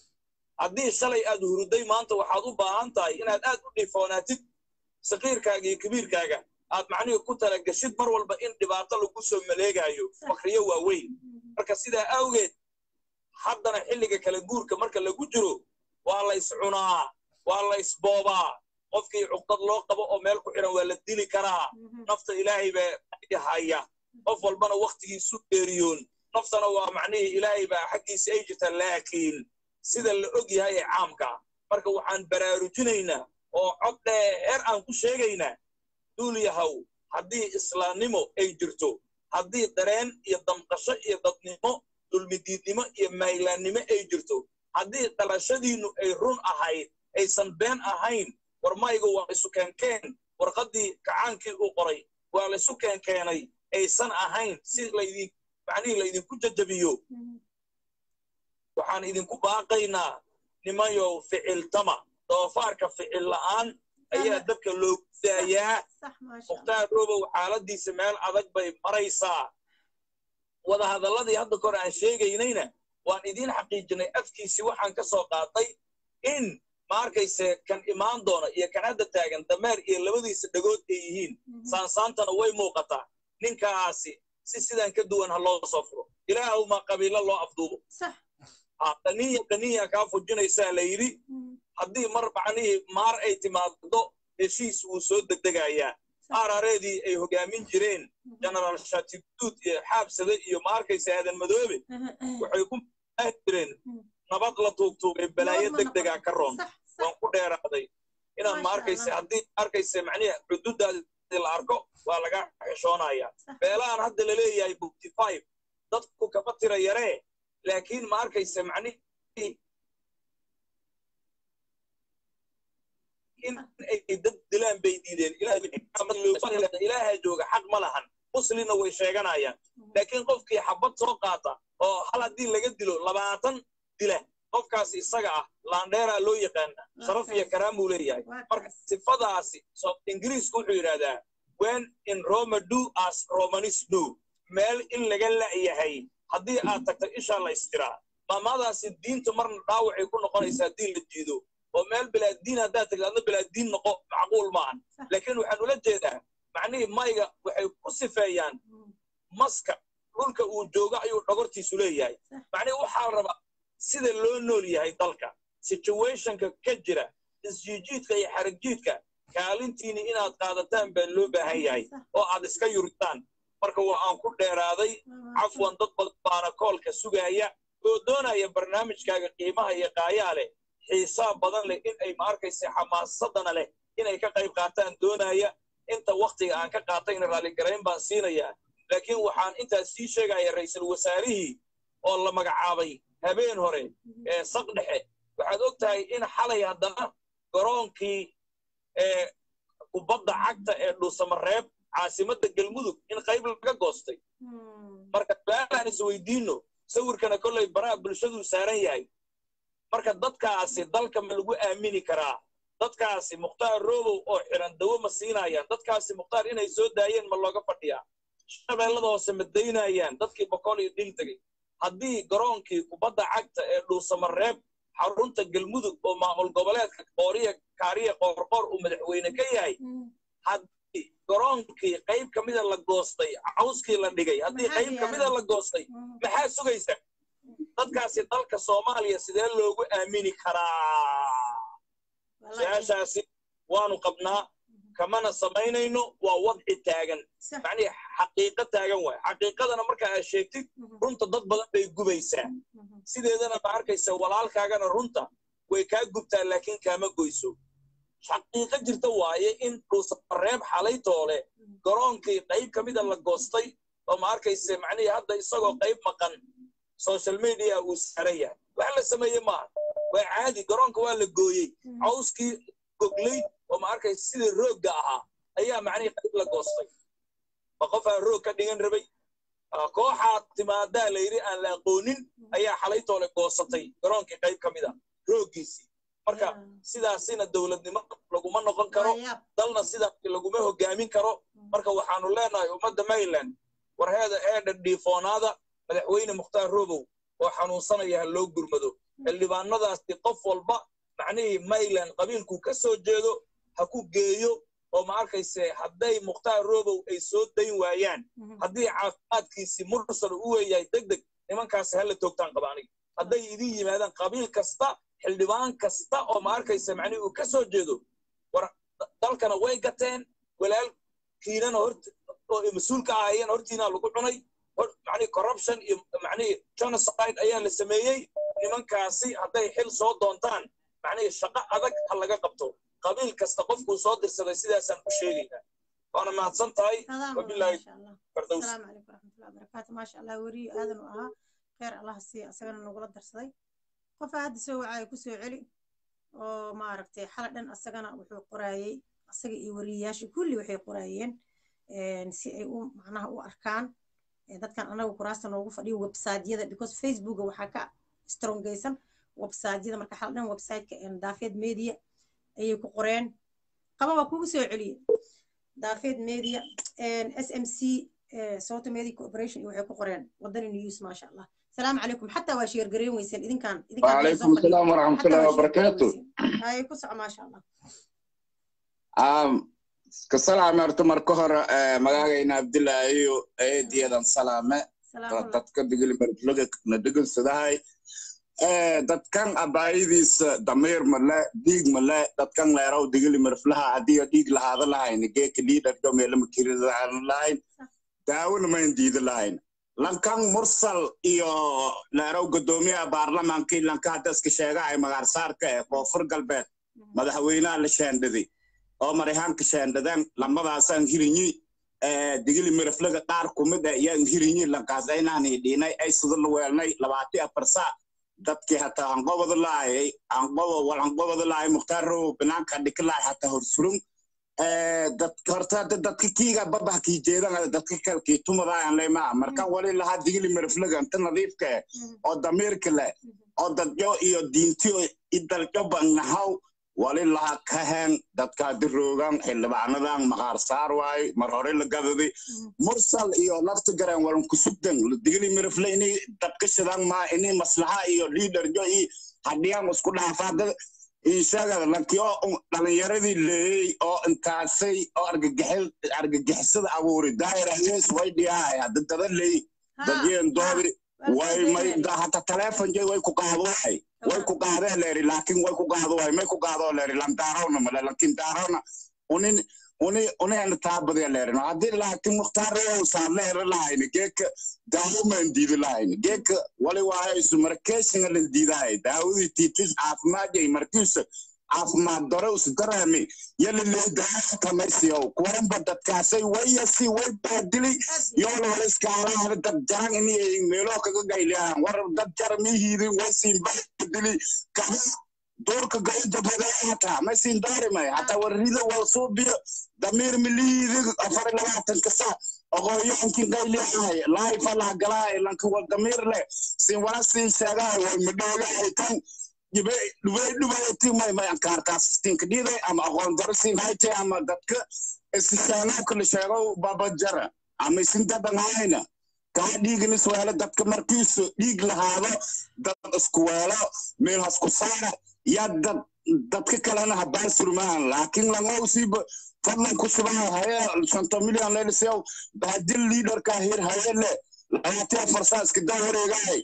haddii shalay aad huruday maanta waxaad u baahan tahay inaad aad u dhifoonaatid sakiirkaaga iyo kabiirkaaga aad macnihii ku talagashid mar walba in dhibaato lagu soo maleegaayo fakriyo waaweyn marka sidaa awgeed haddana xilliga kala guurka marka lagu jiro waa la iscunaa waa la isboobaa qofkii cuqdad loo qabo oo meel ku xiran waa la dili karaa nafta ilaahay baa haya qof walbana wakhtigiisu geeriyoon naftana waa macnihii ilaahay baa xaggiisa ay jirta laakiin sida la og yahay ee caamka marka waxaan baraarujinaynaa oo cod dheer aan ku sheegaynaa duul yahow haddii islaamnimo ay jirto haddii dareen iyo damqasho iyo dadnimo dulmidiidnimo iyo maylaannimo ay jirto haddii dhalashadiinnu ay run ahayd aysan been ahayn war maygu waa isu keenkeen warqaddii kacaankii uu qoray waa laysu keenkeenay aysan ahayn si laydin macnihii laydinku jajabiyo waxaan idinku baaqaynaa nimayow ficiltama doofaarka ficil la'aan ayaa dabka loogu daayaa sax maasha mukhtaar roobow xaaladiisa meel adag bay maraysaa wadahadalladii hadda kore aan sheegaynayna waan idiin xaqiijinay afkiisii waxaan ka soo qaatay in ma arkayse kan imaan doona iyo kan hadda taagan dameer iyo labadiisa dhagood ay yihiin saansaantana way muuqataa ninkaasi si sidan ka duwan ha loo soo furo ilaahow ma qabiilo loo afduubo sax qaniya qaniya kaa fujinaysaa la yidhi haddii mar macnihii maar ay timaado heshiis wuu soo degdegayaa aarareedii ay hogaamin jireen genaraal shatiguud iyo xaabsade iyo ma arkaysa aadan madoobe waxay ku maahi jireen nabad la tuugtuugay balaayo degdegaa ka roon waan ku dheeraaday inaan ma arkaysa haddii arkaysa macnihi xuduuddaadi la arko waa laga xishoonaya beelahan hadda la leeyahay bukty five dadku kama tira yaree laakiin ma arkaysa macnihi in ay dad dilaan bay diideen ilaaha jooga xaq ma lahan muslina way sheeganayaan laakiin qofkii xabad soo qaata oo hal haddii laga dilo labaatan dila qofkaas isaga ah laandheeraa loo yaqaana sharaf iyo karaamuu leeyahay marka sifadaasi ingiriisku wuxuu yidhahdaa when in roma do as romanis do meel in laga la'yahay haddii aad tagto ishaa la istiraa maamaadaasi diintu marna dhaawacay ku noqonaysaa haddii la jiido oo meel bilaadiin haddaad tagto adna bilaadiin noqo macquul maahan laakiin waxaan ula jeedaa macnihii mayga waxay ku sifeeyaan maska dhulka uu joogo ayuu dhogortiisu leeyahay macnihi waxaa la rabaa sida loo nool yahay dalka situationka ka jira isjiijiidka iyo xarigjiidka kaalintiini inaad qaadataan baa loo baahan yahay oo aad iska yuritaan marka waa aan ku dheeraaday cafwan dad badan baana koolka sugaaya oo doonaya barnaamijkaaga qiimaha iyo qaayaa leh xiisaa badan leh in ay ma arkaysa xamaasadana leh inay ka qayb qaataan doonaya inta waktiga aan ka qaatayna raalligarayn baan siinayaa laakiin waxaan intaas sii sheegaya ra'iisul wasaarihii oo la magacaabay habeen hore ee saq dhexe waxaad og tahay in xalay haddana garoonkii ee kubadda cagta ee dhuusamareeb caasimadda galmudug in qayb laga goostay marka su-aalaan isweydiinno sawirkana kollay baraha bulshaduu saaran yahay marka dadkaasi dalka ma lagu aamini karaa dadkaasi mukhtaar robow oo xiran dawo ma siinayaan dadkaasi mukhtaar inay soo daayeen ma looga fadhiyaa shabeellada hoose ma daynayaan dadkii boqol iyo dhil tegey haddii garoonkii kubadda cagta ee dhuusamareeb xarunta galmudug oo maamul goboleedka qooriya kaariya qoorqoor uu madaxweyne ka yahay haddii garoonkii qayb ka mida la goostay cawskii la dhigay haddii qayb ka mida la goostay maxaa sugaysa dadkaasi dalka soomaaliya sidee loogu aamini karaa su-aashaasi waanu qabnaa kamana samaynayno waa wadci taagan macnihi xaqiiqo taagan waay xaqiiqadana marka aad sheegtid runta dad badan bay gubaysaa sideedana ma arkaysa walaalkaagana runta way kaa gubtaa laakiin kaama goyso xaqiiqo jirta waaye in dhuusamareeb xalay toole garoonkii qayb ka mida la goostay oo ma arkaysa macnihii hadda isagoo qayb maqan social media uu saaran yahay wax la sameeye maaha waa caadi garoonka waa la gooyey cawskii goglay oo ma arkaysa sidii roogga ahaa ayaa macnihii qayb la goostay ma qofaa roog ka dhigan rabay kooxaa timaadaa la yidhi aan la aqoonin ayaa xalay toole goosatay garoonkii qayb ka mida rooggiisii marka sidaasina dowladnimo laguma noqon karo dalna sidaasi laguma hogaamin karo marka waxaanu leenahay ummadda maryland warheeda eedha dhiifoonaada madaxweyne mukhtaar robow oo xanuunsanaya ha loo gurmado xildhibaanadaasi qof walba macnihii maryland qabiilkuu ka soo jeedo ha ku geeyo oo ma arkayse hadday mukhtaar robow ay soo dayn waayaan haddii caafimaadkiisii mursal u weeyahay deg deg nimankaasi hala toogtaan qaba aniga hadday idin yimaadaan qabiil kasta xildhibaan kasta oo ma arkaysa macnihii uu ka soo jeedo war dalkana way gateen walaalkiinana hort oo mas-uulka ahaayeen hortiina lagu cunay macnihii corruption iyo macnihii genocide ayaa la sameeyey nimankaasi hadday xil soo doontaan macnihii shaqo adag ha laga qabto qabiil kasta qofkuu soo dirsaday sidaasaan u sheegaynaa waana mahadsan tahay wabilaahi fardows السلام عليكم ورحمة الله وبركاته ما شاء الله وري آدم وأها خير الله سي أسجنا نقول درسي قف هذا سوى عاي كسو علي oo maaragtay xala dhan asagana wuxuu qoraayey asaga iyo wariyayaasha kulli waxay qoraayeen si ay u macnaha u arkaan dadkan anaga kuraasta noogu fadhiyo websiteyada because facebooka waxaa ka strongaysan websiteyada marka xala dhan websiteka daafeed media ayay ku qoreen qaba waa kugu soo celiye daafeed media s m c soto media cooperation iyo waxay ku qoreen wadani news maasha allah السلام عليكم حتى واشير قرين ويسن إذن كان إذن كان وعليكم السلام ورحمة الله وبركاته هاي كسع ما شاء الله um, ka salaame horta marka hore magacayna abdilaahiyo eediyadan salaame dadka digilimarflaga na dhegansadahay dadkan abaayidiisa damiir male dhiig male dadkan leeraw digilimarflaha haddii dhiig lahaada lahayn geeka liidhargo meelama kiridaan lahayn daawona mayn diida lahayn lankan mursal iyo leeraw godoomiyaha baarlamaankii lanka hadda iska sheegahay magaarsaarka ee koonfur galbeed madaxweynaha la shaandhaday oo marayhaanka shaandhadeen lamadaasaan hirinyi digili miraflaga qaar kumid ah yaan hirinyi lankaas aynaani dhiinay ay sida la weelnay labaati afar saac dadkii hataa anqobada laayay anqobo wal anqobada laayay mukhtaar row banaanka dhika laay hataa horsurun horta dadka kiiga babah kii jeedan dadka kale kii tumadaayan leymaa markan wali lahaa digili miraflaga inta nadiifka eh oo damiirka leh oo dadyo iyo diintiyo idaljo bannahaw wali laha kahen dadka diroogan xildhibaanadan maqaar saar waay mar hore la gadadi mursal iyo lafta garan walan kusugdan digili mirafle ini dabka shidan ma ini maslaxa iyo liidarjo i hadhiyan isku dhaafaada isaga lankiyo dhalinyaradii leeyey oo intaasay oo argagixisada abuuri daahir ahyees way dhiyahay hadda dada leey dadyeen doodi way may hata teleefon jay way ku qaado waxay way ku qaadee leeri laakiin way ku qaado waay may ku qaadoo leeri landaarowna male laakiin daarowna unin uni unayna taabadee leerin haddii laakiin mukhtaarreew saan leera lahayni geeka daawomaan diidi lahayni geeka wali waayaysu markeeshinga lan diidahay daawadii tiitis caafimaadjay markiisa caafimaad dore usu dareemi yala lee daawo kamaysiyow kuwanba dadkaasay wayasi way baadili yoona wala iskaalaahada dad jaran inay meeloo kaga gayliyahan war dad jara mihiidin waysiin baadili kaha doorka gayjabhadaata maysiin daarimay hataa warrida wal suubiyo damiir miliidi afar labaatanka sa oqooyaankin qayliyahay laayfa laha galaay lanka wal damiir leh siin wala siin sheegahay way madhoogahay tan dhibay dhubayti may may ankaartaas siinka dhiiday ama aqoon daro siin hayte ama dadka isishaanaabka la sheego babajara ama isin dadanhayna kaa dhiiginis weelo dadka markiisu dhiig lahaado dad isku weelo meel hasku saara yaa dad dadka kalena habaan surmaan laakiin langowsiiba fadlan ku subaha haye shanto milyan leelisew bahadil liidarka hir hayele labaatiya farsaa iska daa wareegahay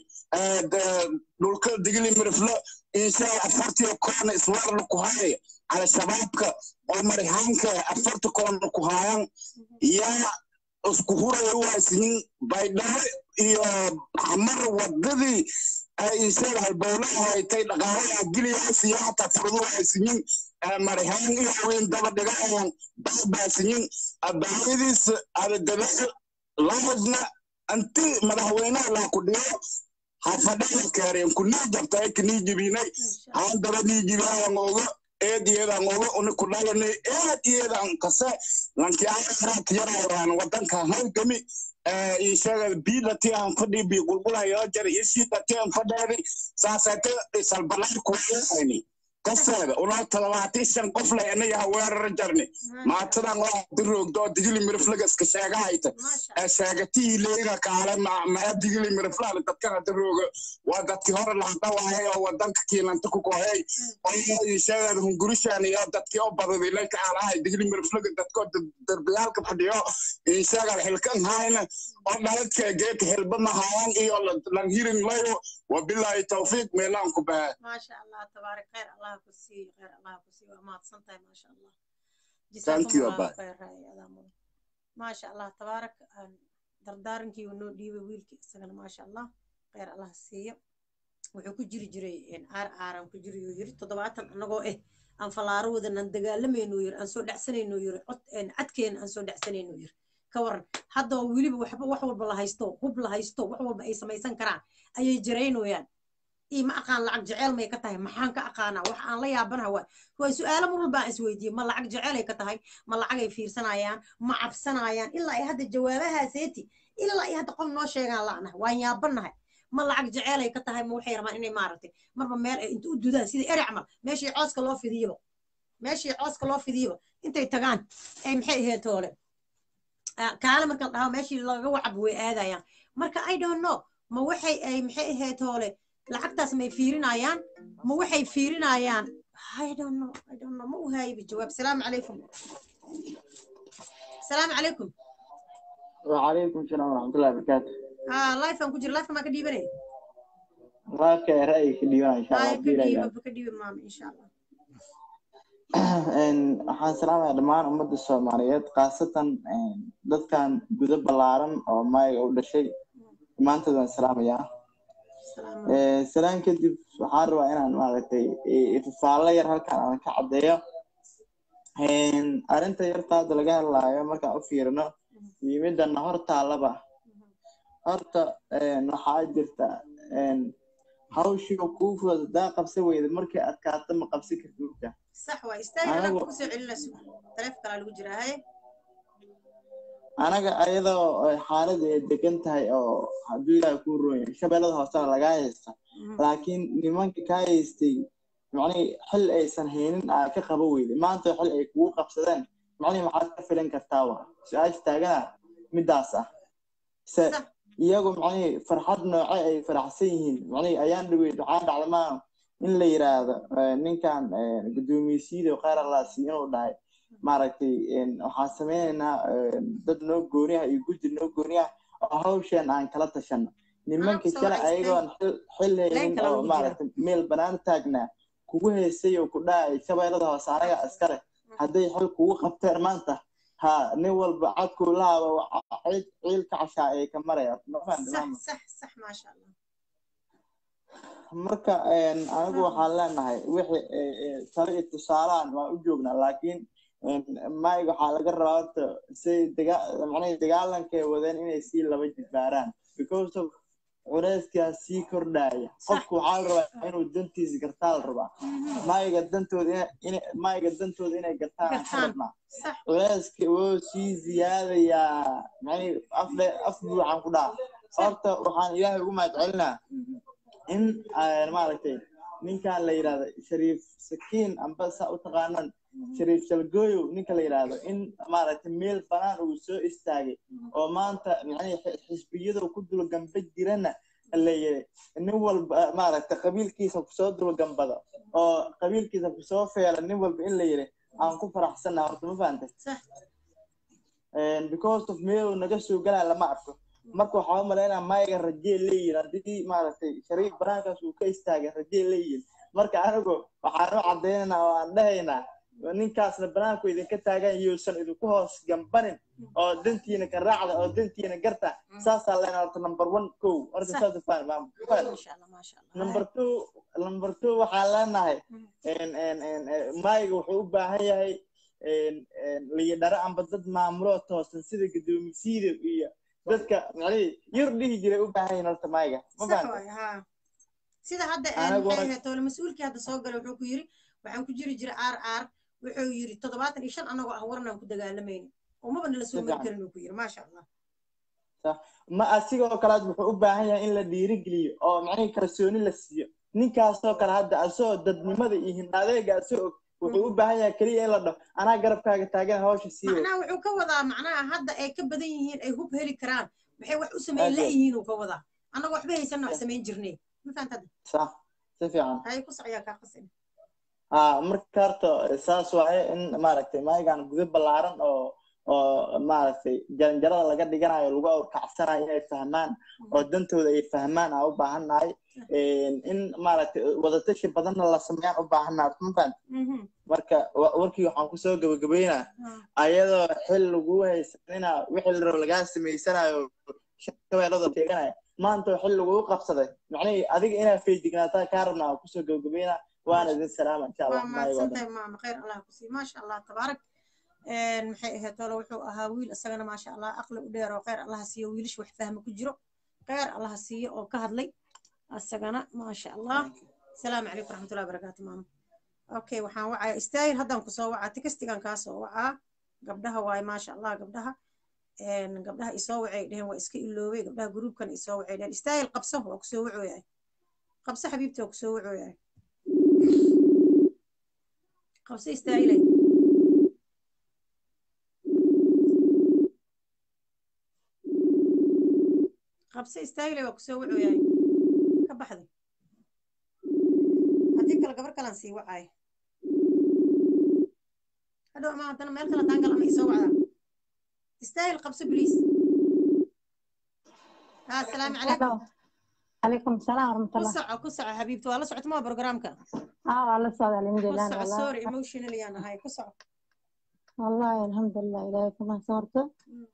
dhulka digili miriflo inshaa afartiya koona iswarla ku haya cala shabaabka oo marihaanka afarta koona ku hayan yaa isku huraya waasinin baydhabo iyo xamar wadadii ay inshaga halbowlaha haytay dhaqaalaha giliyaasiyo hataa furdu waasinin marihaan iyo weyn daba dhigayan baabaasinin abaayadiisa adadabeel lahadna anti madaxweynaha laa ku dhigo hafadhaha kaareen kunii jabtay kinii jibinay haan daba nii jibayan oga eed iyadan oga uni ku dhalanay eed iyadan kase lankiyaaraat yarayaan wadanka halgami ishaga biidati aan fadhi bi gulgulayo jar isiidati aan fadheedi saasate salbalaar kuwaayni kaseeda una toddobaatan shan qof leh inayaha weerar jarni maatadan waa diroogdo digili miriflaga iska sheegahayta sheegatii leega kaale maa digili miriflaha dadkana dirooga waa dadkii hore lahadhawahay oo wadanka kiilanta ku kohey oo sheegada hungurishan iyo dadkii oo badadi lay kaalahay digili miriflaga dadkoo darbiyaalka fadhiyo insheegada xilkan hayna oo dhaladka geeka xilba mahaayan iyo langhirin layo wabilaahi tawfiiq meelaan ku baha maasha allah tabaarak khayr allah ku siiyo khayr allah ku siiyo waa mahadsan tahay maasha allah Thank you, Abba. maasha allah tabaarak dardaarankii uu noo dhiibay wiilkii isagana maasha allah khayr allah siiyo wuxuu ku jiri jiray aar aaran ku jiri yuu yiri toddobaatan annagoo eh aan falaaro wadan aan dagaalamayno yiri aan soo dhacsanayno yiri cod cadkeena aan soo dhacsanayno yiri ka waran hadda oo weliba waxba wax walba la haysto hub la haysto wax walba ay samaysan karaan ayay jaraynayaan ii ma aqaan lacag jeceel may ka tahay maxaan ka aqaanaa wax aan la yaabanaha waa waa su-aalo mar walba aan isweydiiyey ma lacag jecelay ka tahay ma lacagay fiirsanayaan ma cabsanayaan ilaa ay hadda jawaabahaaseti ilaa ay hadda qof noo sheegaan la'nahay waan yaabanahay ma lacag jecelay ka tahay ma waxay rabaan inay maaragtay marba meel ay inta u dudaan sida eri camal meeshii cooska loo fidiyaba meeshii cooska loo fidiyaba intay tagaan ay maxay ahayd toole kaale marka la dhaho meeshii laga wacab way aadayaan marka i don't know ma waxay ay maxay ahayd toole lacagtaas may fiirinayaan ma waxay fiirinayaan I don't know I don't know ma u haayba jawaab salaamu calaykum salaamu calaykum وعليكم السلام ورحمة الله وبركاته ها لايف aan ku jira life ma ka dhiibanay راك رأيك اليوم إن شاء الله ay ka كبيرة dhiiba ka dhiiba maama insha allah إن waxaan salaamayaa dhammaan ummadda Soomaaliyeed khaasatan dadkan gudo ballaaran oo mayga u dhashay dhammaantood waan salaamayaa salaan kadib waxaan rabaa inaan maaragtay ififaallo yar halkan aan ka caddeeyo arrinta yarta hadda laga hadlaayo markaan u fiirino yimidana hor taalaba horta waxaa jirta hawshii kuu fudud hadaa qabsan weyda markay adkaato ma qabsan kartid marka sax waa istaag hadaan Anigu- ku soo celinayso taleef kalaa lagu jiraa haye anaga ayadoo ay xaaladu ay degan tahay oo hadduu ilaahay kuu roon yahay shabeellada hoosena lagaa haysta laakiin nimanka kaa haystay macnihii xil aysan haynin aa ka qaba weyday maanta xil ay kugu qabsadeen macnihii maxaad ka filan kartaa wa su-aasha taagana midaas ah se iyagu macnihii farxad nooce ay faraxsan yihiin macnihii ayaan dhaweyd waxaa dhacda maa in la yiraahdo eh, ninkan eh, gudoomiyeysiida khayr allaasi inuu dhahay maaragtay een, waxaan sameynaynaa een, dad noo gooni ah iyo guddi noo gooni ah oo hawshan aan kala tashano nimanka soo kale wacay ayagoon xil xil haynin Leen kale oo ugu maaragtay meel banaan taagnaa kugu haysay oo ku dhacay shabeellada hoose anaga askare hadday xil kugu qabteen maanta ha nin walba cadkuu lahaaba ciid ciilka cashaa ay ka maraya ma fahanti sax maama sax sax maasha allah marka een, anigu waxaan leenahay wixii ee, ee, talo iyo tusaalaan waan u joognaa laakiin een, mayga waxaa laga rabaa horta say daga- macnaha dagaalankay wadeen inay sii laba jibbaaraan because of culeyskaa sii kordhaya qofku waxaa la rabaa inuu dantiisa gartaa la rabaa mayga dantooda ina- ina- mayga dantooda inay gartaan aan ka Gartaan. rabnaa sax culeyska wuu sii ziyaadayaa macnihii af dhe- af buuxaan ku dhaha horta waxaan ilaahay ugu mahadcelinaa in aan maaragtay ninkan la yidhahdo shariif sakiin amba saa u taqaanaan shariif shalgooyow ninka la yidhaahdo in maaragtay meel banaan uu soo istaagay oo maanta macnihii xi- xisbiyada ku dulgamba jirana la yidhi nin walba maaragtay qabiilkiisa kusoo dulgambado oo qabiilkiisa kusoo feela nin walba in la yidhi aan ku faraxsannaha horta ma fahantay sax And because of meel naga soo galaa lama arko marka waxaa u malaynaa mayga rajee leeyihin haddii maaragtay shariif banaankaas uu ka istaagay rajee leeyihin marka anigu waxaan u cadaynaynaa oo aan dhahaynaa ninkaasna banaanku idinka taagan yuusan idinku hoos gambanin oo dantiina ka raacda oo dantiina garta saasaa leenaa horta number one kow horta Sax. saas u fahmi maama Fahmi? maasha allah maasha allah number two number two waxaan leenahay en- en- en- eh, mayga wuxuu u baahan yahay en- en liyadharo amba dad maamulo toosan sida gudoomisiida iyo dadka macnihii yar dhihi jiray u baahan yihin horta mayga ma sax fahamtay waay haa sida hadda Anagu maxay hore- ahayd tole mas-uulkii hadda soo galay wuxuu ku yiri waxaan ku jiri jiray aar aar wuxuu yiri toddobaatan iyo shan annagoo ah warnaan ku dagaalamayna umaba nala soo mari Sifiican. karin uu ku yiri maasha allah ma asigoo kalead wuxuu u baahan yahay in la dhiirigeliyo oo macnihii kalsooni la siiyo ninkaasoo kale hadda asagoo dadnimada iyo hindaadeega asagoo og wuxuu u baahan yahay keliya in la dhaho anaa garabkaaga taagan hawsha sii wad macnaha wuxuu ka wadaa macnaha hadda ay ka badan yihiin ay hub heli karaan maxay wax u sameyn Aad iyo la aad. yihiin uu ka wadaa annagoo waxba haysanna wax samayn jirnay ma fahanta hadda sax si fiican hay ku socyaa kaa qasin haa marka horta saas waaye in maaragtay maygan gudo ballaaran oo oo maaragtay jaranjarada laga dhiganayo lagu awrkacsanayo inay fahmaan oo dantooda ay fahmaan aan u baahannahay in maaragtay wadatashi badanna la sameeyaan u baahannahay ma fahanta marka wa- warkii waxaan kusoo gabagabeynaa ayadoo xil lagu haysanina wixii la rabo lagaa samaysanayo shabeellada teeganaya maanta oo xil lagugu qabsaday macnihii adiga inaad feejignaataa kaa rabnaa aan kusoo gabagabeynaa waana idin salaama insha allah waa maayo waa dhan mahadsantahay maama khayr allah ku sii maasha allah tabaarak maxay ahayd tolo wuxuu ahaa wiil isagana maasha allah aqli u dheer oo khayr allaha siiyo wiilish wax fahma ku jiro khayr allaha siiyo oo ka hadlay isagana maasha allah asalaamu calaykum waraxmatullahi wabarakaatu maama okay waxaan wacaya istaahil haddaan kusoo wacaa tikastigan kaa soo wacaa gabdhaha waaye maasha allah gabdhaha een, gabdhaha isoo wacay dheheen waa iska iloobay gabdhaha gruubkan isoo wacay dheheen istaahil qabso waa kusoo wacooyahay qabso xabiibti waa kusoo wacooyahay qabso istaahilay qabso istaahilay waa kusoo wacooyahay ka baxday haddii kale gabar kalaan sii wacay hadhow ama haddana meel kale daangal ama isoo wacdaa istaahil qabso bliis ها السلام عليكم عليكم السلام ورحمة الله كسع كسع حبيبتي والله سعت ما برنامجك اه والله صاد الحمد لله كسع والله سوري ايموشنالي انا هاي كسع والله الحمد لله إلهي كما صورته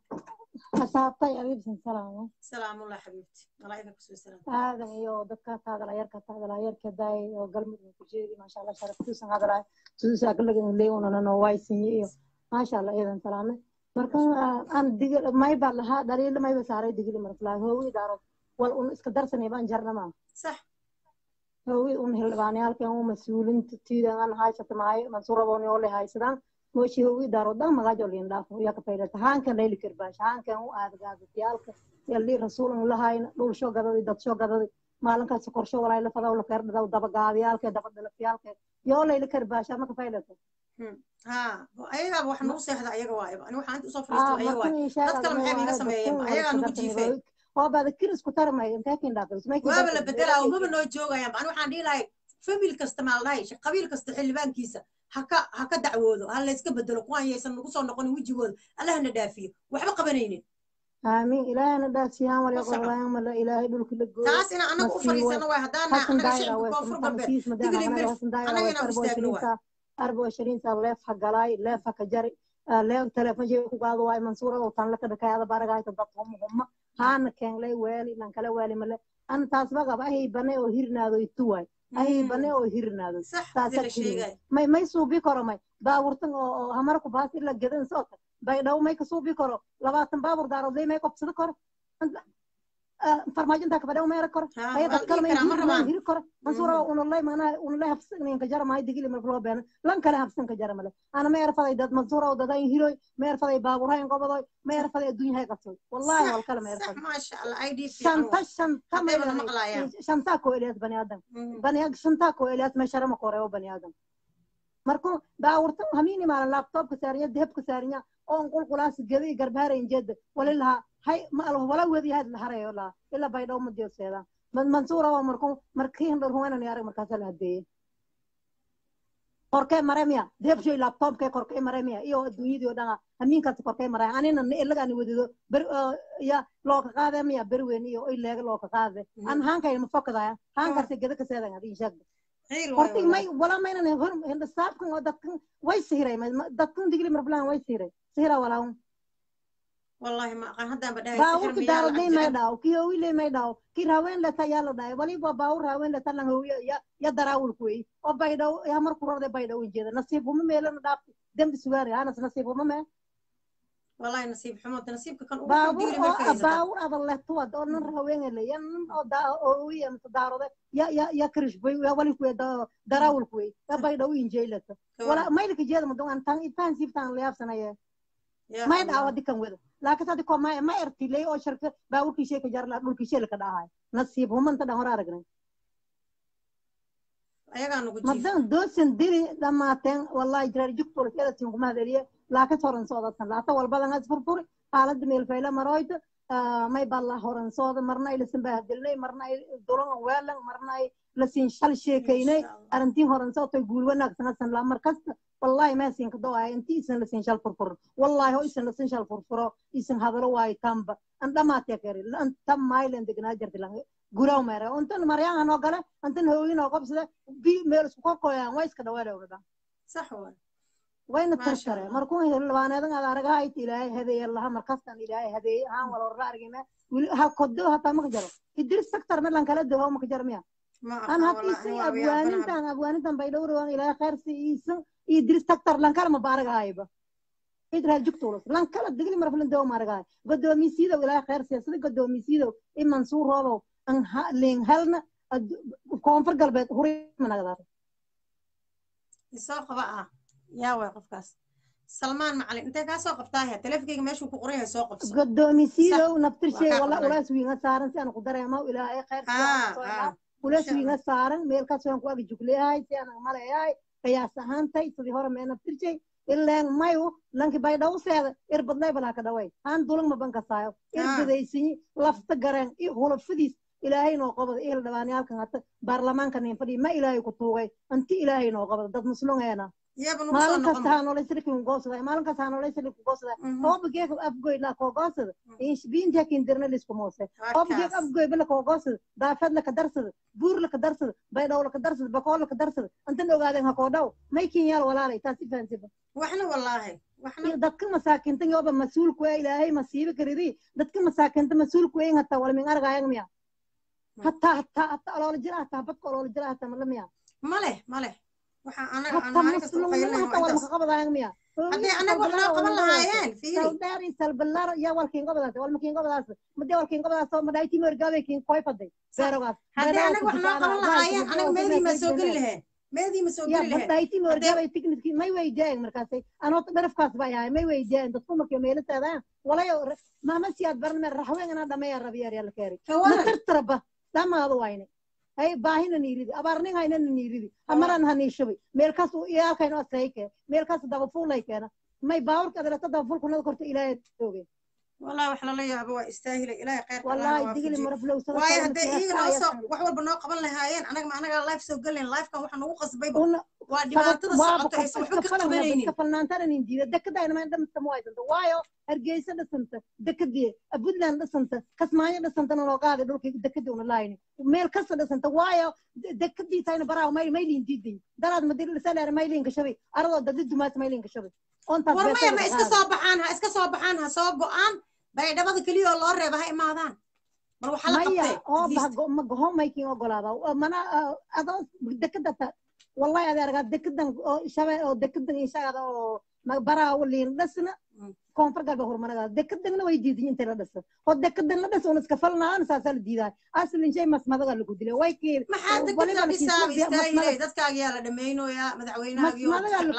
أصابتي أبيب سلام سلام الله حبيبتي الله يعافيك كسو سلام هذا يو دكا هذا لا يركا هذا لا يركا داي وقلب كجيري ما شاء الله شرف توسن هذا لا توسن أقول لك اللي وانا نوايسني ما شاء الله إذا سلام marka aan digil may baa lahaa dhaliilo mayba saaray digili marka hoowi daaro wal un iska darsanay baan jarnama صح hoowi un hildhibaanayaalkan u mas-uulinta tiidan aan haysata mahay mansuurabooni oo le haysadaan mooshi hoowi daaro dhan magaajo liin dhaafo yaa ka faydata haankan layli kirbaash haankan u aadagaadadiyaalka yalli rasuulan lahayna dhul soo gadadi dad soo gadadi maalinkaas korsho walay la fadaw la feerdhadaw dabagaadiyaalka dabadhalafyaalka yoo layli kirbaasha ma ka faydata ها ayaga wax nagu seexda ayaga waay ani waxa inta usoo fariisto ayaga waay dad kale maxay iga sameeyeen ayaga nagu jiifeen oo baada kiris ku tarmay intee kin dhaafis may waaba la bedelaa umaba noo joogayaan ani waxaan dhihi lahay famil kasta maa ladhahay qabiil kasta xildhibaankiisa haka haka dacwoodo ha la iska bedelo kuwaan yaysan nagu soo noqonin wejigooda allahna dhaafiyo waxba qabanaynin آمين إلهنا داسيان ولا قرآن ولا إلهي دولك لجوا taas ina anaga u fariisano waay haddaan anaga shicibka koonfur galbeed digli mirf anaga inaan u istaagno waay أربعة وعشرين سنة لف حق جلاي لف حق جري لف تلفون جي كقاضي واي منصورة وطن لك دكاية هذا بارك هاي تضطهم هم هان كان لي والي لان كلا والي ملا أنا تاسبق أبا هي بني وهيرنا ذو يتوي هي بني وهيرنا ذو صح تاسك ما ما يسوبي كرو ما باورتن همارك باس إلا جدن صوت بايدو ما يكسوبي كرو لباتن بابور دارو زي ما يكبسد كرو farmaajo intaa kabadhe uma era karo aya dad kale ma hiri karo mansuura unalay mana unalay habsan ka jara mahay digili marka loo beena lan kale habsan ka jara male ana ma erfaday dad mansuura dadan hiroy ma erfaday baaburhayn gobodoy ma erfaday adduunya hay qabsoy wallahi wal kale ma erfaday maasha allah idp shanta shanta ma shanta ko elias bani adam bani adam shanta ko elias ma sharama koreeyo bani adam marka baawurtan hamini maalan laptopka saarinya dehebka saarinya oon qulqulaas gedi garbaarayn jeeda walilaha hay ma alo wala wedi had harayo la ila bay dhaw ma diyoseeda man mansuura waa marku markii hindar huwanan yaarag markaas la hadeeyay korkee maremia debshoy laptopke korkee maremia iyo adduunyadii oo dhan hamiinkaas korkee maraya anina ilagaani wadido ber ya looka qaade miya berweyn iyo ileega looka qaade an haankay ma fokadaya haankaas geda kaseedan hadii sheegda horti may wala maynan hindasaabkan oo dadkan way sihiray dadkan digli marbulaan way sihiray sihira walaawn والله ما قان هذا بدأ باور كدار لي ما داو كي هو لي ما داو كي راوين لتا يلا داي ولي باور راوين لتا لان هو يا يا دراول كوي او بايدو يا مر كورده بايدو جيدا نصيب هم ميلن داف دم سواري انا نصيب هم ما والله نصيب حمود نصيبك كان باور باور هذا الله تو دو نن راوين لي ين او دا او يا متدارده يا يا يا كرش بي يا ولي كوي دراول كوي يا بايدو انجيلته ولا ما يلك جيدا مدون ان تان تان سيفتان لياب سنه ما دعوة دي كان وده laakiin hadda ko ma ma ertilay oo shirka baawurkiishay ka jarla dhulkiishay ka dhahay nasiib humanta dhan hor aragnay madan doosan dili dhamaateen wallahi jirar jugtul keda tin kuma hadeliye laakiin horan soodatan laata walbadan as furfuri xaalada meel fayla maroyta may balla horan sooda marna ay lasin bahadilnay marna ay dulan weelan marna ay lasin shal sheekaynay arintiin horan sootay guul wanaagsan asan la markasta والله ما سين كدوا انت اسن لسين شال فرفر والله هو اسن لسين شال فرفر اسن هذا لو واي تامب انت ما تكري انت تم مايل انت جنا جرت لان غراو مره انت مريان انو غلا انت هو ينو قبس بي ميل سكو كويا وايس كدوا ولا صح هو وين ترشره مركون الوانادن على رغا اي تلاي هذه الله مركزتن الهي هذه ها ولا رارغينا ها كدو هتا ما جرو يدير سكتر من لان كلا دو ما جرميا انا هتيسي ابوانين ابوانين بيدور وان الى خير سيسن idris tagtar lankala ma baaragahayba idraa jugtulos lankala digli marflan dawo maaragahay godoomisiidow ilaa khayr siyaasada godoomisiidow i mansuur roobow leen halna koonfur galbeed huri managadaar isoo qaba ah yaa way qofkaas salmaan macalin intee kaa soo qabtaaya teleefonkeyga meeshuu ku qoran yahay soo qabso godoomisiidow naftirshay wala ulaas wiinga saaran si aan ku dareemo ilaahay khayr ulaas wiinga saaran meelkaas waan ku agi jugleyahay si aan maleeyahay qiyaas ahaantay sidii hore meena tirjay ilaan mayu lanki bay dhaw seeda irbadlay balaa ka dhaway aan dulan ma banka saayo irbadaysiyi lafta gareen iyo hulafadiis ilaahay noo qabada ehel dhabaanyaalkan hata baarlamaanka nin fadhiya ma ilaahay ku tuugay anti ilaahay noo qabada dad muslumeena maalin kasta ha nolosirkin goosada maalin kasta ha nolosirkin goosada hooba geeka afgoy la koo goosada biinta kindirna lisku moose hooba geeka afgoy bala koo goosada daafad la ka darsada buur la ka darsada baydhow la ka darsada bakool la ka darsada intan ogaadeen ha koo dhow may kinyaal walaalay taasi fahansiba waxna wallaahi dadka masaakinta yoba mas-uulku ee ilaahay masiibo karidi dadka masaakinta mas-uulku ee hataa walmin argayan miya hataa hataa hataa oloola jira hataa badka oloola jira hataa mala miya male male waxaa anaga hataa muslimnimo hataa walma ka qabadayan miya haddii anaga wax noo qaban lahaayeen saldheer iyo salbalaar yaa walkiin gobadaas walma kiin gobadaas made walkiin gobadaas oo madhayti morgaabe kiin koy faday beerogaas haddii anaga wax noo qaban lahaayeen anaga meedii ma soo geli laheen meedii ma soo geli laheen madhayti morgaabe tikniski may weydiyaen markaasay anoo dharafkaas baa yahay may weydiyaen dadku markii meelateedaan walayo maama siyaad baran meer raxween inaa dhameeya rabiyaar yaa la keeri ma tartaraba dhamaadu wayne hay baahina niiridi abaarnin haynana niiridi hamaran ha niishubi meelkaas iyaalkayno asayke meelkaas dabafuulay keena may baawurka adarata dabafulkunada korta ilaahay oge والله wax lala yaabo waa istaahilay ilaahay khayr wallahi digili maraflow sada waayo hadday iyaga noo soo wax walba noo qaban lahaayeen anaga ma anaga life soo gelayn lifekan waxa nagu qasbay waa dhibaatada socoto aysan waxba ka qabanaynin ka falnaantana nin diida dekadayna ma dhamsta ma waysanta waayo hargeysa dhisanta dekadii puntland dhisanta kasmaayo dhisantana loo qaaday dhulkii dekadii una laayni meel kasta dhisanta waayo dekadii tayna baraaw may maylin diiday daraad madir dhisaleer maylin gashabay aradoo dadi dumaas maylin gashabay war maya ma iska soo baxaan ha iska soo baxaan ha soo go'aan baydhabada keliya oo loo reeba ha imaadaan bal waxaa la qabtay ma goho maykin ogolaada mana adoo dekadata wallahi adi argaa dekadan oo shabe oo dekadan ishagada oo baraawo liin dhasna koonfur galbe horumaradaa dekadana way diiday intay la dhasa oo dekadan la dhasa un iska falnaan saasaa la diidaa aslin shay masmadaga lagu dilay way kii maxaa dekada dhisaab istaahilay dadkaagiyaa la dhammaynoyaa madaxweynahaagii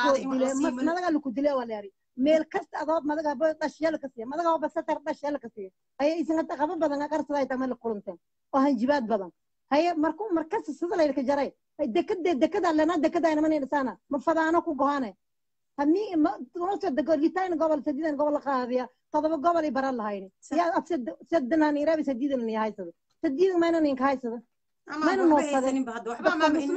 masmadaga lagu dilay waa leeri meel kasta adoo madaga bo dhashyala ka siiya madaga ba satar dhashyala ka siiya haya isingata qaba badan qarsada ay tamay la kulanteen oo hanjibaad badan haya markuu markas sida laylka jaray dekade dekada lana dekada ina mani dhisana ma fadaano ku gohane hadii nolosha dego litain gobol sadiidan gobol qaadiya todoba gobol ay baran lahayni yaa af sadana nirabi sadiidan ni haysada sadiidan mayna ninka haysada mayna waxba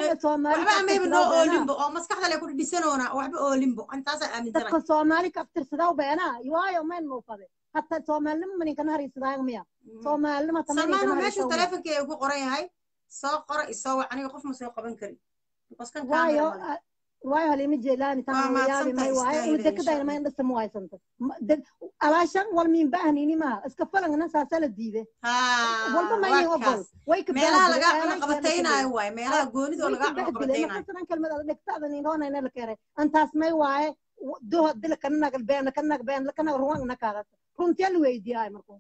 amayba noo oolinbo oo maskaxda le ku dhisanoona waxba oolinbo intaasaa aaminsana dadka soomaali ka aftirsadaa beena waayo mayna noo fade hatta soomaalinima maninkana hariisadaaga miya soomaalinima salmaano meeshuu taleefonkeega ku qoran yahay soo qora isoo wac aniga qof ma soo qaban karin waayo waayo halima jeelaani taayaabi may waayo ina dekadayna mayna dhasta ma waysanta alaashan wal min baahnini maha iska falangna saasaa la diide walba maynin ogol way ka meelaha laga cunaqabataynayo waay meelaha goonidoo laga cunaqabataynayo kalmad dhegtaada ninroonayna la keenay antaas may waaye doha dila kanag been kanag been kanag ruwan nakaada runtiya la weydiiyaay markuu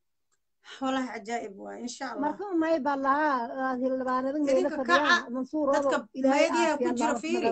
والله عجائب واي ان شاء الله marka may baa lahaa hildhibaanada meela fadhiyaan mansuur dadka meediyaha ku jira fiiri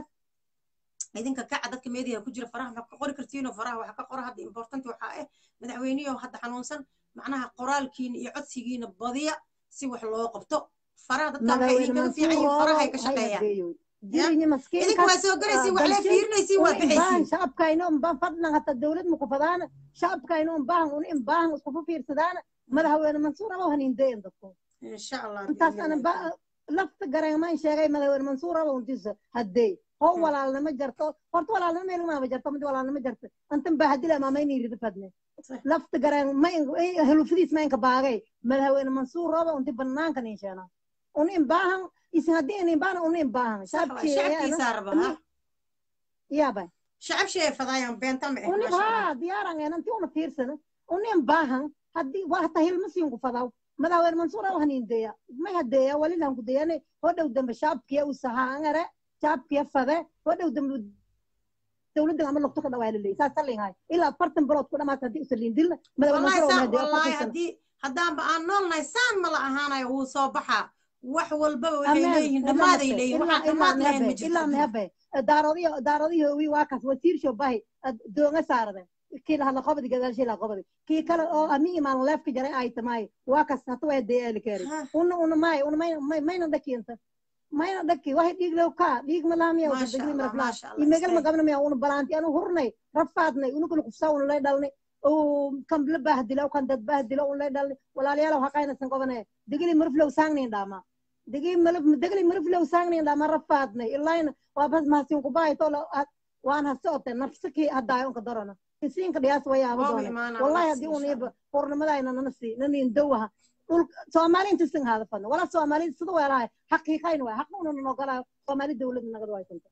idinka kaca dadka meediyaha ku jira faraha maxaa ka qori kartiinoo faraha waxa ka qora hadda important waxaa ah madaxweyniyo hadda xanuunsan macnaha qoraalkiina iyo codsigiina badiya si wax loo qabto faraha dadka waxay idinkaga fiican yihiin farahay ka shaqeeyaan idinka waa soo galaysiin wax lee fiirinaysiin waa bixaysiin shacabkayna unbaan fadlan hata dowlad maku fadaana shacabkayna unbaahan un in baahan iskufu fiirsadaana madaxweyne mansuur aba hanindeyan dadku insha allah intaas ana lafta gareemaan sheegay madaxweyne mansuur aba untisa haddee ho walaalnimo jarto horta walaalnimo meelmaaba jarto mid walaalnimo jarto antan baa hadila maamayni rida fadne lafta gareen ma helufadiis ma inka baagay madaxweyne mansuur aba unti banaanka nin sheena un in baahan isin haddii in baahan un in baahan shacabkiisa raba yaaba shacab shee fadaayan beenta ma uni ha diyaaran enanti una fiirsana un in baahan haddii waa hata hilmasiinku fadaw madaxweyne mansuur aba hanindeya may hadeeya walilan kudeyane hodhow dambe shacabkiya u sahaangare shacabkiya fade hodhow dambe dowladda ama lugto ka dhawaa laleeyahy saas salinhay ilaa afartan bilood ku dhamaata haddii usalin dilna madaxweyne haddii haddaanba aan noolnahay saan ma la ahaanayo wuu soo baxaa wax walbaba waxay leeyihiin dhammaaday leeyihin waxaan dhammaad lahayn ma jirto ilaa mehabe daarodiyo daarodiyo wi waa kaas wasiir shobahi doonga saarade kii lahadla qobadi gadaalshii laha qobadi kii kale oo ami imaan leefka jaray ay tamaay waa kas hata waa dee eli keeri una una maay una mayna mayna dhakiyanta mayna dhaki waxay dhiig lew kaa dhiig malaamiya degli maraflaa imegal ma gabna miya una balaanti anu hurnay rafaadnay una kula kufsaa una lay dhalnay kan la bahdilo kan dad bahdilo un lay dhalni walaalayaal haqaynasan qobanaya degili marflow saangnin dhaama degi malaf degli marflow saangnin dhaama rafaadnay ilayna waa bas mahasin kubaayto waan hasote nafsaki hadaayo unka darana isiinka dhiyaas wayaaba doone wallahi haddii un iba hurnimadayna nana sii nanin dowaha dhul soomaali intisin haada fadna wala soomaali sida weelahay xaqiiqayn waay xaq una nogolaayo soomaali dawladda nagad waysanta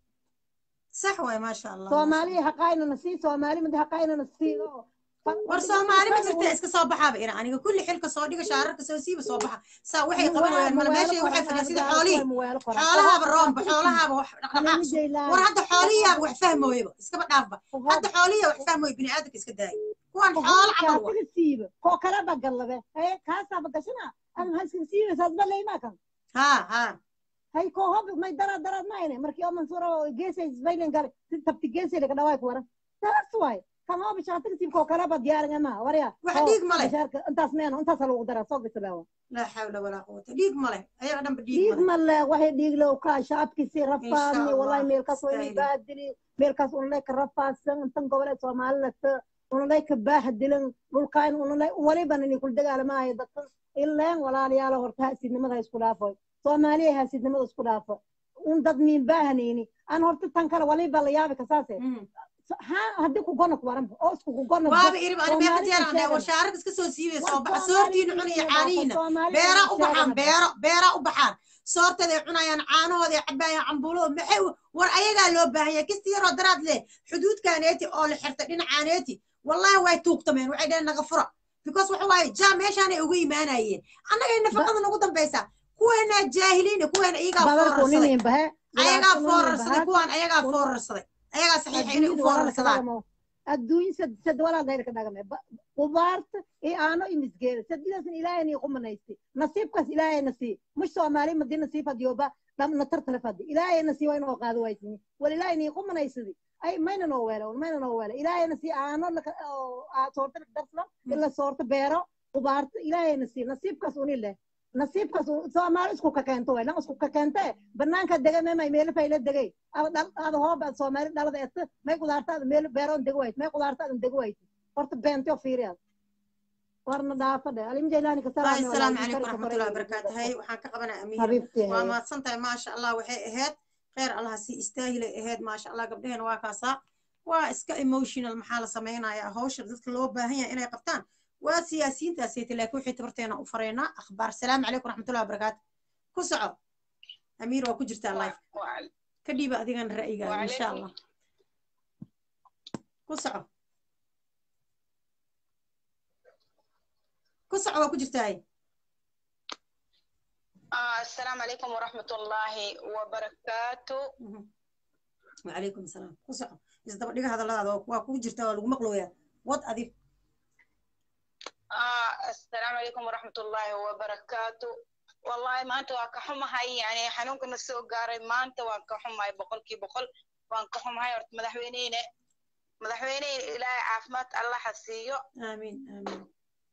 صح واي ما شاء الله soomaali haqaynana sii soomaali mid haqaynana sii war soomaali ma jirta iska soo baxaaba ina aniga kulli xilka soo dhiga shaararka soo siiba soo baxa saa waxay qabanayaan mala meeshay waxay fadhiyaan sida xoolihii xoolahaaba roomba xoolahaaba wax dhaqdhaqaaq war hadda xoolihiyaaba wax fahmooyaba iskaba dhaafba hadda xoolihiya wax fahmooya bini aadamka iska daaya kuwan xoolo camal wa siiba koo kaleba gallabe haye kaasaaba gashana ama haskin siibaysaad baleymaa kan ha ha hay koo hob may daraad daraad maayne markii oo mansuura geesay isbaylen gale si tabti geesay laga dhawaay ku waran taas waay kan hob shaatiga siibkoo kaleba diyaaringa ma warya wax dhiig male intaas meeno intaas lagu daraa soo bislaawa laa xawla walaa quwata dhiig male ayaga dhanba dhiig dhiig male waxay dhiig low kaa shaabkiisi rafaadni wallahi meelkaas way baadili meelkaas unlay ka rafaadsan intan goboleed soomaalilata unlay ka baahdilan dhulkaan unlay waliba nini kul dagaalamaayo dadkan ileen walaalayaala horta haasidnimada isku dhaafoy soomaaliya haasidnimada isku dhaafo un dad miin baahanayni aan horta tan kale waliba la yaabi kasaase ha haddii ku gono ku waranba oo isku ku gono waaba irib ani meeqa jeer war shaararka iska soo siibay soo baxa soortiina cunaya caanihiina beera u baxaan beero beera u baxaan soortaday cunayaan caanahooday cabaayaan cambuulada maxay war ayagaa loo baahan yahay kisti yaroo daraad leh xuduudkaaneeti oo la xirtay dhinacaaneeti wallahi way tuugtameen waxay dhaheen naga fura because waxa waaye jaa meeshaanay uga imaanayeen annagay nafaqada nagu dambaysaa kuweena jaahiliina kuweena iyagaa foorarsaday ayagaa foorarsaday kuwaan ayagaa foorarsaday ayagaa saxiixa inay u foorarsadaan adduun sad sad walaa gayrka dhagame qudaarta iyo aano iyo misgeeda sadidaasna ilaahay nii qumanaystay nasiibkaas ilaahay na sii mush soomaali madii nasiib hadiyoba dhamna tartale fadi ilaahay na sii waa inoo qaado waysini wal ilaahay nii qumanaysadi ay mayna noo weela mayna noo weela ilaahay na sii aano soorta darsla ila soorta beero qudaarta ilaahay na sii nasiibkaas uni leh nasiibkaas soomaali isku kakeento way lan isku kakeente banaanka dega memay meelo fayla degay ada hooba soomaali dhalada eta may qudaartaada meel beeroon dega wayt may qudaartaadan dega wayt horta beentio fiiriyaad warna dhaafa dhe alim jaylaani asalaamu calaykum waraxmatullahi wabarakaatu hay waxaan ka qabanaa amiir waa mahadsan tahay maasha allah waxay ahayd kheyr allaha si istaahilay ahayd maasha allah gabdhahena waa kaasaa waa iska emotional maxaa la samaynayaa hawsha dadka loo baahan yahay inay qabtaan waa siyaasiyiintaasayta laakiin wixii tabarteena u faraynaa akhbaar salaamu calaykum waraxmatullahi wabarakaatu ku soco amiir waa ku jirtaa life ka dhiiba adigan ra'yigaaga insha allah ku soco ku soco waa ku jirtaa السلام عليكم ورحمة الله وبركاته وعليكم السلام ku soco isdaba dhiga hadalladaada waa kugu jirtaa waa lagu maqlooyaa wad adig السلام عليكم ورحمة الله وبركاته والله ما أنت واكحهم هاي يعني حنونك نسو قاري ما أنت واكحهم هاي بقول كي بقول واكحهم هاي ورت مدحوينين مدحوينين إلى عافمات الله حسيو آمين آمين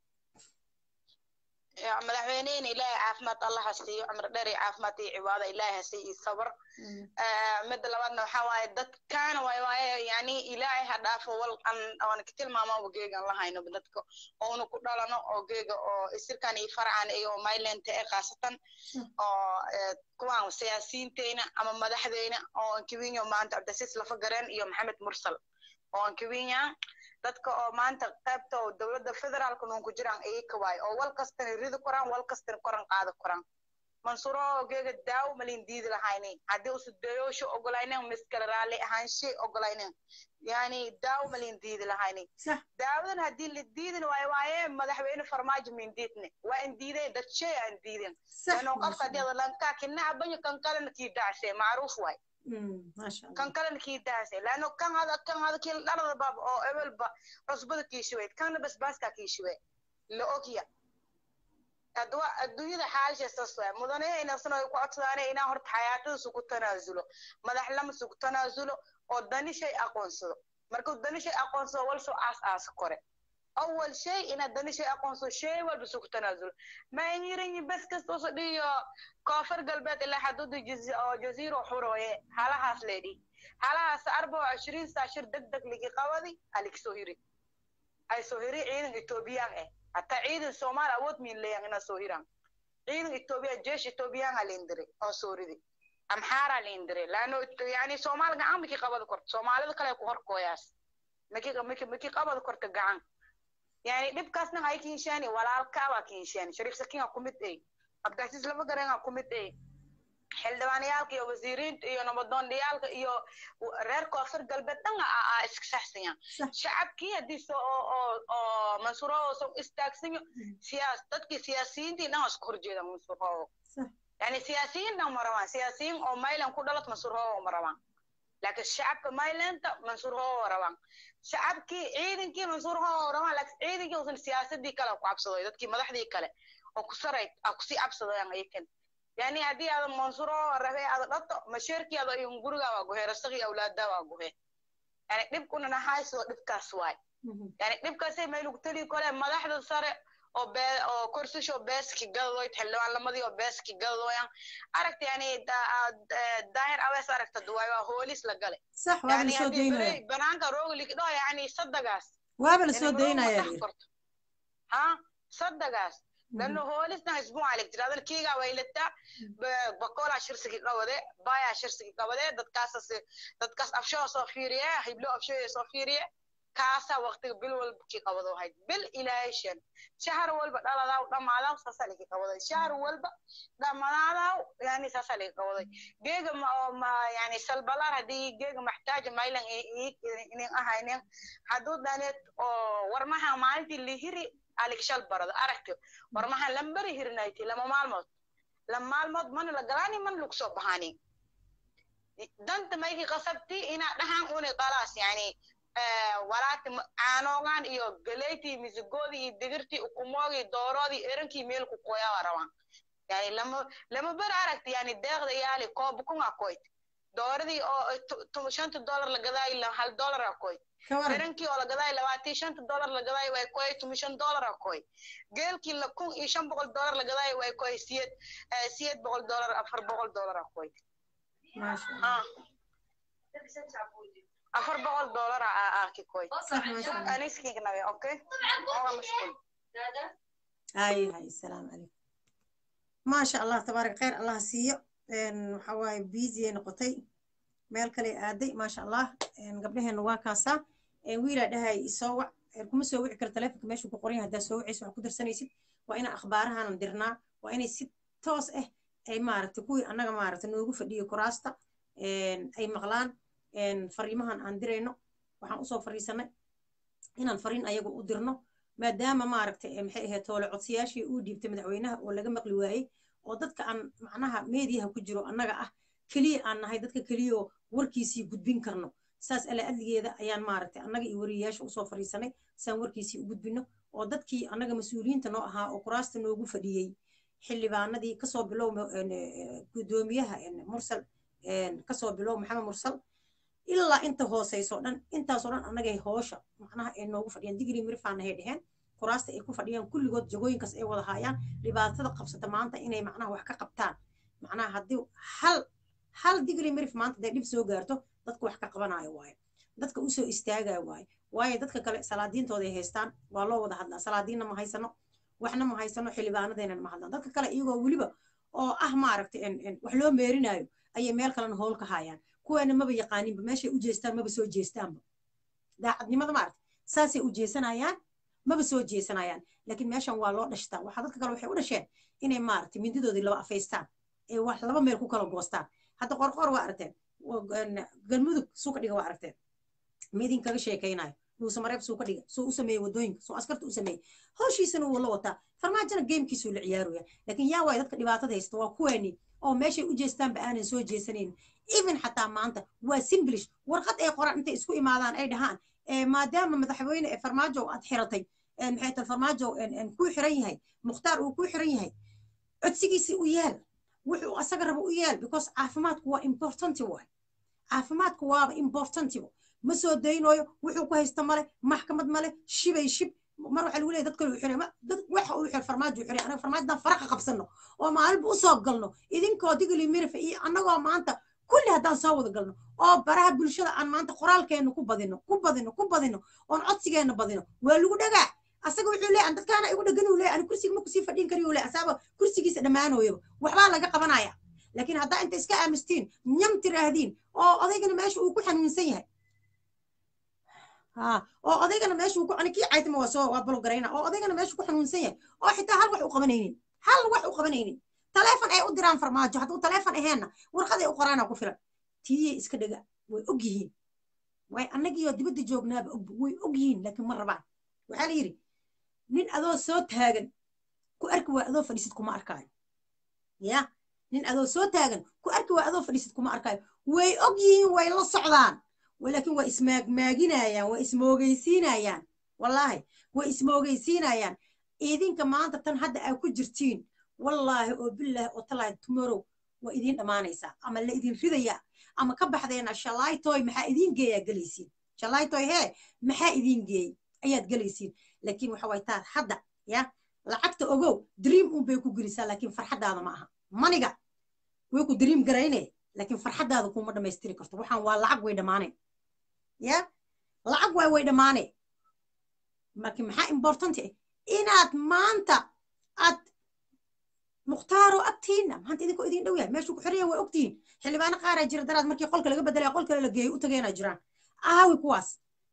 يا مدحوينين إلى عافمات الله حسيو عمر داري عافمات عبادة إلى حسي صبر mid labaadna waxaa waaye dadkaana waay waaye yani ilaahay ha dhaafo wal an aan ka tilmaamaba geegan lahayno dadka oonu ku dhalano oo geega oo isirkan iyo farcan iyo maylenta ee khaasatan oo kuwaan siyaasiyiinteyna ama madaxdeyna oo ankiwinya maanta cabdisiis lafa gareen iyo maxamed mursal oo ankiwinya dadka oo maanta qaybta oo dowladda federaalka nuun ku jiraan iyaka waay oo wal kastana ridi koraan wal kastana koran qaada koraan mansuro geega daaw malin diidi lahayni haddii usu dayoosho ogolaynen miskala raalli ahaanshe ogolaynen yani daaw malin diidi lahayni daawadan haddii la diidin waayo waaye madaxweyne farmaajo min diidne waa in diideen dad shay aan diidin lano qofka haddii ada lankaa kinaca banyo kan kalena kii dacshe macruuf waay kan kalena kii dacshe lano kan hada kan hada kii dhalada bab oo ebelba cusbada kii shuweyd kanna basbaaska kii shuwe la ogya adduunyada xaalisha saas waay mudane inasana ay ku codsadaane inaa horta xayaatadiisu ku tanaasulo madax lamasu ku tanaasulo oo dani shay aqoonsado markuu dani shay aqoonsado wal soo aas aas kore awal shay ina dani shay aqoonsado shay walba su ku tanaasulo ma inyirin bas kasta usu dhiyo koonfur galbeed ilaa xaduuda oo jaziiro xurooye halahaas leedhi halahaas arba oo cishriin saa shir deg deg ligi qabadi aligsoo yiri ay soo hiri ciidan etoobiyaan eh hataa ciidan soomaali awood miin leeyan inaa soo hiraan ciidan etoobiya jeesh etoobiyaanga leendire oo soo ridi amxaaraa leendire laano yani soomaali gacan maki qabada korto soomaalida kale ku horkooyaas maki maki maki qabada korto gacan yani dhibkaasna hay kiinshaani walaalkaabaa kiinshaani shariif sakiin aa kumid ey abdicasiis lama garan aa kumid ey xildhibaanayaalka iyo wasiiriinta iyo nabadoondhiyaalka iyo reer koonfur galbeed dhan aa iska saxsanyaan shacabkii haddii so oo oo oo mansuuroo so istaagsanyo siyaas dadkii siyaasiyiintii dhan isku horjeedaan mansuuroo yani siyaasiyiin dhan ma rabaan siyaasiyiin oo maylan ku dhalat mansuuroo ma rabaan laakiin shacabka maylanta mansuuroo rabaan shacabkii ciidankii mansuuroo rabaan laakiin ciidankii usan siyaasadii kale ku cabsadoy dadkii madaxdii kale oo ku saray aa kusii cabsadayaan ayakan yani haddii aada mansuro rabe aada dhato masheerkii ada in gurigaa waa guhe rasaqii awlaadaa waa guhe yani dhibkuna nahaysoo dhibkaas waay yani dhibkaasay maylugu tali kole madaxda sare oo bee oo korsasho beeski gadadoyd xildhibaanlamadii oo beeski gadadoyan aragta yani daahir abees aragta duwaay waa hoolis la gale sax waaba lasoo daynaya banaanka rooglik dhoo yani sadagaas waaba lasoo daynaya ha sadagaas لانه هو لسنا اسبوع عليك ترى هذا كيغا ويلتا بقولا شرسكي قوده بايا شرسكي قوده ددكاس ددكاس افشو صفيريا هيبلو افشو صفيريا كاسا وقت بل ول كي قوده هاي بل الهيشن شهر ول بدلادا دمادا سسلكي قوده شهر ول دمادا يعني سسلكي قوده جيغ ما يعني سلبلار هدي جيغ محتاج مايلن إن أهاينين حدود دانت ورمها مالتي اللي هري aligshal barado aragti war maxaan lambari hirnayti lama maalmood lama maalmood mana la galaani mana lagu soo baxaani danta mayki qasabti inaa dhahan uni qalaas yani walaati caanoogan iyo galeyti misigoodii iyo digirtii ukumoogii dooroodii erankii meel ku qoyaa rabaan yani lama lama ber aragti yani deeqda yaali koob kunga koyt dooradii oo shanta dollar la gadaayi hal dollar a koyt ferankii oo la gadaay labaatii shanta dollar la gadaay way koy tumi shan dollar a koy geelkii la kun iyo shan boqol dollar la gadaay way koy siyed siyed boqol dollar afar boqol dollar a koy afar boqol dollar a aki koy aniskiignawe okay oga mashquul hay hay salaamu calaykum maasha allah tabaarak khayr allah siiyo waxa waaye busy ay noqotay meel kale aaday maasha allah gabdhaheena waa kaasaa wiilaa dhahay isoo wac kuma soo wici karo taleefonka meeshuu ku qoran yahay haddaa soo wicaysa wax ku darsanaysid waa inaa akhbaarahanan dirnaa waa inay si toos ah ay maaragtay kuwii annaga maaragtay noogu fadhiyo kuraasta ay maqlaan fariimahan aan dirayno waxaan usoo fariisanay inaan fariin ayaga u dirno maadaama maaragtay maxay ahayd toole codsiyaashii uu dhiibtay madaxweynaha oo laga maqli waayey oo dadka aan macnaha meediyaha ku jiro annaga ah keliya aan nahay dadka keliyao warkiisii gudbin karno saas ala adligeeda ayaan maaragtay annaga iyo wariyayaasha usoo fariisanay saan warkiisii u gudbino oo dadkii annaga mas-uuliyiinta noo ahaa oo kuraasta noogu fadhiyey xildhibaanadii kasoo bilow gudoomiyaha mursal kasoo bilow maxamed mursal ilaa inta hooseyso dhan intaasoo dhan annagay hoosha macnaha ay noogu fadhiyaan digrii mirifaanahay dheheen kuraasta ay ku fadhiyaan kulligood jagooyinkaas ay wada haayaan dhibaatada qabsata maanta inay macnaha wax ka qabtaan macnaha haddii hal hal digrii mirif maanta hadday dhib soo gaarto dadka wax ka qabanayo waaye dadka usoo istaagayo waaye waayo dadka kale salaadiintooda ay haystaan waa loo wada hadlaa salaadiinna ma haysano waxna ma haysano xildhibaanadeena ma hadlaan dadka kale iyagoo weliba oo ah maaragtay wax loo meerinayo ayay meel kalena howl ka haayaan kuweena maba yaqaaninba meeshay u jeestaan maba soo jeestaanba daacadnimada maaragtay saasay u jeesanayaan maba soo jeesanayaan laakiin meeshan waa loo dhashtaa waxaa dadka kale waxay u dhasheen inay maaragtay mindidoodii laba afaystaan ee wax laba meel ku kala goostaan hadda qorqor waa aragteen galmudug suu ka dhiga waa aragteen midin kaga sheekaynayo nuuse mareeb suu ka dhiga suu u sameeyey wadooyinka suu askarta u sameeyey hawshiisana wuu la wataa farmaajona geemkiisuu la ciyaaraya laakiin yaa waay dadka dhibaatada haysta waa kuweeni oo meeshay u jeestaanba aanan soo jeesanayn even xataa maanta waa simblish warqad ay qoraan intay isku imaadaan ay dhahaan maadaama madaxweyne ee farmaajo aad xiratay maxay tahay farmaajo kuu xiran yahay mukhtaar uu kuu xiran yahay codsigiisii u yaal wuxuu asaga rabo u yaal because caafimaadku waa importanti waay caafimaadku waaba importantibo ma soo daynayo wuxuu ku haysta male maxkamad male shibay shib mar waxaa lagu leeyahy dad kale uu xiray dad waxa uu xiray farmaajo xiray anaga farmaajadan faraqa qabsano oo maalinba u soo galno idinkoo digli mirifa iyo annagoo maanta kulli haddaan soo wada galno oo baraha bulshada aan maanta qoraalkeenna ku badino ku badino ku badino oon codsigeenna badino waa lagu dhagaa asaga wuxuu leeyahay dadkaana igu dhagan uu leeyahay ani kursiga ma kusii fadhin kariyo leeyahay asaaba kursigiisa dhammaanooyaba waxbaa laga qabanaya laakiin haddaa inta iska aamustiin nyam tiraahdiin oo odaygana meesha uu ku xanuunsan yahay ha oo odaygana meesha uu ku ani kii caytama waa soo waa balogarayna oo odaygana meesha ku xanuunsan yahay oo xitaa hal wax u qabanaynin hal wax u qabanaynin taleefon ay u diraan farmaajo hadduu taleefon aheenna warqaday u qoraana ku filan tiiyey iska dhega way og yihiin way annagiioo dibadda joognaaba og way og yihiin laakiin ma rabaan waxaa la yidhi nin adoo soo taagan ku arki waa adoo fadhiisid kuma arkaayo ya nin adoo soo taagan ku arki waa adoo fadhiisid kuma arkaayo way og yihiin way la socdaan laakiin waa ismaagmaaginayaan waa ismoogeysiinayaan wallaahi way ismoogeysiinayaan idinka maanta tan hadda aa ku jirtiin wallaahi oo bilaahi oo talaahi tomorrow waa idiin dhammaanaysaa ama la idin ridayaa ama ka baxdeena shalaytoy maxaa idiin geeyaa gelaysiin shalaytoy hee maxaa idiin geeyey ayaad gelaysiin laakiin waxa way taad hadda ya lacagta ogow dream un bay ku gelisaa laakiin farxaddaada ma aha maniga way ku dream garayne laakiin farxaddaada kuma dhammaystiri karto waxaan waa lacag way dhammaaneen ya lacag waay way dhammaaneen marka maxaa important ah inaad maanta aad mukhtaaroo agtiina maanta idinkoo idin dhow yahay meeshuu ku xiran yahay waa ogtihiin xildhibaano qaaraa jira daraad markii qolka laga bedelaya qol kale la geeyey u tagayana jiraan aawey kuwaas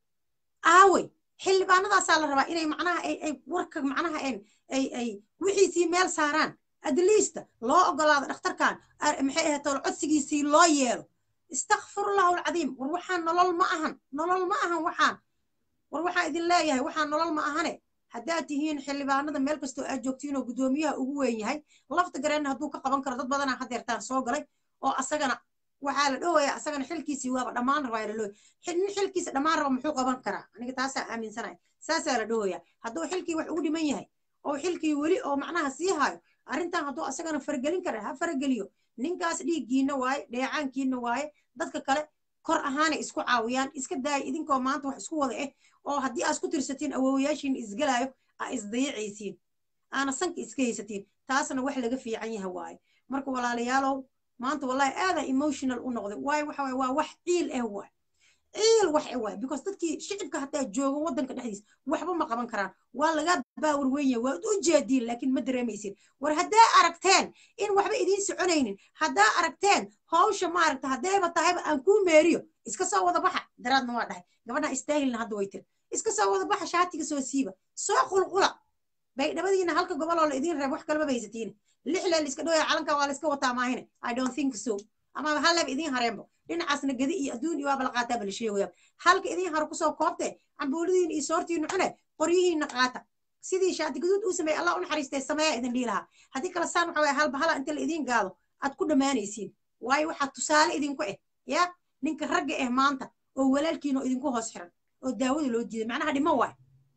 aawey xildhibaanadaasaa la rabaa inay macnaha ay ay warka macnaha ay ay ay wixiisii meel saaraan at least loo ogolaado dhakhtarkan maxay ahayd tol codsigiisii loo yeelo istakfirullahu alcadiim war waxaan nolol ma ahan nolol ma ahan waxaan war waxaan idin leeyahay waxaan nolol ma ahane haddaad tihiin xildhibaanada meel kastoo aad joogtiin oo guddoomiyaha ugu weyn yahay lafta gareenna hadduu ka qaban karo dad badanaa hadeertaan soo galay oo asagana waxaa la dhowaya asagana xilkiisii waaba dhammaan rabaa la dhowaya nin xilkiisa dhammaan raba muxuu qaban karaa aniga taasaa aaminsanaya saasaa la dhowaya hadduu xilkii wax ugu dhiman yahay oo xilkii weli oo macnaha sii hayo arrintan hadduu asagana faragelin kara ha farageliyo ninkaas dhiiggiina waaye dheecaankiina waaye dadka kale kor ahaanay isku caawiyaan iska daaya idinkoo maanta wax isku wada ah oo haddii aad isku tirsatiin awoowayaashiin isgalaayo aa isdayacaysiin aana sanka iska haysatiin taasna wax laga fiican yaha waaye marka walaalayaalow maanta wallahi aadaa emotional u noqday waayo waxa waye waa wax ciil ah waay ciil wax ah waay because dadkii shicibka hataa joogo waddanka dhexdiisa waxba ma qaban karaan waa laga baawar weyn yahay waad u jeediin laakiin ma dareemaysin war haddaa aragteen in waxba idiin soconaynin haddaa aragteen hawsha maaragta haddayba tahayba aan kuu meeriyo iska soo wada baxa daraadna waa dhahay gabadha istaahilna hadda way tiri iska soo wada baxa shaatiga soo siiba soo qulqula baydhabadiina halka goboloo la idiin reeb wax kaleba baysatiine lixle liska dhowaya calanka waa laiska wataa maahine i don't think so ama halleba idiin hareenbo dhinacaasna gedi iyo adduun iyo waaba la qaataaba la sheegaya halka idiin haro kusoo koobte cambuulidiina iyo soortiina cune qoryihiina qaata sidii shaati gaduud uu sameeyey allah u naxariistay sameeya idin dhihi lahaa haddii kale saan waxa waye halba hala inta la idiin gaado aad ku dhammaanaysiin waayo waxaa tusaale idinku ah ya ninka ragga ah maanta oo walaalkiina oo idinku hoos xiran oo daawada loo diiday macnaha dhimo waay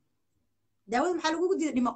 daawada maxaa lagugu diiday dhimo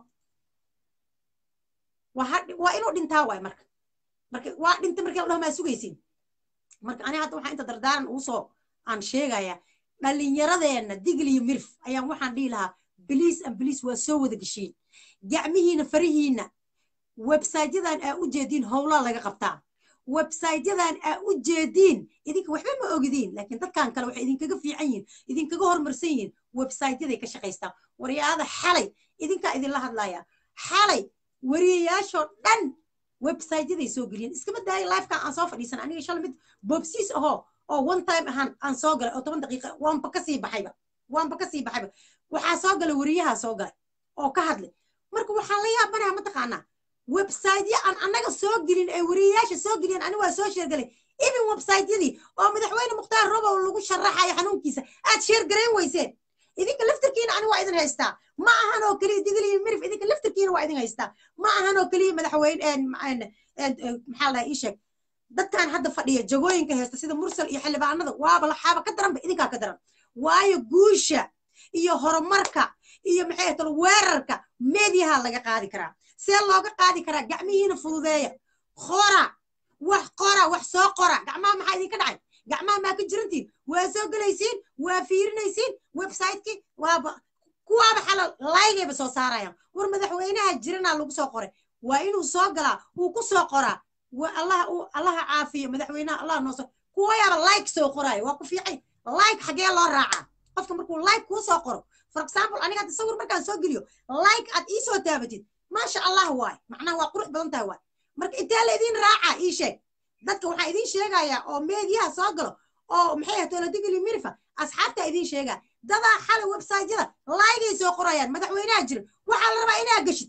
waa inuu dhintaa waay marka marka waa dhinta markii la dhaho maa sugaysiin marka ani hadda waxaa inta dardaaran ugu soo aan sheegayaa dhallinyaradeenna digl iyo mirf ayaan waxaan dhihi lahaa biliis an biliis waa soo wada geshiin gacmihiina farihiina websaytyadan aa u jeediin howlaa laga qabtaa websaytyadan aa u jeediin idinka waxba ma ogidiin laakiin dadkan kale waxay idinkaga fiican yihiin idinkaga horumarsan yihiin websaytyaday ka shaqaystaan waryaada xalay idinkaa idinla hadlaya xalay wariyayaashoo dhan websaytyaday soo geliyeen iskama daaya lifekan aan soo fadhiisan aniga shala mid bobsiis ahoo oo one time ahaan aan soo galay oo toban daqiiqa waanba kasii baxayba waanba kasii baxayba waxaa soo galay wariyahaa soo galay oo ka hadlay marka waxaan la yaabanaha mataqaanaa websaytya aan annaga soo gelin ay wariyayaasha soo geliyeen ani waa soo sheergalay even websaytyadii oo madaxweyne mukhtaar robow lagu sharaxayo xanuunkiisa aad sheergarayn weyseen idinka laftarkiina ani waa idin haystaa ma ahan oo keliya digiliyo mirif idinka laftarkiina waa idin haystaa ma ahan oo keliya madaxweyne maxaa lahaa ii sheeg dadkan hadda fadhiya jagooyinka haysta sida mursal iyo xildhibaanada waaba laxaaba ka daranba idinkaa ka daran waayo guusha iyo horumarka iyo maxay ahayd weerarka meediyaha laga qaadi karaa see looga qaadi karaa gacmihiina fududeeya qora wax qora wax soo qora gacmaha maxaa idinka dhacay gacmaha maa ka jirantiin waa soo gelaysiin waa fiirinaysiin websiteki waaba kuwaaba xalal laygayba soo saarayaan war madaxweynaha jiranaa lagu soo qoray waa inuu soo galaa uu ku soo qoraa allaha allaha caafiyo madaxweynaha allah nooso kuwa yaaba like soo qoraayo waa ku fiicay like xagee loo raacaa qofka markuu like kuu soo qoro for example aniga hadda sawir markaan soo geliyo like aad ii soo taabatid maasha allah waay macnaha waa qurux badan tahay waay marka intee la idiin raacaa ii sheeg dadka waxaa idiin sheegayaa oo meediyaha soo galo oo maxay ahayd toladigili mirifa asxaabtaa idiin sheegaa dadaa xalay websaytyada laygay soo qorayaan madaxweynaha jira waxaa la rabaa inaa geshid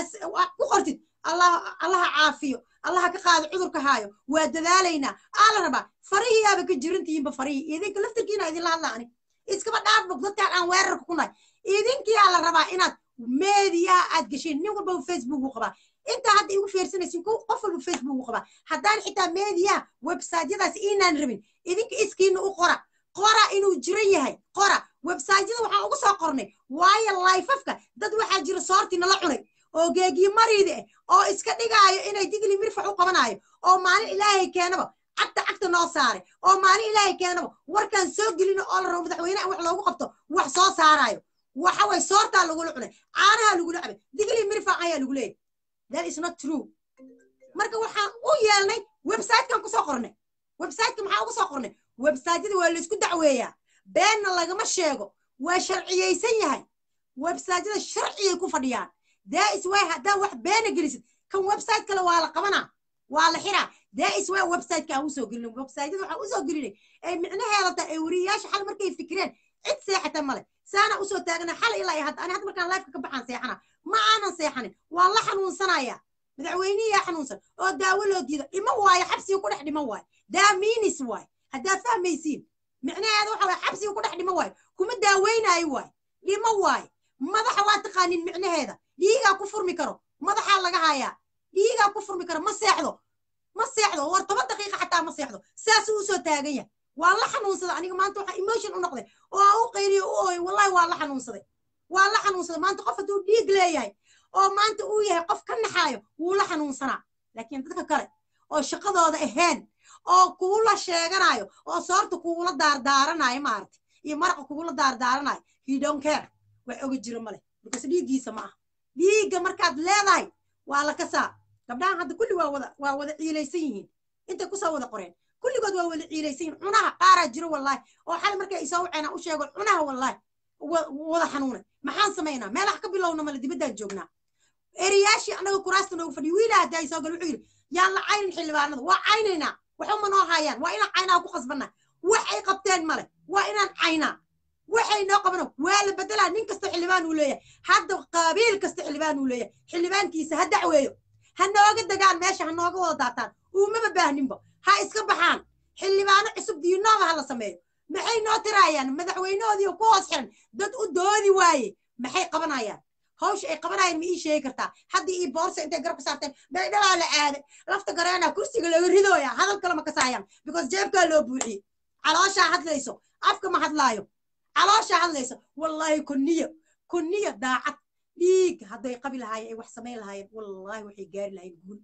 ku qortid allah allaha caafiyo allaha ka qaado cudurka haayo waa dadaalaynaa aa la rabaa farihiyaaba ka jirantihiinba farihii idinka laftirkiina idinla hadla ani iskaba dhaafbog dadkaan aan weerarka ku nahay idinkiyaa la rabaa inaad meediyaha aad gesheen nin walba facebook u qabaa intaa hadda igu fiirsanaysin qof walba facebook u qabaa haddaan xitaa meediyaha websaytyadaas inaan rabin idinka iskiina u qora qora inuu jiran yahay qora websaytyada waxaan ugu soo qornay waayo layfafka dad waxaa jira soorti nala cunay oo geegiyo mariide ah oo iska dhigaayo inay digli mirfax u qabanaayo oo maalin ilaahay keenaba cagta cagta noo saaray oo maalin ilaahay keenaba warkaan soo gelino oo la rabo madaxweyneha wax loogu qabto wax soo saaraayo waxa way soortaa lagula cunay caanaha lagula cabay digli mirfax ayaa lagu leeyahy that is not true marka waxaan u yeelnay websitekan kusoo qornay websiteka maxaa ugu soo qornay websaytyada waa laysku dacweeyaa beenna lagama sheego waa sharciyeysan yahay websaytyada sharciyay ku fadhiyaan daa isway haddaa wax beena gelisid kan website kale waa la qabanaa waa la xiraa daa isway websiteka aan usoo gelin websaytyada waxaan usoo gelinay ay micnaheeda tahay ay wariyayaasha xal markay fikireen cid seexata male saana usoo taagana xal ilaa hadda ani hadda markaan lifeka ka baxaan seexana ma aanan seexanin waa la xanuunsanaya madaxweynihiyaa xanuunsan oo daawo loo diida dhimo waayo xabsiga ku dhex dhimo waayo daa miinis waayo haddaad fahmaysiin micnaheeda waxa waye xabsiga ku dhex dhimo waayo kuma daaweynaayo waayo dhimo waayo madaxa waa taqaanin micnaheeda dhiigaa ku furmi karo madaxaa laga hayaa dhiigaa ku furmi karo ma seexdo ma seexdo war toban daqiiqa xataa ma seexdo saasuu usoo taagan yahay waa la xanuunsada aniga maanta waxaa emotion u noqday oo aan u qayliyo u ooyo wallahi waa la xanuunsaday waa la xanuunsaday maanta qof hadduu dhiig leeyahay oo maanta uu yahay qof ka naxaayo wuu la xanuunsanaa laakiin dadka kale oo shaqadooda ahayn oo kuula sheeganayo oo soorta kuula daardaaranayo maaragtay iyo maraqa kuula daardaaranayo he don't care wax oga jiro male because dhiiggiisa ma ah dhiigga markaad leedahay waa la kasaa gabdhahan hadda kulli waa wada waa wada ciilaysan yihiin intay kusoo wada qoreen kulligood waa wada ciilaysan yihiin cunaha qaaraa jiro wallaahi oo xali markay isoo waceen u sheego cunaha wallaahi wada xanuunay maxaan samaynaa meelaha ka bilowna male dibaddaan joognaa eriyaashii annaga kuraasta noogu fadhiyo wiilaa haddaa isoo gal wuxuu yidhi yaan la caynin xildhibaanada waa caynaynaa waxuma noo haayaan waa inaan caynaa ku qasbanaa wax ay qabteen male waa inaan caynaa waxay noo qabano waa la bedelaa nin kasta xildhibaan uu leeyahay hadda qaabiil kasta xildhibaan uu leeyahay xildhibaankiisa ha dacweeyo ha nooga degaan meesha ha nooga wada daataan uumaba baahninba ha iska baxaan xildhibaano cusub diinooda ha la sameeyo maxay noo tiraayaan madaxweynahoodii ku hoos xiran dad u doodi waaye maxay qabanayaan hawsha ay qabanayaan ma ii sheegi kartaa haddii ii boorsa intay garab ka saarteen baydhabaa la aaday lafta gareena kursiga laga ridooya hadal kale ma kasaayaan because jeebkaa loo buuxiyey calooshaa hadlayso afka ma hadlaayo calooshaa hadlayso wallaahi kunniyo kunniyo daacad dhiig hadday qabi lahaayeen ay wax samayn lahaayeen wallaahi waxay gaari lahayn guul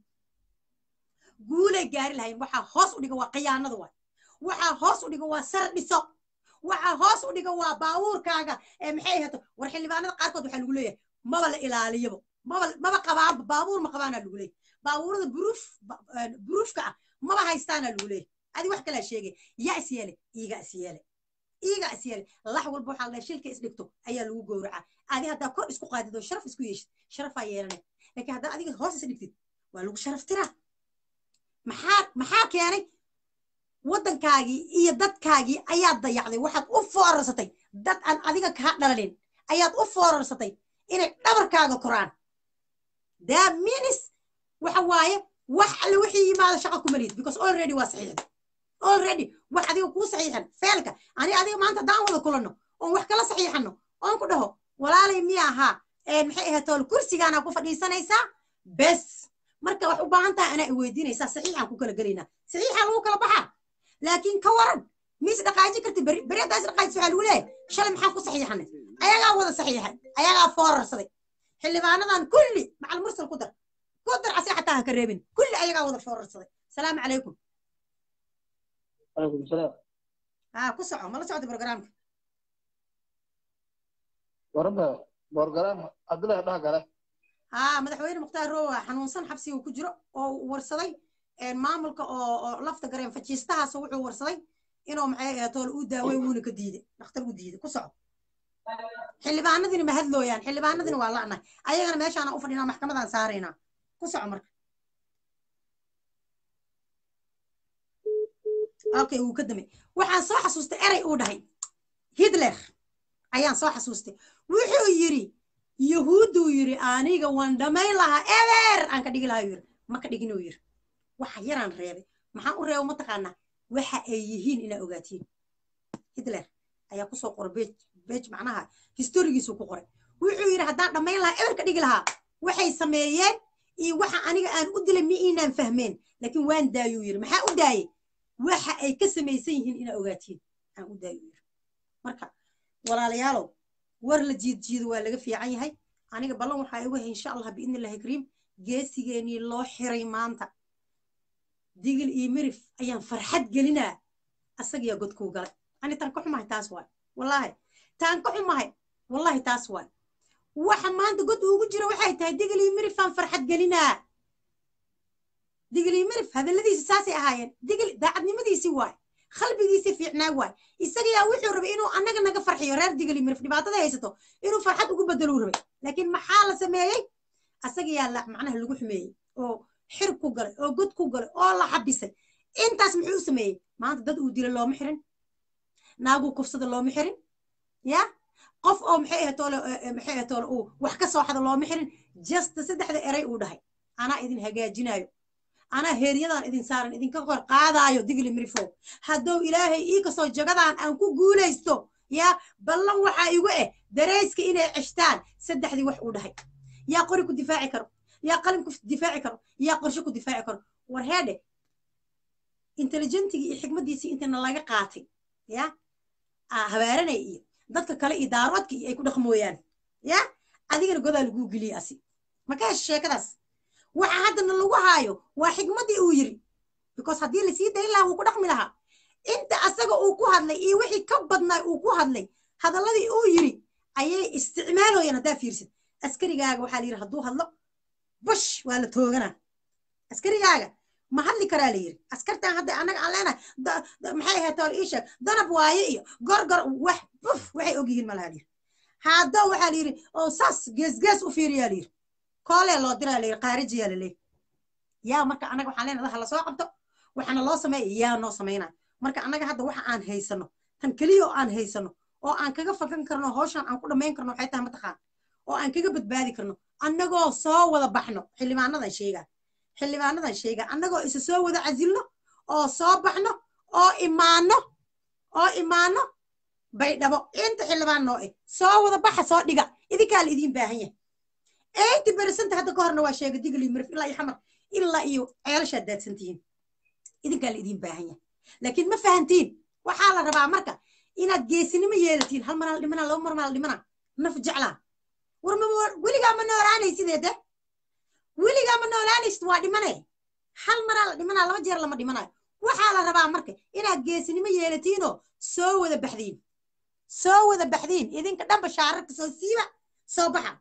guulay gaari lahayn waxaa hoos u dhiga waa khiyaanada waay waxaa hoos u dhiga waa sar dhiso waxaa hoos u dhiga waa baabuurkaaga ee maxay ahato war xildhibaanada qaarkood waxaa lagu leeyahay maba la ilaaliyaba maba maba qabaanba baabuur ma qabaanaa lagu leeyahay baabuurada buruuf buruufka ah maba haystaanaa lagu leeyahay adi wax kalaa sheegay yaa is yeele iiga is yeele iiga is yeele lax walba waxaa la shilka isdhigto ayaa lagu gowracaa adi haddaa kor isku qaadid oo sharaf isku yeeshid sharafaa yeelanay laakiin haddaa adiga hoos is dhigtid waa lagu sharaf tiraa maxaa maxaa keenay waddankaagii iyo dadkaagii ayaad dayacday waxaad u foorarsatay dad aan adiga kaa dhalalin ayaad u foorarsatay inay dhabarkaaga koraan daa minis waxa waaye wax alle wixii yimaado shaqa kuma lihid because already waa saxiixda already wax adiga kuu saxiixan feelka ani adiga maanta haddaan wada kulanno oon wax kala saxiixanno oon ku dhaho walaalay miya ahaa maxay ahayd tool kursigaanaa ku fadhiisanaysaa bes marka wax u baahan tahay anaa i weydiinaysaa saxiixaan ku kala gelaynaa saxiixaa lagu kala baxaa laakiin ka waran miis dhaqaaji karti beri beri haddaas dhaqaajis waxaa lagu leeyahay shalay maxaan ku saxiixanay ayagaa wada saxiixay ayagaa foorarsaday xildhibaanadan kulli macal mursal ku dar ku dar asi xataa ha ka reebin kulli ayagaa wada foorarsaday salaamu calaykum عليكم السلام ها ku soco ma la socda programka وربا بورغرام عبد الله ده قال ها madaxweyne mukhtaar roowa xanuunsan xabsiga ku jiro oo warsaday maamulka oo oo lafta gareen fajiistahaas wuxuu warsaday inuu maxay ahayd toole uu daaway wuuna ka diiday dhakhtar u diiday ku soco xildhibaanadina ma hadlooyaan xildhibaanadina waa la'nahay ayagana meeshaana u fadhinaa maxkamadaan saaraynaa ku soco marka okay wuu ka damay waxaan soo xasuustay erey uu dhahay hitler ayaan soo xasuustay wuxuu yidhi yahuudduu yidhi aniga waan dhammayn lahaa eber aan ka dhigi lahaa yidhi ma ka dhigin uu yidhi waxa yaraan reebay maxaan u reebo mataqaanaa waxa ay yihiin inaa ogaatiin hitler ayaa kusoo qoray bej bej macnaha historigiisuu ku qoray wuxuu yidhi haddaan dhammayn lahaa eber ka dhigi lahaa waxay sameeyeen iyo waxa aniga aan u dilay mi inaan fahmeen laakiin waan daayuu yidhi maxaa u daayey waxa ay ka samaysan yihiin inaa ogaatiin aan u daayuu yidhi marka walaalayaalow war la jiid jiido waa laga fiican yahay aniga ballan waxaa igu hay insha allah biidni illahi kariim geesigeenii loo xiray maanta digil iyo mirif ayaan farxad gelinaa asagiyaa godkuu galay ani taan ka xumahay taas waay wallaahi taan ka xumahay wallaahi taas waay waxa maanta god ugu jira waxay tahay digil iyo mirifaan farxad gelinaa digil iyo mirif hadalladiisi saasay ahaayeen digil daacadnimadiisii waay qalbigiisii fiicnaa waay isagayaa wuxuu rabay inuu annaga naga farxiyo reer digil iyo mirif dhibaatada haysato inuu farxad ugu bedeluu rabay laakiin maxaa la sameeyey asagayaa la macnaha lagu xumeeyey oo xir ku galay oo god ku galay oo la xabisay intaas muxuu u sameeyey maanta dad uu dila looma xirin naaguu kufsada looma xirin ya qof oo maxay ahayd toole maxay ahayd toole uu wax ka soo xada looma xirin just saddexda eray uu dhahay anaa idin hagaajinayo anaa heeryadan idin saaran idinka kor qaadaayo digli mirifo hadduu ilaahay ii kasoo jagadan aan ku guulaysto yaa ballan waxaa igu eh dareyska inay ceshtaan saddexdii wax uu dhahay yaa qori ku difaaci karo yaa qalin ku difaaci karo yaa qorshe ku difaaci karo war heedhe intelligentigii iyo xikmaddiisii intana laga qaatay ya habaaranay iyo dadka kale iyo daaroodka iyo ay ku dhaqmooyaan ya adigana godaa laguu geliyey asi maka hesha sheekadaas waxa haddana lagu haayo waa xikmaddii uu yiri because haddii lasii dayn lahaa wuu ku dhaqmi lahaa inta asaga uu ku hadlay iyo wixii ka badnaa uu ku hadlay hadalladii uu yiri ayay isticmaalooyaan haddaa fiirsid askarigaaga waxaa la yidhi hadduu hadlo bush waa la tooganaa askarigaaga ma hadli karaa la yidhi askartan hadda annaga aan leenahay maxay ahayd tool ii sheeg danab waaye iyo gorgor wax buf waxay og yihiin malaha la yidhi haddoo waxaa la yidhi oo saas geesgees u fiiriyaa la yidhi koolee loo diraa la yidhi qaarijiyaa la leeyahy yaa marka annaga waxaan leenahay ha la soo qabto waxaana loo sameeya yaa noo samaynaa marka annaga hadda waxa aan haysano tan keliya oo aan haysano oo aan kaga fakan karno hawshan aan ku dhammayn karno waxay tahay mataqaan oo aan kaga badbaadi karno annagoo soo wada baxno xildhibaanadan sheegaa xildhibaanadan sheegaa annagoo isa soo wada casilno oo soo baxno oo imaano oo imaano baydhabo inta xildhibaan noo eh soo wada baxa soo dhiga idinkaa la idiin baahan yahay eighty percent hadda ka horna waa sheega digli mirif ilaa iyo xamar ilaa iyo ceelashaad daadsantihiin idinkaa la idiin baahan yahay laakiin ma fahantiin waxaa la rabaa marka inaad geesinimo yeelatiin hal maraa la dhimanaa laba mar maa la dhimanaa naf jeclaa war ma weligaa ma noolaanaysideede weligaa ma noolaanaysid waa dhimanay hal maraa la dhimanaa laba jeer lama dhimanayo waxaa la rabaa marka inaad geesinimo yeelatiinoo soo wada baxdiin soo wada baxdiin idinka dhanba shaararka soo siiba soo baxa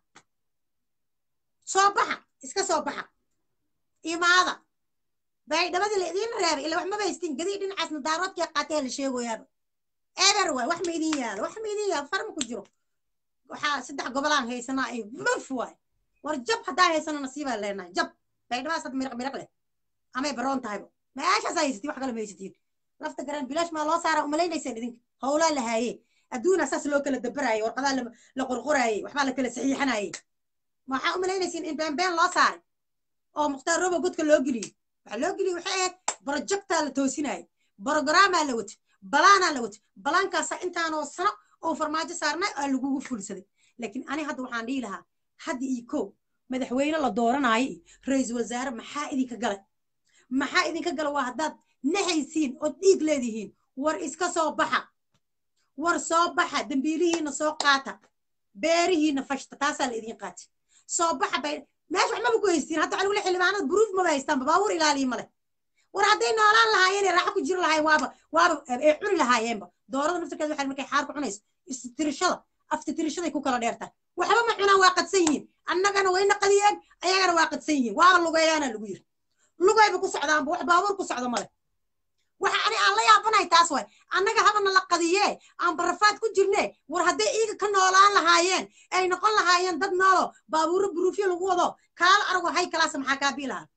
soo baxa iska soo baxa imaada baydhabadii la idiin reebay ila wax maba haystiin gadii dhinacaasna daaroodkii qaatee la sheegoyaaba eber waay wax ma idin yaalo wax ma idin yaalo farma ku jiro waxaa saddex gobolaan haysanaa ay muf waay war jab haddaa haysano nasiibaa leenahay jab baydhabaas had miraq miraq leh amay baroon tahayba meeshaas haysatiin wax kale ma haysatiin lafta garan bilaash maa loo saaraa umalaynaysaan idinka howlaa la haayee adduunaa saas loo kala dabaraayey warqadaa la qorqoraayey waxbaa la kala saxiixanayey waxaa umalaynaysiin in beenbeen loo saaray oo mukhtaar robo godka loo geliyey waxaa loo geliyey waxay ahayd projectaa la toosinayay brogrammaa la watay balaanaa la watay balaankaasa intaanoo sano oo farmaajo saarnay aa lagugu fulsaday laakiin ani hadda waxaan dhihi lahaa hadda iyo kow madaxweyne la dooranaayo iyo ra-iisul wasaare maxaa idinka galay maxaa idinka gala waa haddaad naxaysiin ood dhiig leedihiin war iska soo baxa war soo baxa dembiilihiina soo qaata beerihiina fashta taasaa la idin qaati soo baxa bay meesha wax maba ku haystiin hadda waxaa lagu le xildhibaanada buruuf maba haystaanba baabuur ilaaliya male war hadday noolaan lahaayeen ee raaxo ku jiri lahaayeen waaba waaba ay cuni lahaayeenba doorada naftarkeeda waxay markay xaar ku cunayso istitirishada aftitirashaday ku kala dheertahay waxba ma cunaan waa qadsan yihiin annagana wayna qadiyeen ayagana waa qadsan yihiin waaba lugeeyaana lagu yiri lugayba ku socdaanba wax baabuur ku socdo male waxa ani aan la yaabanahay taas waay annaga habana la qadiyee aan barafaad ku jirne war hadday iiga ka noolaan lahaayeen ay noqon lahaayeen dad noolo baabuuro buruufyo lagu wado kaala arago hay kalaasa maxaa kaa bii lahaa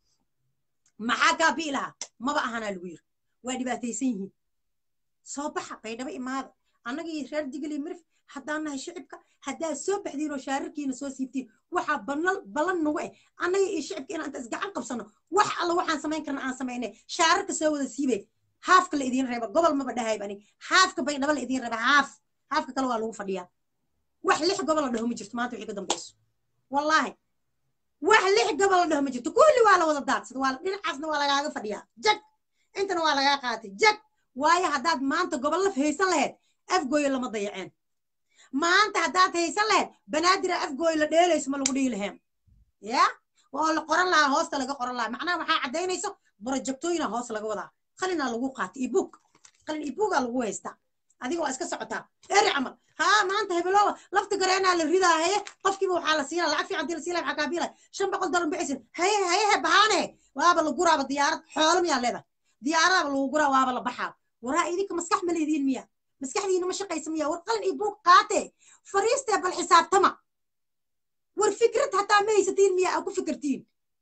maxaa kaa bii lahaa maba ahanaa lagu yiri waa dhibaataysan yihiin soo baxa baydhabo imaada annagii reer digli mirif haddaan nahay shicibka haddaad soo baxdiin oo shaararkiina soo siibtiin waxaa banal ballan nagu eh annaga iyo shicibka inaan inta isgacan qabsano wax alla waxaan samayn karna aan samaynay shaararka soo wada siibay haafka la idiin reeba gobol maba dhahayb ani haafka baydhabo la idiin reeba haaf haafka kale waa lagu fadhiyaa wax lix gobol la dhaho ma jirto maanta wixii ka dambayso wallaahi wax lix gobol la dhaho ma jirto kulli waa la wada daadsada waa dhinacaasna waa lagaaga fadhiyaa jag intana waa lagaa qaatay jag waayo haddaad maanta gobollo haysan lahayd afgooyo lama dayaceen maanta haddaad haysan lahayd banaadira afgooyo la dheelayso ma lagu dhihi laheen ya oo la qoran lahaa hoosta laga qoran lahaa macnaha waxaa caddaynayso borojectooyina hoos laga wadaa qalinaa lagu qaatay ibuug qalin ibuugaa lagu haystaa adiga waa iska socotaa eri camal haa maanta hebelowa lafta gareenaa la ridaa haye qofkiiba waxaa la siinaa lacag fiican dii la siinaa maxaa kaa biilay shan boqol dollar bixisin haye hayehe bahaane waaba la guraaba diyaarad xoolo miyaa leedahay diyaaradaaba lagu guraa waaba la baxaa waraa idinka maskax ma leediin miya maskaxdiina ma shaqaysa miya war qalin iyo buug qaate fariistee bal xisaabtama war fikrad hataa ma haysatiin miya aa ku fikirtiin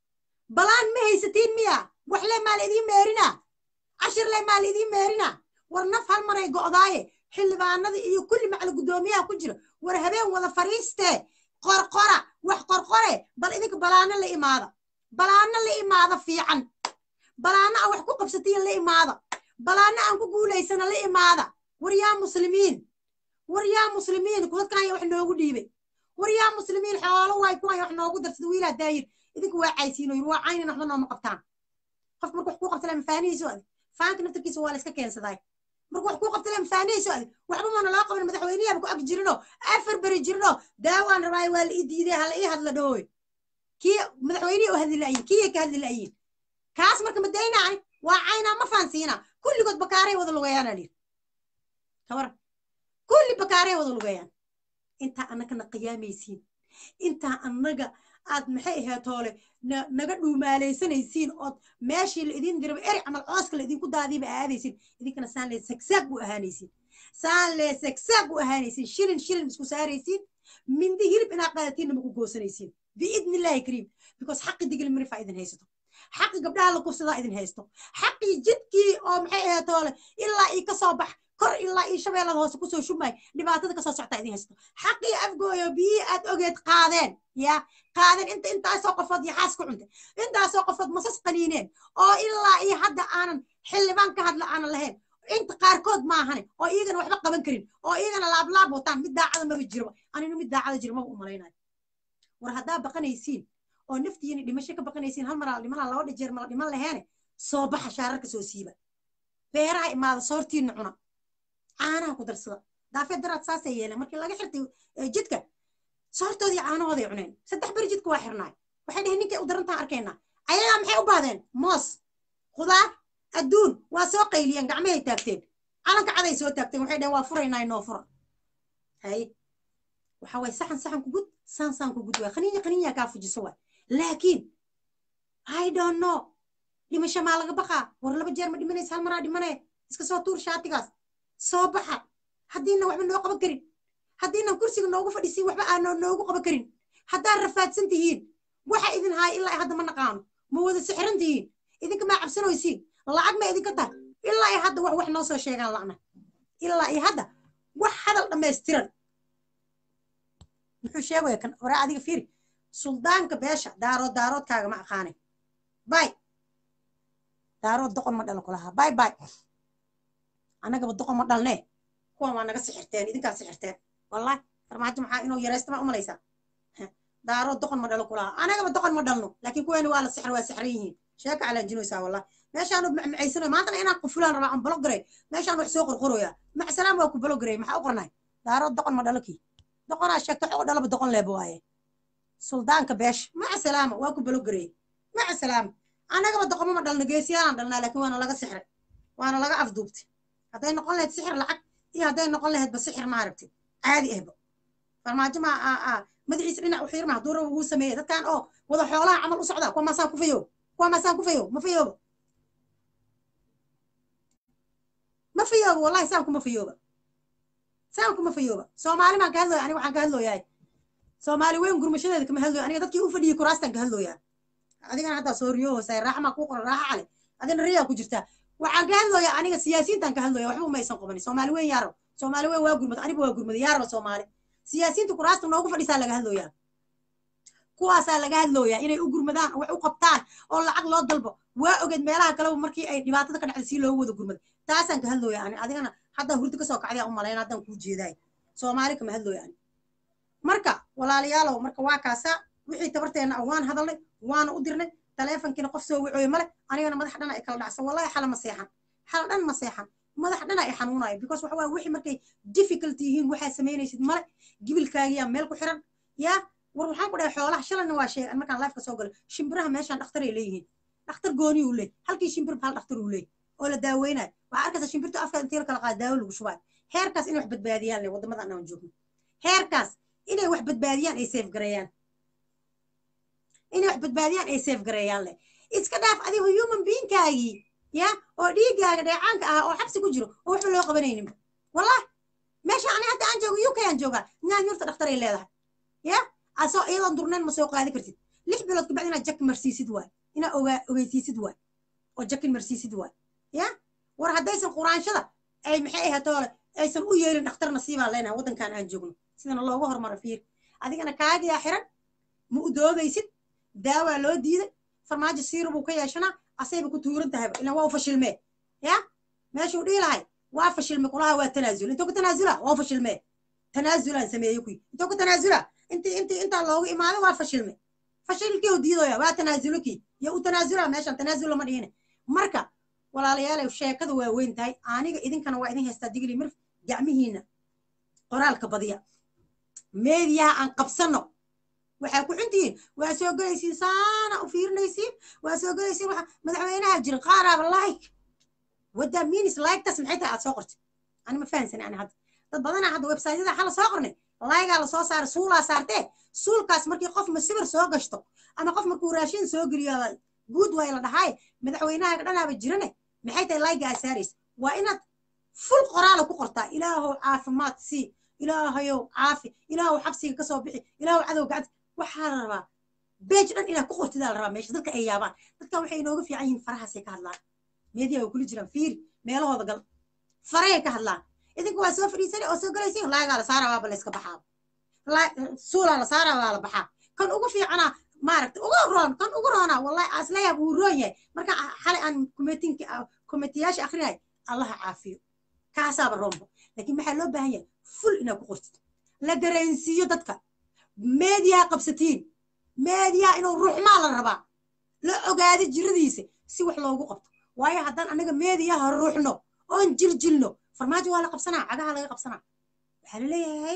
balaan ma haysatiin miya waxle maa la idiin meerina cashirle maa la idiin meerina war naf hal maray go'daaye xildhibaanada iyo kulli macala guddoomiyaha ku jira war habeen wada fariistee qorqora wax qorqore bal idinka balaano la imaada balaano la imaada fiican balaano aan wax ku qabsatiin la imaada balaano aan ku guulaysana la imaada war yaa muslimiin war yaa muslimiin dadkan wax noogu dhiibay war yaa muslimiin xoolo waay kuwan wax noogu darsada wiilaa daayir idinka waa caysiino yir waa caynin waxba nooma qabtaan qof marka wax kuu qabta lama faanihiiso adi faanka naftarkiisa waa la iska keensadaay marka wax kuu qabta lama faanihiiso adi waxba maana loo qaban madaxweynihaba ku ag jirinoo afar beri jirinoo daawaan rabaayo waa la ii diiday hala ii hadla dhooy kii madaxweynihii oo hadli la'yiin kii ka hadli la'yiin kaas marka ma daynaay waa caynaa ma faansiina kulligood bakaaray wada lugeeyaana liir kabar kulli bakaaray wada lugeeyaan intaa annagana qiyaamaysiin intaa annaga aad maxay ahayd hoole naga dhuumaalaysanaysiin ood meeshii la idiin diraba eri camal cooska la idinku daadiiba aadaysiin idinkana saan lee sagsaag bu ahaanaysiin saan lee sagsaag bu ahaanaysiin shilin shilin isku saaraysiin mindi hilib inaa qaadatiinna maku goosanaysiin biidni illaahi kariim because xaqi digil mirifaa idin haysato xaqi gabdhaha la kufsadaa idin haysto xaqii jidkii oo maxay ahayd hoole ilaa ii ka soo bax kor ilaa ii shabeellada hoose kusoo shumay dhibaatada kasoo soctaa idin haysto xaqii afgooyo biyii aad ogeed qaadeen ya qaadeen inta intaasoo qofood iyo xaas ku cuntay intaasoo qofood masas qaniineen oo ilaa iyo hadda aanan xildhibaan ka hadla aanan lahayn inta qaarkood maahane oo iyagana waxba qaban karin oo iyagana laablaab wataan mid daacada maba jirba aninu mid daacada jiro maba umalaynayo war haddaa baqanaysiin oo naftiina dhimasho ka baqanaysiin hal maraa dhimanaa laba dhijeer mala dhiman laheene soo baxa shaararka soo siiba beeraha imaada soortiina cuna caanaha ku darsada daafeed daraad saasay yeeleen markii laga xirtay jidka soortoodii caanahooday cuneen saddex beri jidka waa xirnaay waxay dheheen ninkay u darantaan arkaynaa ayagaa maxay u baahdeen moos khudaar adduun waa soo qayliyeen gacmahay taagteen calanka caday soo taagteen waxay dheheen waa furaynaa inoo fura hay waxa waay saxan saxan ku gud saan saan ku gud waay qaninya qaninya kaa fujiso waay laakiin i don't know dhimasho maa laga baqaa war laba jeer ma dhimanaysa hal maraa dhimanee iska soo tuur shaatigaas soo baxa haddiina waxba noo qaban karin haddiinan kursiga noogu fadhiisiin waxba aanoo noogu qaban karin haddaad rafaadsan tihiin waxa idin haaya ilaa hadda ma naqaano ma wada sixran tihiin idinka maa cabsanoysiin lacag ma idinka tahay ilaa iyo hadda wax wax noo soo sheegaan la'na ilaa iyo hadda wax hadal dhammaystiran muxuu sheegaya kan hore adiga fiiri suldaanka beesha daarood daaroodkaaga ma aqaanay bay daarood doqon ma dhalo kulahaa bay bay annagaba doqon ma dhalnee kuwan waa naga sixirteen idinkaa sixirteen wallahi farmaajo maxaa inuu yaraysta ma umalaysaa daarood doqon ma dhalo kulahaa annagaba doqon ma dhalno laakiin kuweeni waa la sixir waa sixran yihiin sheeka calaanjinoysaa wallahi meeshaan macmacaysanoy maantana inaan qufulaan rabaa aan balogaray meeshaan wax soo qorqoroyaa macsalaam waa ku balogaray maxaa u qornay daarood doqon ma dhalo kii doqonaa sheegta xoo dhalaba doqon leeba waaye suldaanka beesha maca salaama waa ku balogaray maca salaama annagaba doqonma ma dhalno geesiyaalaan dhalnaa laakiin waana laga sixray waana laga afduubtay hadday noqon lahayd sixir lacag iyo hadday noqon lahaydba sixir maaragtay caadi ahba farmaajo ma madaxiisa dhinac u xiirma hadduu raba wuu sameeyey dadkan oo wada xoolaha camal u socdaa kuwa maasaa kufayo kuwa masaan ku fayow ma fayooba ma fayooba wallahi saan kuma fayooba saan kuma fayooba soomaali baan ka hadlooya aniga waxaan ka hadlooyahay soomaali weyn gurmashadeeda kama hadlooya aniga dadkii u fadhiyey kuraastan ka hadlooyaa adigana haddaa soo riyo hoosay raaxa maa kuu qoran raaxa cale adina riyaa ku jirtaa waxaan ka hadlooyaa aniga siyaasiyiintaan ka hadlooya waxba umaysan qabanin soomaali weyn yaaro soomaali weyn waa gurmad aniga waa gurmad yaaro soomaali siyaasiyiinta kuraasta noogu fadhisaa laga hadlooyaa kuwaasaa laga hadlooyaa inay u gurmadaan wax u qabtaan oo lacag loo dalbo waa ogeed meelaha kaleba markii ay dhibaatada ka dhacday si loogu wada gurmad taasaan ka hadlooyaa ani adigana haddaa hurdi kasoo kacday u malayna haddaan kuu jeedaay soomaali kama hadlooya ani marka walaalayaalow marka waa kaasa wixii tabarteenna ah waan hadalnay waana u dirnay taleefonkiina qof soo wicooye male anigana madax dhana ay kala dhacsan wallahi xala ma seexan xala dhan ma seexan madax dhana ay xanuunayo because waxa waye wixii markay difficult yihiin waxaa samaynaysid male gibilkaagiyaa meel ku xiran yaa war waxaan ku dhahay xoolaha shalayna waa sheegan markaan lifeka soo galo shimbiraha meeshaan dhakhtar ay leeyihiin dhakhtar gooni uu leey halkii shimbir hal dhakhtar uu leey oo la daaweynayo waxaa arkaysa shimbirta afka intii la kala qaada daawo lagu shubaayo heerkaas inay wax badbaadiyaan le waddamada aan joogno heerkaas inay wax badbaadiyaan ay safe gareeyaan inay wax badbaadiyaan ay safe gareeyaan leh iska dhaaf adigu human beingkaagii ya oo dhiiggaaga dheecaanka ah oo xabsi ku jiro oo waxba loo qabanayninba wallahi meesha ani hadda aan joogo uk aan joogaa nyaanyurta dhakhtar ay leedahay ya asoo iyadoon durnayn ma soo qaadi kartid lix bilood kabacdi inaad jakin marsiisid waay inaad ogaa ogeysiisid waay oo jakin marsiisid waay ya war haddaysan quraanshada ay maxay ahatoole aysan u yeelin dhakhtar nasiibaan leenahay waddankan aan joogno sidana loogu hormaro fiir adigana kaagiyaa xiran ma u doodaysid daawaa loo diiday farmaajo siira buu ka yeeshanaa asayba ku tuuran tahayba ilan waa u fashilmee ya meeshuu dhihi lahay waa fashilme kulaha waa tanaasul intuu ku tanaasula waa u fashilmee tanaazulaan sameeye kuy intuu ku tanaasula intii intii intaa loogu imaaday waa fashilme fashilkii u diidoya waa tanaasuluki iyo u tanaasula meeshan tanaasul lama dhihine marka walaalayaal sheekadu waa weyn tahay aniga idinkana waa idin haystaa digli mirf gacmihiina qoraalka badiya meediyaha aan qabsano waxaa ku xuntihiin waa soo gelaysiin saana u fiirinaysiin waa soo gelaysiin waxa madaxweynaha jira qaaraaba like wadda minis like-tas maxay tahay aad soo qortay ani ma fahansani ani hadda dad badanaa hadda websaytyada xala soo qornay laygaa la soo saaray suulaa saartee suulkaas markii qof masibir soo gashto ama qof markuu raashin soo geliyo guud waay la dhahaay madaxweynaha dhanaaba jirane maxay tahay layga aa saaraysa waa inaad ful qoraala ku qortaa ilaahow caafimaad sii ilaahayow caafi ilaahow xabsiga kasoo bixi ilaahow cadow gacanta waxaa la rabaa beej dhan inaad ku qortidaa la rabaa meesha dadka ay yaabaan dadka waxay inooga fiican yihiin farahaasay ka hadlaan meediya way kula jiraan fiiri meelahooda gal faray ka hadlaan idinka waa soo fadhiisanay oo soo galaysiin laagaa la saaraa waaba la iska baxaa suulaa la saaraa waa la baxaa kan ugu fiicanaa maaragta ugu roon kan ugu roonaa wallahi aslayaab wuu roon yahay marka xalay aan kumetinki komitiyaasha akrinay allaha caafiyo kaasaaba roonba laakiin maxaa loo baahan yahay ful inaad ku qortid la dareensiiyo dadka meediyaha qabsatiin meediyaha inuu ruuxmaa la rabaa la ogaado jiradiisa si wax loogu qabto waayo haddaan anaga meediyaha ruuxno oon jiljilno farmaajo waa la qabsanaa cagaha laga qabsanaa waxaa la leeyahay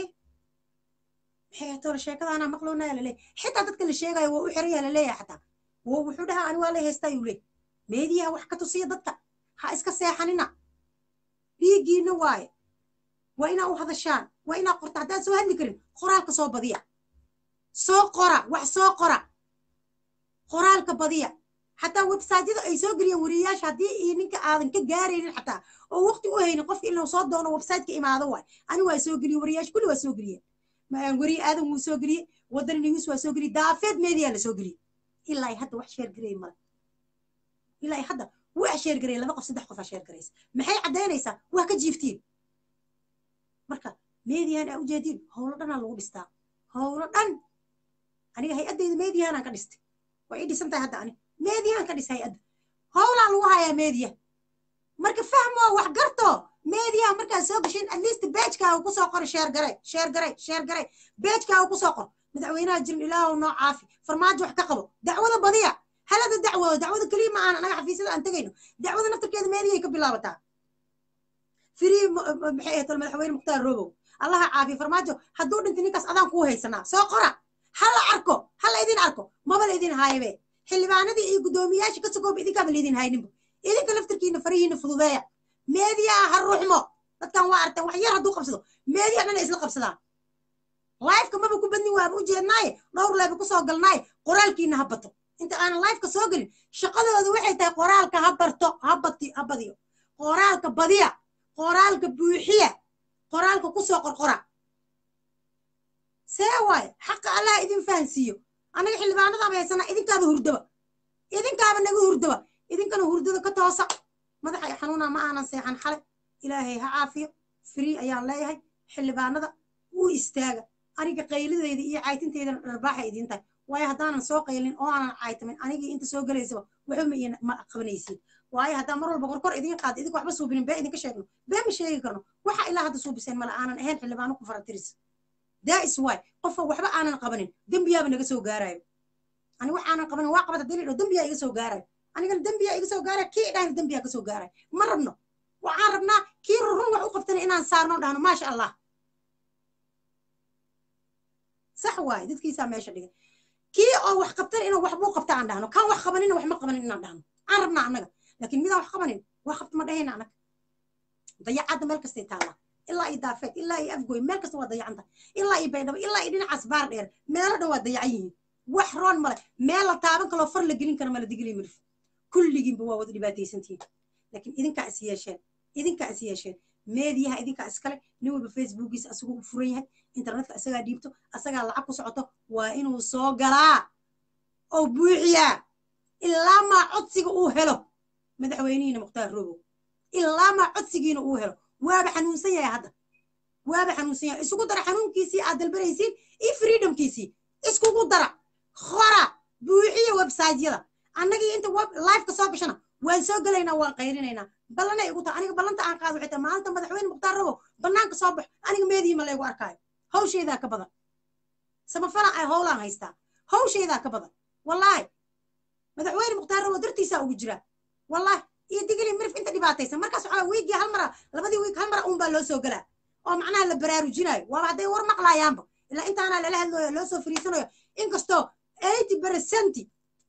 maxay ahtoole sheekadaana maqloonaya laleeyahay xitaa dadka la sheegayo waa u xiraya laleeyahay xataa wuxuu dhahaa ani waa la haystaa yuu leey meediyaha wax ka tusiya dadka ha iska seexanina dhiiggiina waaye waa inaa u hadashaan waa inaa qorta haddaan soo hadli karin qoraalka soo badiya soo qora wax soo qora qoraalka badiya xataa websaytyada ay soo geliyeen wariyayaasha haddii iyo ninka aadan ka gaaraynin xataa oo waqti u haynin qofka inuu soo doono websaytka imaado waay ani waa soo geliye wariyayaasha kulli waa soo geliyeen weriye aadan wuu soo geliyey wadani news waa soo geliyey daafeed media la soo geliyey ilaa ay hadda wax sheer gareey male ilaa ay hadda wax sheer gareey laba qof saddex qof aa sheer garaysa maxay caddaynaysaa waa ka jiiftiin marka median aa ujeediin howlo dhanaa lagu dhistaa howlo dhan aniga hay-addayda medianaan ka dhistay waa ii dhisan tahay hadda ani median ka dhis hay-adda howlaa lagu hayaa media marka fahmoo wax garto meediyaha markaad soo gashin at least beejkaaga kusoo qor sheer garay sheer garay sheer garay beejkaaga kusoo qor madaxweynaha jirin ilaahu noo caafi farmaajo wax ka qabo dacwada badiya halada dacwooda dacwada keliya ma aan anaga xafiisyada aan tegayno dacwada naftarkeeda meediyay ka bilaabataa firii maxay ahayd madaxweyne mukhtaar robow allaha caafiya farmaajo hadduu dhintay ninkaas adaan kuu haysanaa soo qora hala arko hala idin arko maba la idin haayabe xildhibaanadii iyo guddoomiyaasha ka sogooba idinkaaba la idin hayninba idinka laftarkiina farihiina fududeeya meediyaa ha ruuxmo dadkan waa arteen wax yar hadduu qabsado meediya dhan ay isla qabsadaan lifeka maba ku badnin waaba u jeednaaye dhowr leeba kusoo galnaaye qoraalkiina ha bato inta aanan lifeka soo gelin shaqadoodu waxay tahay qoraalka ha barto ha bati ha badiyo qoraalka badiya qoraalka buuxiya qoraalka kusoo qorqora see waaye xaqa allah idin fahansiiyo anaga xildhibaanadaaba haysanaa idinkaaba hurdaba idinkaaba naga hurdaba idinkana hurdada ka toosa madaxa i xanuuna ma aanan seexan xale ilaahay ha caafiyo free ayaan leeyahay xildhibaanada wuu istaaga aniga qaylideeda iyo caytinteedana dharbaaxa idiin tahay waayo haddaanan soo qaylin oo aanan caytamin anigii inta soo gelaysaba waxba ma iin ma qabanaysiin waayo haddaan mar walba korkor idiin qaado idinka waxba suubinin bee idinka sheegno bee ma sheegi karno waxa ilaa hadda suubiseen mala aanan ahayn xildhibaano ku faratiris that is why qofka waxba aanan qabanin dembiyaaba naga soo gaarayo ani wax aanan qabanin waa qabata daliil oo dembiyaa iga soo gaarayo anigana dembiyaa iga soo gaarayo kii idhahna dembiyaa ka soo gaarayo ma rabno waxaan rabnaa kii rurun wax u qabtana inaan saarno dhahno maasha allah sax waaye dadkiisaa meesha dhigay kii oo wax qabtana inuu waxbuu qabta aan dhahno kan wax qabanina wax ma qabanin inaan dhahno aan rabnaa annaga laakiin midaan wax qabanin wax qabta ma dhahayna annaga dayacadda meel kastay taallaa ilaa iyo daafeed ilaa iyo afgoy meel kasta waa dayacan tahay ilaa iyo baydhabo ilaa iyo dhinacaas baar dheer meelo dhan waa dayacan yihiin wax roon male meel la taaban kaloo far la gelin kara mala digili mirif kulligiinba waa wada dhibaataysantihiin laakiin idinkaa is yeesheen idinkaa is yeesheen meediyaha idinkaa iskale nin walba facebookiisa asagoo u furan yahay internetka asagaa dhiibto asagaa lacag ku socoto waa inuu soo galaa oo buuxiyaa ilaa maa codsiga uu helo madaxweynihiina mukhtaar robow ilaa maa codsigiina uu helo waaba xanuunsan yahay hadda waaba xanuunsan yahay isugu dara xanuunkiisii aad dalbanaysiin iyo freedomkiisii iskugu dara khora buuxiya websiteyada annagii inta web liveka soo gashana waan soo gelaynaa waan qayrinaynaa ballanay igu tahay aniga ballanta aan qaado waxay tahay maalinta madaxweyne mukhtaar robow bannaanka soo baxo aniga meediima laygu arkaayo hawshaydaa ka badan samafala ay howlaan haystaa hawshaydaa ka badan wallaahi madaxweyne mukhtaar robow dartiisaa ugu jiraa wallaahi iyo digili mirif inta dhibaataysan markaas waxaa wiigii hal mara labadii wiig hal mara un baa loo soo gelaa oo macnaha la baraarujinayo waaba hadday war maqlaayaanba ilaa intaanaa lala hadlayo loo soo fariisanayo inkastoo eighty percent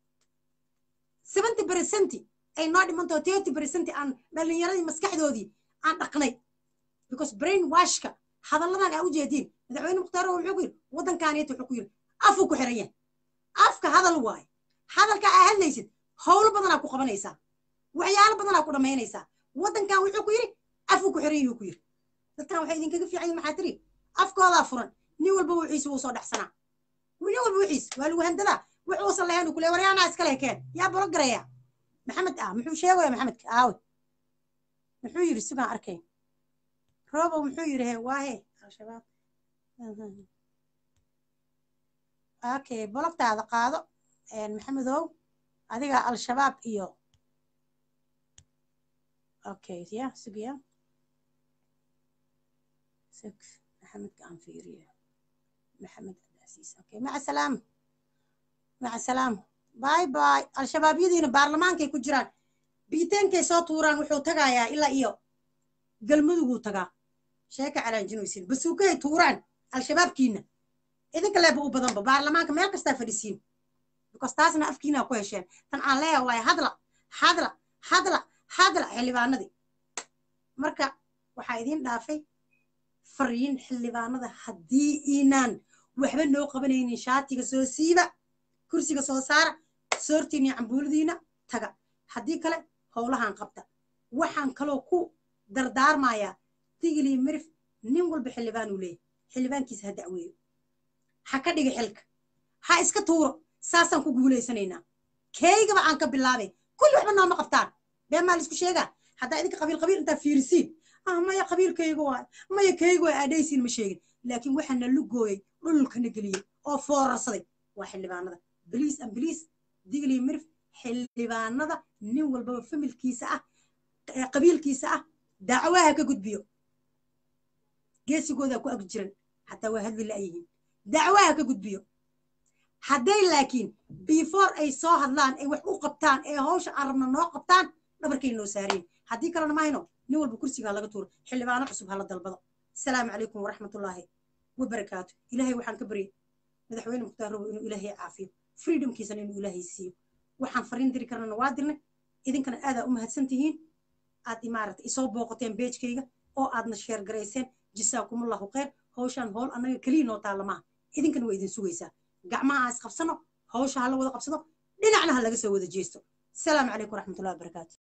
seventy percent ay noo dhimantao thirty percent aan dhallinyaradii maskaxdoodii aan dhaqnay because brain washka hadalladan aa ujeediin madaxweyne mukhtaar wuxuu ku yidhi waddankaaniyata wuxuu ku yidhi afuu ku xiran yahay afka hadal waaye hadalka aa hadlaysid howlo badanaa ku qabanaysaa waxyaalo badanaa ku dhammaynaysaa waddankan wuxuu ku yidhi afuu ku xiran yahuu ku yidhi dadkan waxay idinkaga fiican yihin maxaa tiri afkoodaa furan nin walba wixiisa wuu soo dhexsanaa nin walba wixiis waa lagu handadaa wax uusan lahayn uu ku leey waryaanaa iskale hekeen yaa bolo garaya maxamed ah muxuu sheegaya maxamedka aawe muxuu yidhi sugaan arkay robow muxuu yidhi he waahe al-shabaab okay bologtaada qaado maxamedow adiga al-shabaab iyo okay ya sugiya sug maxamedka aan fiiriyo maxamed cabdicasiis okay maca salaama maca salaama باي باي الشباب يدين برلمان كي كجران بيتين كي صوت وران وحو تغايا إلا إيو قلمدو تغا شاكا على جنوسين بس وكي توران الشباب كينا إذن كلا بقو بدن برلمان كميل كستا فريسين بكس تاسنا أفكينا كويشين تن آن ليا واي هدلا هدلا هدلا هدلا حلبانا دي مركا waxaa idiin dhaafay fariin xildhibaanada haddii inaan waxba noo qabanaynin shaatiga soo siiba kursiga soo saara soortiin iyo cambuuladiina taga haddii kale howlahan qabta waxaan kaloo ku dardaarmayaa tigilii mirif nin walba xildhibaan uu leeyahy xildhibaankiisa ha dacweeyo ha ka dhiga xilka ha iska tuuro saasaan ku guulaysanaynaa keygaba aan ka bilaabay kulli waxba nooma qabtaan bee maa laisku sheegaa haddaa idinka qabiil qabiil intaa fiirisiin ah maya qabiilkayga waay maya kayga waay aadhaysiin ma sheegin laakiin waxaa na lugooyay dhulkana geliyey oo foorarsaday waa xildhibaanada بليس ام بليس ديغلي مرف xildhibaanada nin walbaba familkiisa ah qabiilkiisa ah dacwaha ka gudbiyo geesigooda ku ag jiran xataa waa hadli la'yihiin dacwaha ka gudbiyo hadday laakiin before ay soo hadlaan ay wax u qabtaan ee hawsha aan rabna noo qabtaan dhabarkay noo saareen haddii kalena mahayno nin walba kursigaa laga tuuro xildhibaano cusub hala dalbado asalaamu calaykum waraxmatullaahi wabarakaatu ilaahay waxaan ka baryay madaxweyne mukhtaar robo inuu ilaahay caafiyo freedomkiisana inuu ilaahay siiyo waxaan fariin diri karnana waa dirnay idinkana aadaa u mahadsan tihiin aad imaarata isoo booqateen beejkayga oo aadna sheer garayseen jisaakumullahu khayr hawshaan howl annaga keliya noo taalla maaha idinkana waa idin sugaysaa gacmaha aan isqabsano hawsha hala wada qabsado dhinacna ha laga soo wada jeesto asalaamu calaykum waraxmatullahi wabarakaatu